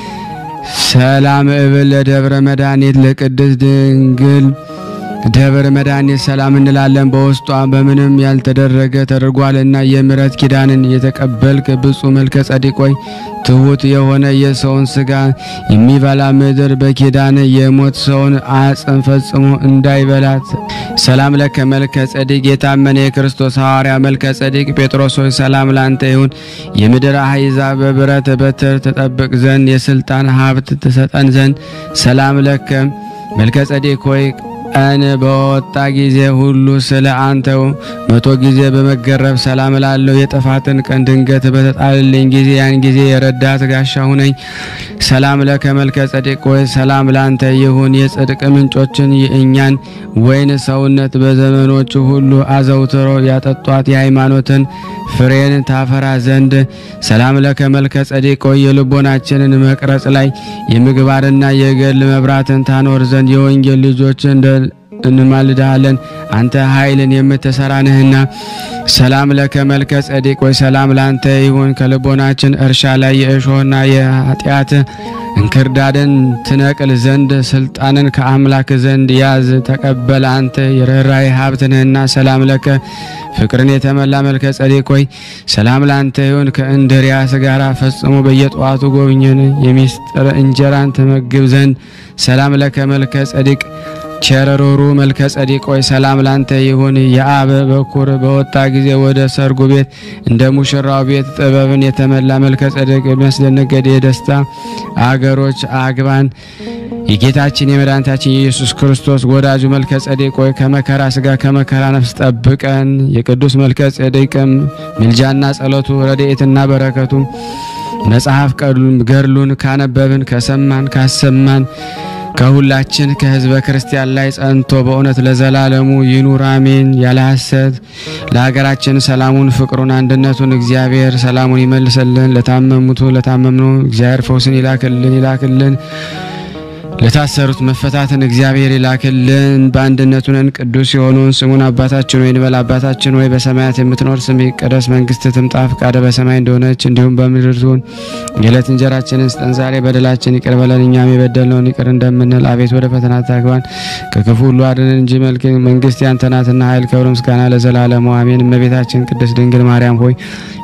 ሰላም እብል ለደብረ መድኃኒት ለቅድስት ድንግል ደብረ መድኃኒት ሰላም እንላለን። በውስጧ በምንም ያልተደረገ ተደርጓልና የምሕረት ኪዳንን የተቀበልክ ብፁዕ መልከ ጸዲቅ ሆይ ትሑት የሆነ የሰውን ስጋ የሚበላ ምድር በኪዳን የሞት ሰውን አጽም ፈጽሞ እንዳይበላት ሰላም ለከ መልከ ጸዲቅ የታመነ የክርስቶስ ሐዋርያ መልከ ጸዲቅ ጴጥሮስ ሆይ ሰላም ላንተ ይሁን። የምድር አሕዛብ በብረት በትር ተጠብቅ ዘንድ የስልጣን ሀብት ትሰጠን ዘንድ ሰላም ለከ መልከ ጸዲቅ ሆይ ቀን በወጣ ጊዜ ሁሉ ስለ አንተው መቶ ጊዜ በመገረፍ ሰላም ላለው የጥፋትን ቀን ድንገት በተጣልልኝ ጊዜ ያን ጊዜ የረዳት ጋሻ ሁነኝ። ሰላም ለከ መልከ ጸዲቅ ሆይ ሰላም ላንተ ይሁን። የጽድቅ ምንጮችን የእኛን ወይን ሰውነት በዘመኖቹ ሁሉ አዘውትሮ ያጠጧት የሃይማኖትን ፍሬን ታፈራ ዘንድ ሰላም ለከ መልከ ጸዲቅ ሆይ የልቦናችንን መቅረጽ ላይ የምግባርና የገድል መብራትን ታኖር ዘንድ የወንጌል ልጆች እንደ እንማልድሃለን አንተ ኃይልን የምትሰራ ነህና። ሰላም ለከ መልከ ጸዲቅ ወይ ሰላም ላንተ ይሁን። ከልቦናችን እርሻ ላይ የእሾህና የኃጢአት እንክርዳድን ትነቅል ዘንድ ስልጣንን ከአምላክ ዘንድ ያዝ ተቀበል። አንተ የርኅራኄ ሀብት ነህና። ሰላም ለከ ፍቅርን የተመላ መልከ ጸዲቅ ሆይ ሰላም ላንተ ይሁን። ከእንድርያስ ጋር ፈጽሞ በየጠዋቱ ጎብኝን የሚስጥር እንጀራን ትመግብ ዘንድ ሰላም ለከ መልከ ጸዲቅ ቸረሮሩ መልከ ጸዲቅ ሆይ ሰላም ላንተ ይሁን። የአብ በኩር በወጣ ጊዜ ወደ ሰርጉ ቤት እንደ ሙሽራው ቤት ጥበብን የተመላ መልከ ጸዲቅ የሚያስደነገድ የደስታ አገሮች አግባን። የጌታችን የመድኃኒታችን የኢየሱስ ክርስቶስ ወዳጁ መልከ ጸዲቅ ሆይ ከመከራ ስጋ ከመከራ ነፍስ ጠብቀን። የቅዱስ መልከ ጸዲቅም ምልጃና ጸሎቱ ረድኤትና በረከቱ መጽሐፍ ገድሉን ካነበብን ከሰማን ካሰማን ከሁላችን ከሕዝበ ክርስቲያን ላይ ጸንቶ በእውነት ለዘላለሙ ይኑር አሜን። ያለ ሐሰት ለሀገራችን ሰላሙን፣ ፍቅሩን፣ አንድነቱን እግዚአብሔር ሰላሙን ይመልሰልን። ለታመሙቱ ለታመምነው እግዚአብሔር ፈውስን ይላክልን ይላክልን። ለታሰሩት መፈታትን እግዚአብሔር ይላክልን። በአንድነቱ ነን ቅዱስ የሆነውን ስሙን አባታችን ወይ እንበል። አባታችን ወይ በሰማያት የምትኖር ስምህ ይቀደስ፣ መንግስትህ ትምጣ፣ ፈቃድህ በሰማይ እንደሆነች እንዲሁም በምድር ትሁን። የዕለት እንጀራችንን ስጠን ዛሬ፣ በደላችን ይቅር በለን እኛም የበደልነውን ይቅር እንደምንል፣ አቤት ወደ ፈተና አታግባን፣ ከክፉ ሁሉ አድነን እንጂ መልክ መንግስት ያንተ ናትና ኃይል፣ ክብር፣ ምስጋና ለዘላለሙ አሜን። እመቤታችን ቅድስት ድንግል ማርያም ሆይ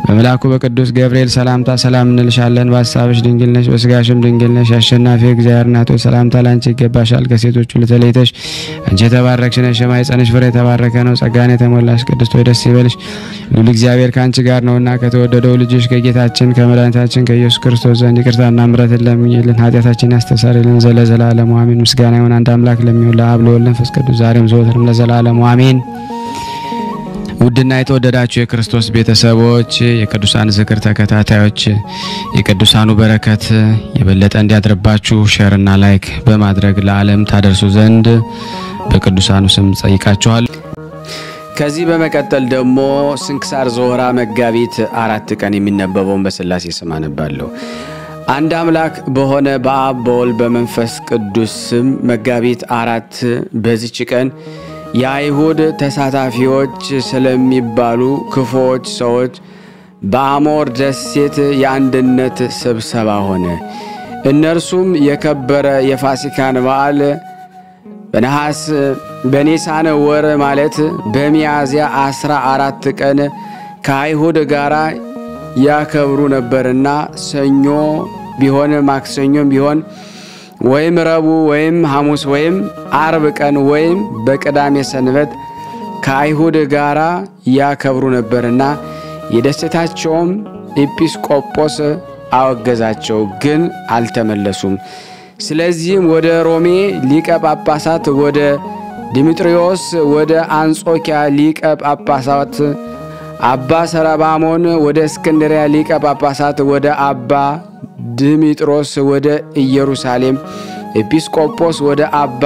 በመልአኩ በቅዱስ ገብርኤል ሰላምታ ሰላም እንልሻለን። በሀሳብሽ ድንግል ነሽ፣ በስጋሽም ድንግል ነሽ። የአሸናፊ እግዚአብሔር እናት ሆይ ሰላምታ ላንቺ ይገባሻል። ከሴቶች ሁሉ ተለይተሽ አንቺ የተባረክሽ ነሽ፣ የማኅፀንሽ ፍሬ የተባረከ ነው። ጸጋን የተሞላሽ ቅድስት ሆይ ደስ ይበልሽ፣ ልዑል እግዚአብሔር ከአንቺ ጋር ነውና ከተወደደው ልጅሽ ከጌታችን ከመድኃኒታችን ከኢየሱስ ክርስቶስ ዘንድ ይቅርታና ምሕረትን ለምኝልን ኃጢአታችን ያስተሰርይልን ዘለዘላለሙ አሜን። ምስጋና ይሁን አንድ አምላክ ለሚሆን ለአብ ለወልድ ለመንፈስ ቅዱስ ዛሬም ዘወትርም ለዘላለሙ አሜን። ውድና የተወደዳችሁ የክርስቶስ ቤተሰቦች የቅዱሳን ዝክር ተከታታዮች የቅዱሳኑ በረከት የበለጠ እንዲያድርባችሁ ሼርና ላይክ በማድረግ ለዓለም ታደርሱ ዘንድ በቅዱሳኑ ስም ጠይቃችኋል። ከዚህ በመቀጠል ደግሞ ስንክሳር ዘወርኀ መጋቢት አራት ቀን የሚነበበውን በሥላሴ ስም አነባለሁ። አንድ አምላክ በሆነ በአብ በወልድ በመንፈስ ቅዱስ ስም መጋቢት አራት በዚች ቀን የአይሁድ ተሳታፊዎች ስለሚባሉ ክፉዎች ሰዎች በአሞር ደሴት የአንድነት ስብሰባ ሆነ። እነርሱም የከበረ የፋሲካን በዓል በነሐስ በኒሳን ወር ማለት በሚያዝያ አስራ አራት ቀን ከአይሁድ ጋር ያከብሩ ነበርና ሰኞ ቢሆን ማክሰኞም ቢሆን ወይም ረቡዕ ወይም ሐሙስ ወይም አርብ ቀን ወይም በቅዳሜ ሰንበት ከአይሁድ ጋር ያከብሩ ነበርና የደሴታቸውም ኤጲስቆጶስ አወገዛቸው፣ ግን አልተመለሱም። ስለዚህም ወደ ሮሜ ሊቀ ጳጳሳት ወደ ዲሜጥሪዮስ ወደ አንጾኪያ ሊቀ ጳጳሳት አባ ሰረባሞን ወደ እስክንድሪያ ሊቀ ጳጳሳት ወደ አባ ድሚጥሮስ ወደ ኢየሩሳሌም ኤጲስቆጶስ ወደ አባ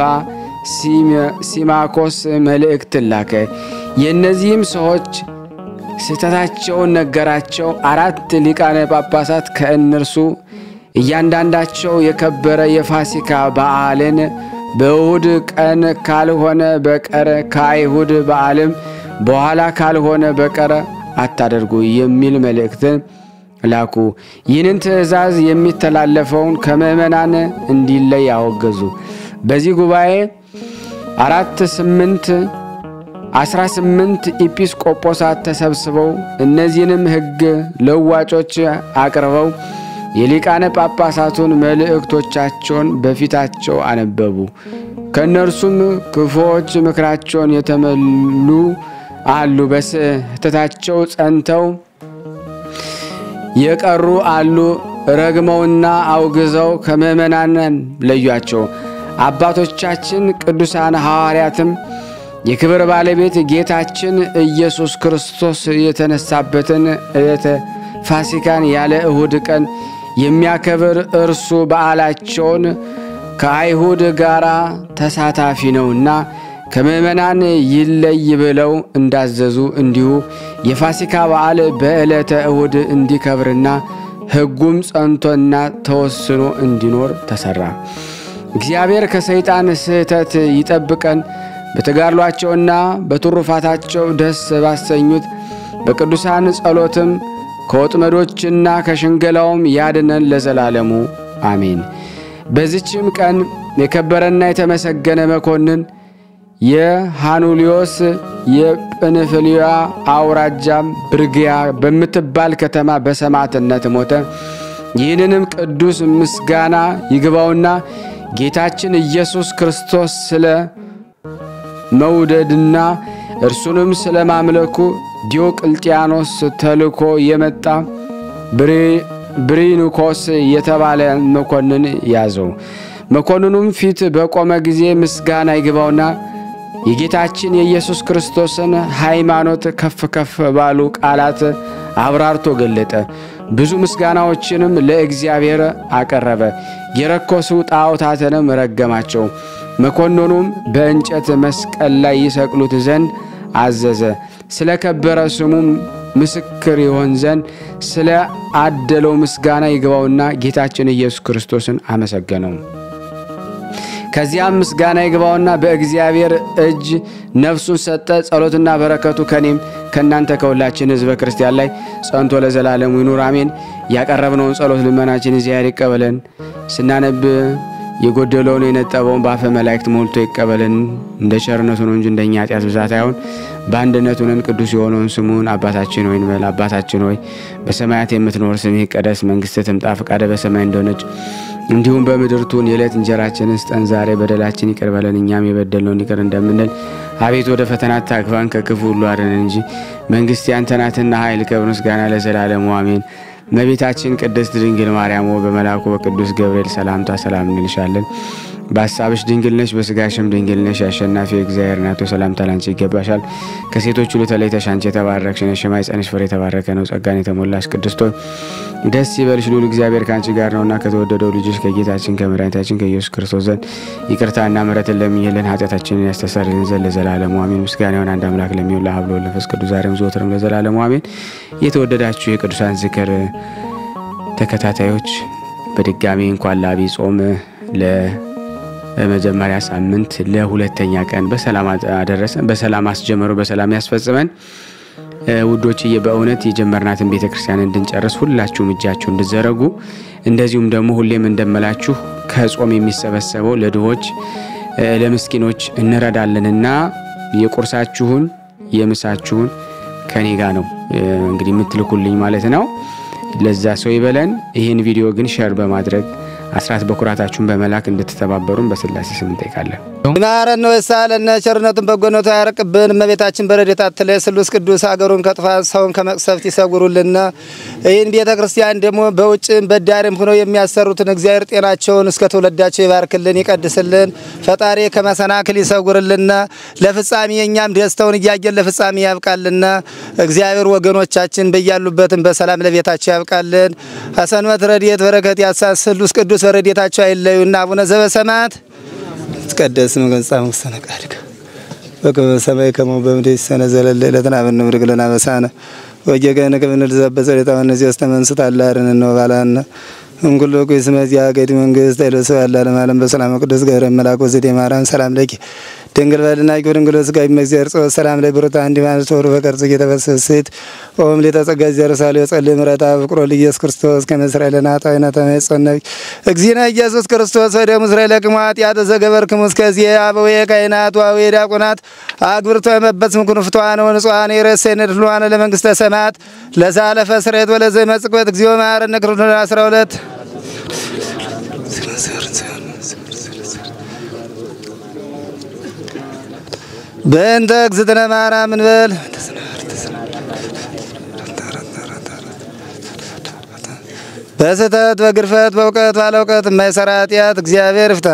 ሲማኮስ መልእክት ላከ። የእነዚህም ሰዎች ስህተታቸውን ነገራቸው። አራት ሊቃነ ጳጳሳት ከእነርሱ እያንዳንዳቸው የከበረ የፋሲካ በዓልን በእሁድ ቀን ካልሆነ በቀር ከአይሁድ በዓልም በኋላ ካልሆነ በቀር አታደርጉ የሚል መልእክትን ላኩ። ይህንን ትእዛዝ የሚተላለፈውን ከምእመናን እንዲለይ ያወገዙ። በዚህ ጉባኤ አራት ስምንት አስራ ስምንት ኢጲስቆጶሳት ተሰብስበው እነዚህንም ሕግ ለዋጮች አቅርበው የሊቃነ ጳጳሳቱን መልእክቶቻቸውን በፊታቸው አነበቡ። ከእነርሱም ክፉዎች ምክራቸውን የተመሉ አሉ፣ በስህተታቸው ጸንተው የቀሩ አሉ። ረግመውና አውግዘው ከምእመናን ለዩአቸው። አባቶቻችን ቅዱሳን ሐዋርያትም የክብር ባለቤት ጌታችን ኢየሱስ ክርስቶስ የተነሳበትን ዕለተ ፋሲካን ያለ እሁድ ቀን የሚያከብር እርሱ በዓላቸውን ከአይሁድ ጋር ተሳታፊ ነውና ከምእመናን ይለይ ብለው እንዳዘዙ እንዲሁ የፋሲካ በዓል በዕለተ እሁድ እንዲከብርና ሕጉም ጸንቶና ተወስኖ እንዲኖር ተሠራ። እግዚአብሔር ከሰይጣን ስህተት ይጠብቀን፣ በተጋድሏቸውና በትሩፋታቸው ደስ ባሰኙት በቅዱሳን ጸሎትም ከወጥመዶችና ከሽንገላውም ያድነን ለዘላለሙ አሜን። በዚችም ቀን የከበረና የተመሰገነ መኮንን የሃኑሊዮስ የጵንፍልያ አውራጃም ብርግያ በምትባል ከተማ በሰማዕትነት ሞተ። ይህንንም ቅዱስ ምስጋና ይግባውና ጌታችን ኢየሱስ ክርስቶስ ስለ መውደድና እርሱንም ስለ ማምለኩ ዲዮቅልጥያኖስ ተልኮ የመጣ ብሪኒኮስ የተባለ መኮንን ያዘው። መኮንኑም ፊት በቆመ ጊዜ ምስጋና ይግባውና የጌታችን የኢየሱስ ክርስቶስን ሃይማኖት ከፍ ከፍ ባሉ ቃላት አብራርቶ ገለጠ። ብዙ ምስጋናዎችንም ለእግዚአብሔር አቀረበ። የረኮሱ ጣዖታትንም ረገማቸው። መኮንኑም በእንጨት መስቀል ላይ ይሰቅሉት ዘንድ አዘዘ። ስለ ከበረ ስሙም ምስክር ይሆን ዘንድ ስለ አደለው ምስጋና ይግባውና ጌታችን ኢየሱስ ክርስቶስን አመሰገነው። ከዚያም ምስጋና ይግባውና በእግዚአብሔር እጅ ነፍሱን ሰጠ። ጸሎትና በረከቱ ከኔም ከእናንተ ከሁላችን ሕዝበ ክርስቲያን ላይ ጸንቶ ለዘላለሙ ይኑር አሜን። ያቀረብነውን ጸሎት ልመናችን እግዚአብሔር ይቀበለን። ስናነብ የጎደለውን የነጠበውን በአፈ መላእክት ሞልቶ ይቀበልን። እንደ ቸርነቱ ነው እንጂ እንደኛ ኃጢአት ብዛት አይሆን። በአንድነት ሆነን ቅዱስ የሆነውን ስሙን አባታችን ሆይ እንበል። አባታችን ሆይ በሰማያት የምትኖር ስምህ ይቀደስ፣ መንግስትህ ትምጣ፣ ፈቃድህ በሰማይ እንደሆነች እንዲሁም በምድር ትሁን። የዕለት እንጀራችንን ስጠን ዛሬ፣ በደላችን ይቅር በለን እኛም የበደልነውን ይቅር እንደምንል። አቤት ወደ ፈተና አታግባን፣ ከክፉ ሁሉ አድነን እንጂ መንግስት ያንተ ናትና ኃይል፣ ክብር፣ ምስጋና ለዘላለሙ አሜን። እመቤታችን ቅድስት ድንግል ማርያም ሆይ በመልአኩ በቅዱስ ገብርኤል ሰላምታ ሰላም እንልሻለን። በሀሳብሽ ድንግል ነሽ፣ በስጋሽም ድንግል ነሽ። የአሸናፊ እግዚአብሔር እናት ሆይ ሰላምታ ላንቺ ይገባሻል። ከሴቶች ሁሉ ተለይተሽ አንቺ የተባረክሽ ነሽ፣ የማኅፀንሽ ፍሬ የተባረከ ነው። ጸጋን የተሞላሽ ቅድስት ሆይ ደስ ይበልሽ፣ ልዑል እግዚአብሔር ከአንቺ ጋር ነውና ከተወደደው ልጅሽ ከጌታችን ከመድኃኒታችን ከኢየሱስ ክርስቶስ ዘንድ ይቅርታና ምሕረትን ለምኝልን ኃጢአታችንን ያስተሰርይልን ዘንድ ለዘላለሙ አሜን። ምስጋና ይሁን አንድ አምላክ ለሚሆን ለአብ ለወልድ ለመንፈስ ቅዱስ ዛሬም ዘወትርም ለዘላለሙ አሜን። የተወደዳችሁ የቅዱሳን ዝክር ተከታታዮች በድጋሚ እንኳን ለዐቢይ ጾም ለመጀመሪያ ሳምንት ለሁለተኛ ቀን በሰላም አደረሰን፣ በሰላም አስጀመሩ፣ በሰላም ያስፈጽመን። ውዶችዬ በእውነት የጀመርናትን ቤተ ክርስቲያን እንድንጨርስ ሁላችሁም እጃችሁ እንድዘረጉ እንደዚሁም ደግሞ ሁሌም እንደምላችሁ ከጾም የሚሰበሰበው ለድሆች ለምስኪኖች እንረዳለንና የቁርሳችሁን የምሳችሁን ከኔ ጋ ነው እንግዲህ የምትልኩልኝ ማለት ነው። ለዛ ሰው ይበለን። ይህን ቪዲዮ ግን ሸር በማድረግ አስራት በኩራታችሁን በመላክ እንድትተባበሩን በስላሴ ስም እንጠይቃለን። ይማረን ነው የሳለነ ቸርነቱን በጎነቱ ያረቅብን። እመቤታችን በረድኤታ አትለይ። ስሉስ ቅዱስ ሀገሩን ከጥፋት ሰውን ከመቅሰፍት ይሰጉሩልና ይህን ቤተ ክርስቲያን ደግሞ በውጭም በዳርም ሆነው የሚያሰሩትን እግዚአብሔር ጤናቸውን እስከ ትውልዳቸው ይባርክልን፣ ይቀድስልን። ፈጣሪ ከመሰናክል ይሰጉርልና ለፍጻሜ እኛም ደስተውን እያየን ለፍጻሜ ያብቃልና እግዚአብሔር ወገኖቻችን በያሉበትም በሰላም ለቤታቸው ያብቃልን። ሀሰንበት ረድኤት በረከት ያሳስ ስሉስ ቅዱስ በረድኤታቸው አይለዩና አቡነ ዘበሰማያት ይትቀደስ ስምከ ወይትጸድቅ መስተነቃድከ በከመ በሰማይ ከማሁ በምድር ሲሳነ ዘለለ ዕለትነ ሀበነ ኅብር ለነ አበሳነ ወጌጋየነ ከመ ንርዛዕ በጸሎተ እነዚህ ያስተመንስት አላርን ነው ባላነ እንኩሎ ኩይስመ ዚአገድ መንግስት አይለሰው ያለ ዓለም ዓለም በሰላም ቅዱስ ገብረ መልአክ ወዘዴ ማርያም ሰላም ለኪ ድንግል በልና ድንግል ስጋ ይመግዚያር ጸወ ሰላም ላይ ብሩታ አንዲ ማለት ወሩ በቀርጽ እየተፈሰስት ኦም ለተጸጋ ዘርሳለ የጸልይ ምረታ ፍቅሮ ለኢየሱስ ክርስቶስ ከመስራኤል ለናጣይና ተመጸነብ እግዚእነ ኢየሱስ ክርስቶስ ወደ እስራኤል ለቅማት ያተ ዘገበርክሙ እስከዚህ አበው ካይናት ዋው ዲያቆናት አግብርቶ የመበት ምኩን ፍቷን ወንጿን የረሰነ ድሏን ለመንግስተ ሰማያት ለዛለፈ ስሬት ወለዘ መጽቆት እግዚኦ ማረነ ክርስቶስ 12 በእንተ እግዝእትነ ማርያም እንበል በስህተት በግርፈት በእውቀት ባለ እውቀት የማይሰራ ኃጢአት እግዚአብሔር ይፍታ።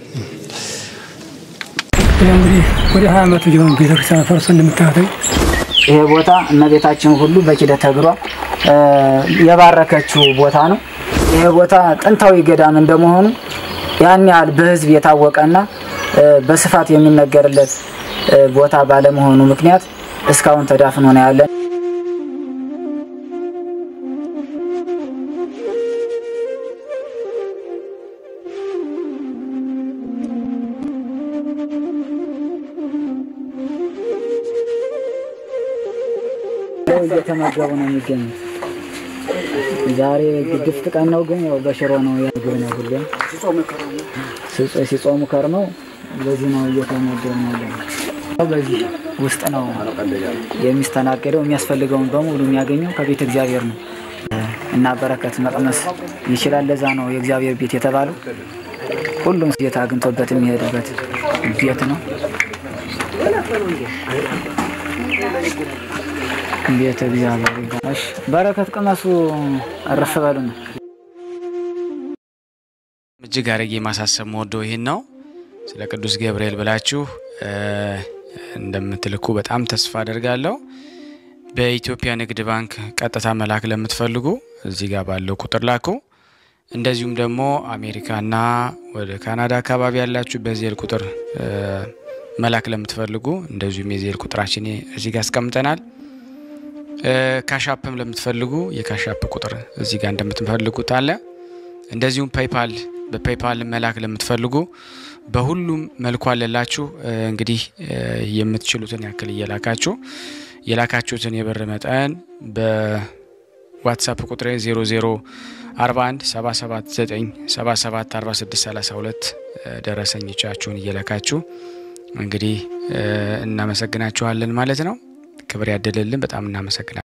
እንግዲህ ወደ ሀያ ዓመቱ ሊሆን ቤተክርስቲያን ፈርሶ እንደምታዩተኝ ይሄ ቦታ እመቤታችን ሁሉ በኪደተ እግሯ የባረከችው ቦታ ነው። ይሄ ቦታ ጥንታዊ ገዳም እንደመሆኑ ያን ያህል በሕዝብ የታወቀና በስፋት የሚነገርለት ቦታ ባለመሆኑ ምክንያት እስካሁን ተዳፍኖ ነው ያለን። እየተመገቡ ነው የሚገኙት። ዛሬ ግድፍት ቀን ነው፣ ግን ያው በሽሮ ነው ያግብ ነው ሁሌም ሲጾሙ ከርመው በዚህ ነው እየተመገቡ ነው ያለው። በዚህ ውስጥ ነው የሚስተናገደው። የሚያስፈልገውን በሙሉ የሚያገኘው ከቤተ እግዚአብሔር ነው እና በረከት መቅመስ ይችላል። ለዛ ነው የእግዚአብሔር ቤት የተባለው። ሁሉም ጌታ አግኝቶበት የሚሄድበት ቤት ነው። ቤተ እግዚአብሔር ይባላል። በረከት ቅመሱ፣ እረፍ በሉ ነው። እጅግ አድርጌ ማሳሰብ መወደው ይህን ነው። ስለ ቅዱስ ገብርኤል ብላችሁ እንደምትልኩ በጣም ተስፋ አደርጋለሁ። በኢትዮጵያ ንግድ ባንክ ቀጥታ መላክ ለምትፈልጉ እዚህ ጋር ባለው ቁጥር ላኩ። እንደዚሁም ደግሞ አሜሪካና ወደ ካናዳ አካባቢ ያላችሁ በዜል ቁጥር መላክ ለምትፈልጉ እንደዚሁም የዜል ቁጥራችን እዚህ ጋር አስቀምጠናል። ካሻፕም ለምትፈልጉ የካሻፕ ቁጥር እዚህ ጋር እንደምትፈልጉት አለ። እንደዚሁም ፔይፓል በፔይፓል መላክ ለምትፈልጉ በሁሉም መልኩ አለላችሁ። እንግዲህ የምትችሉትን ያክል እየላካችሁ የላካችሁትን የብር መጠን ዋትሳፕ ቁጥሬ 0041 779 77 46 32 ደረሰኞቻችሁን እየለካችሁ እንግዲህ እናመሰግናችኋለን ማለት ነው። ክብር ያደለልን። በጣም እናመሰግናለን።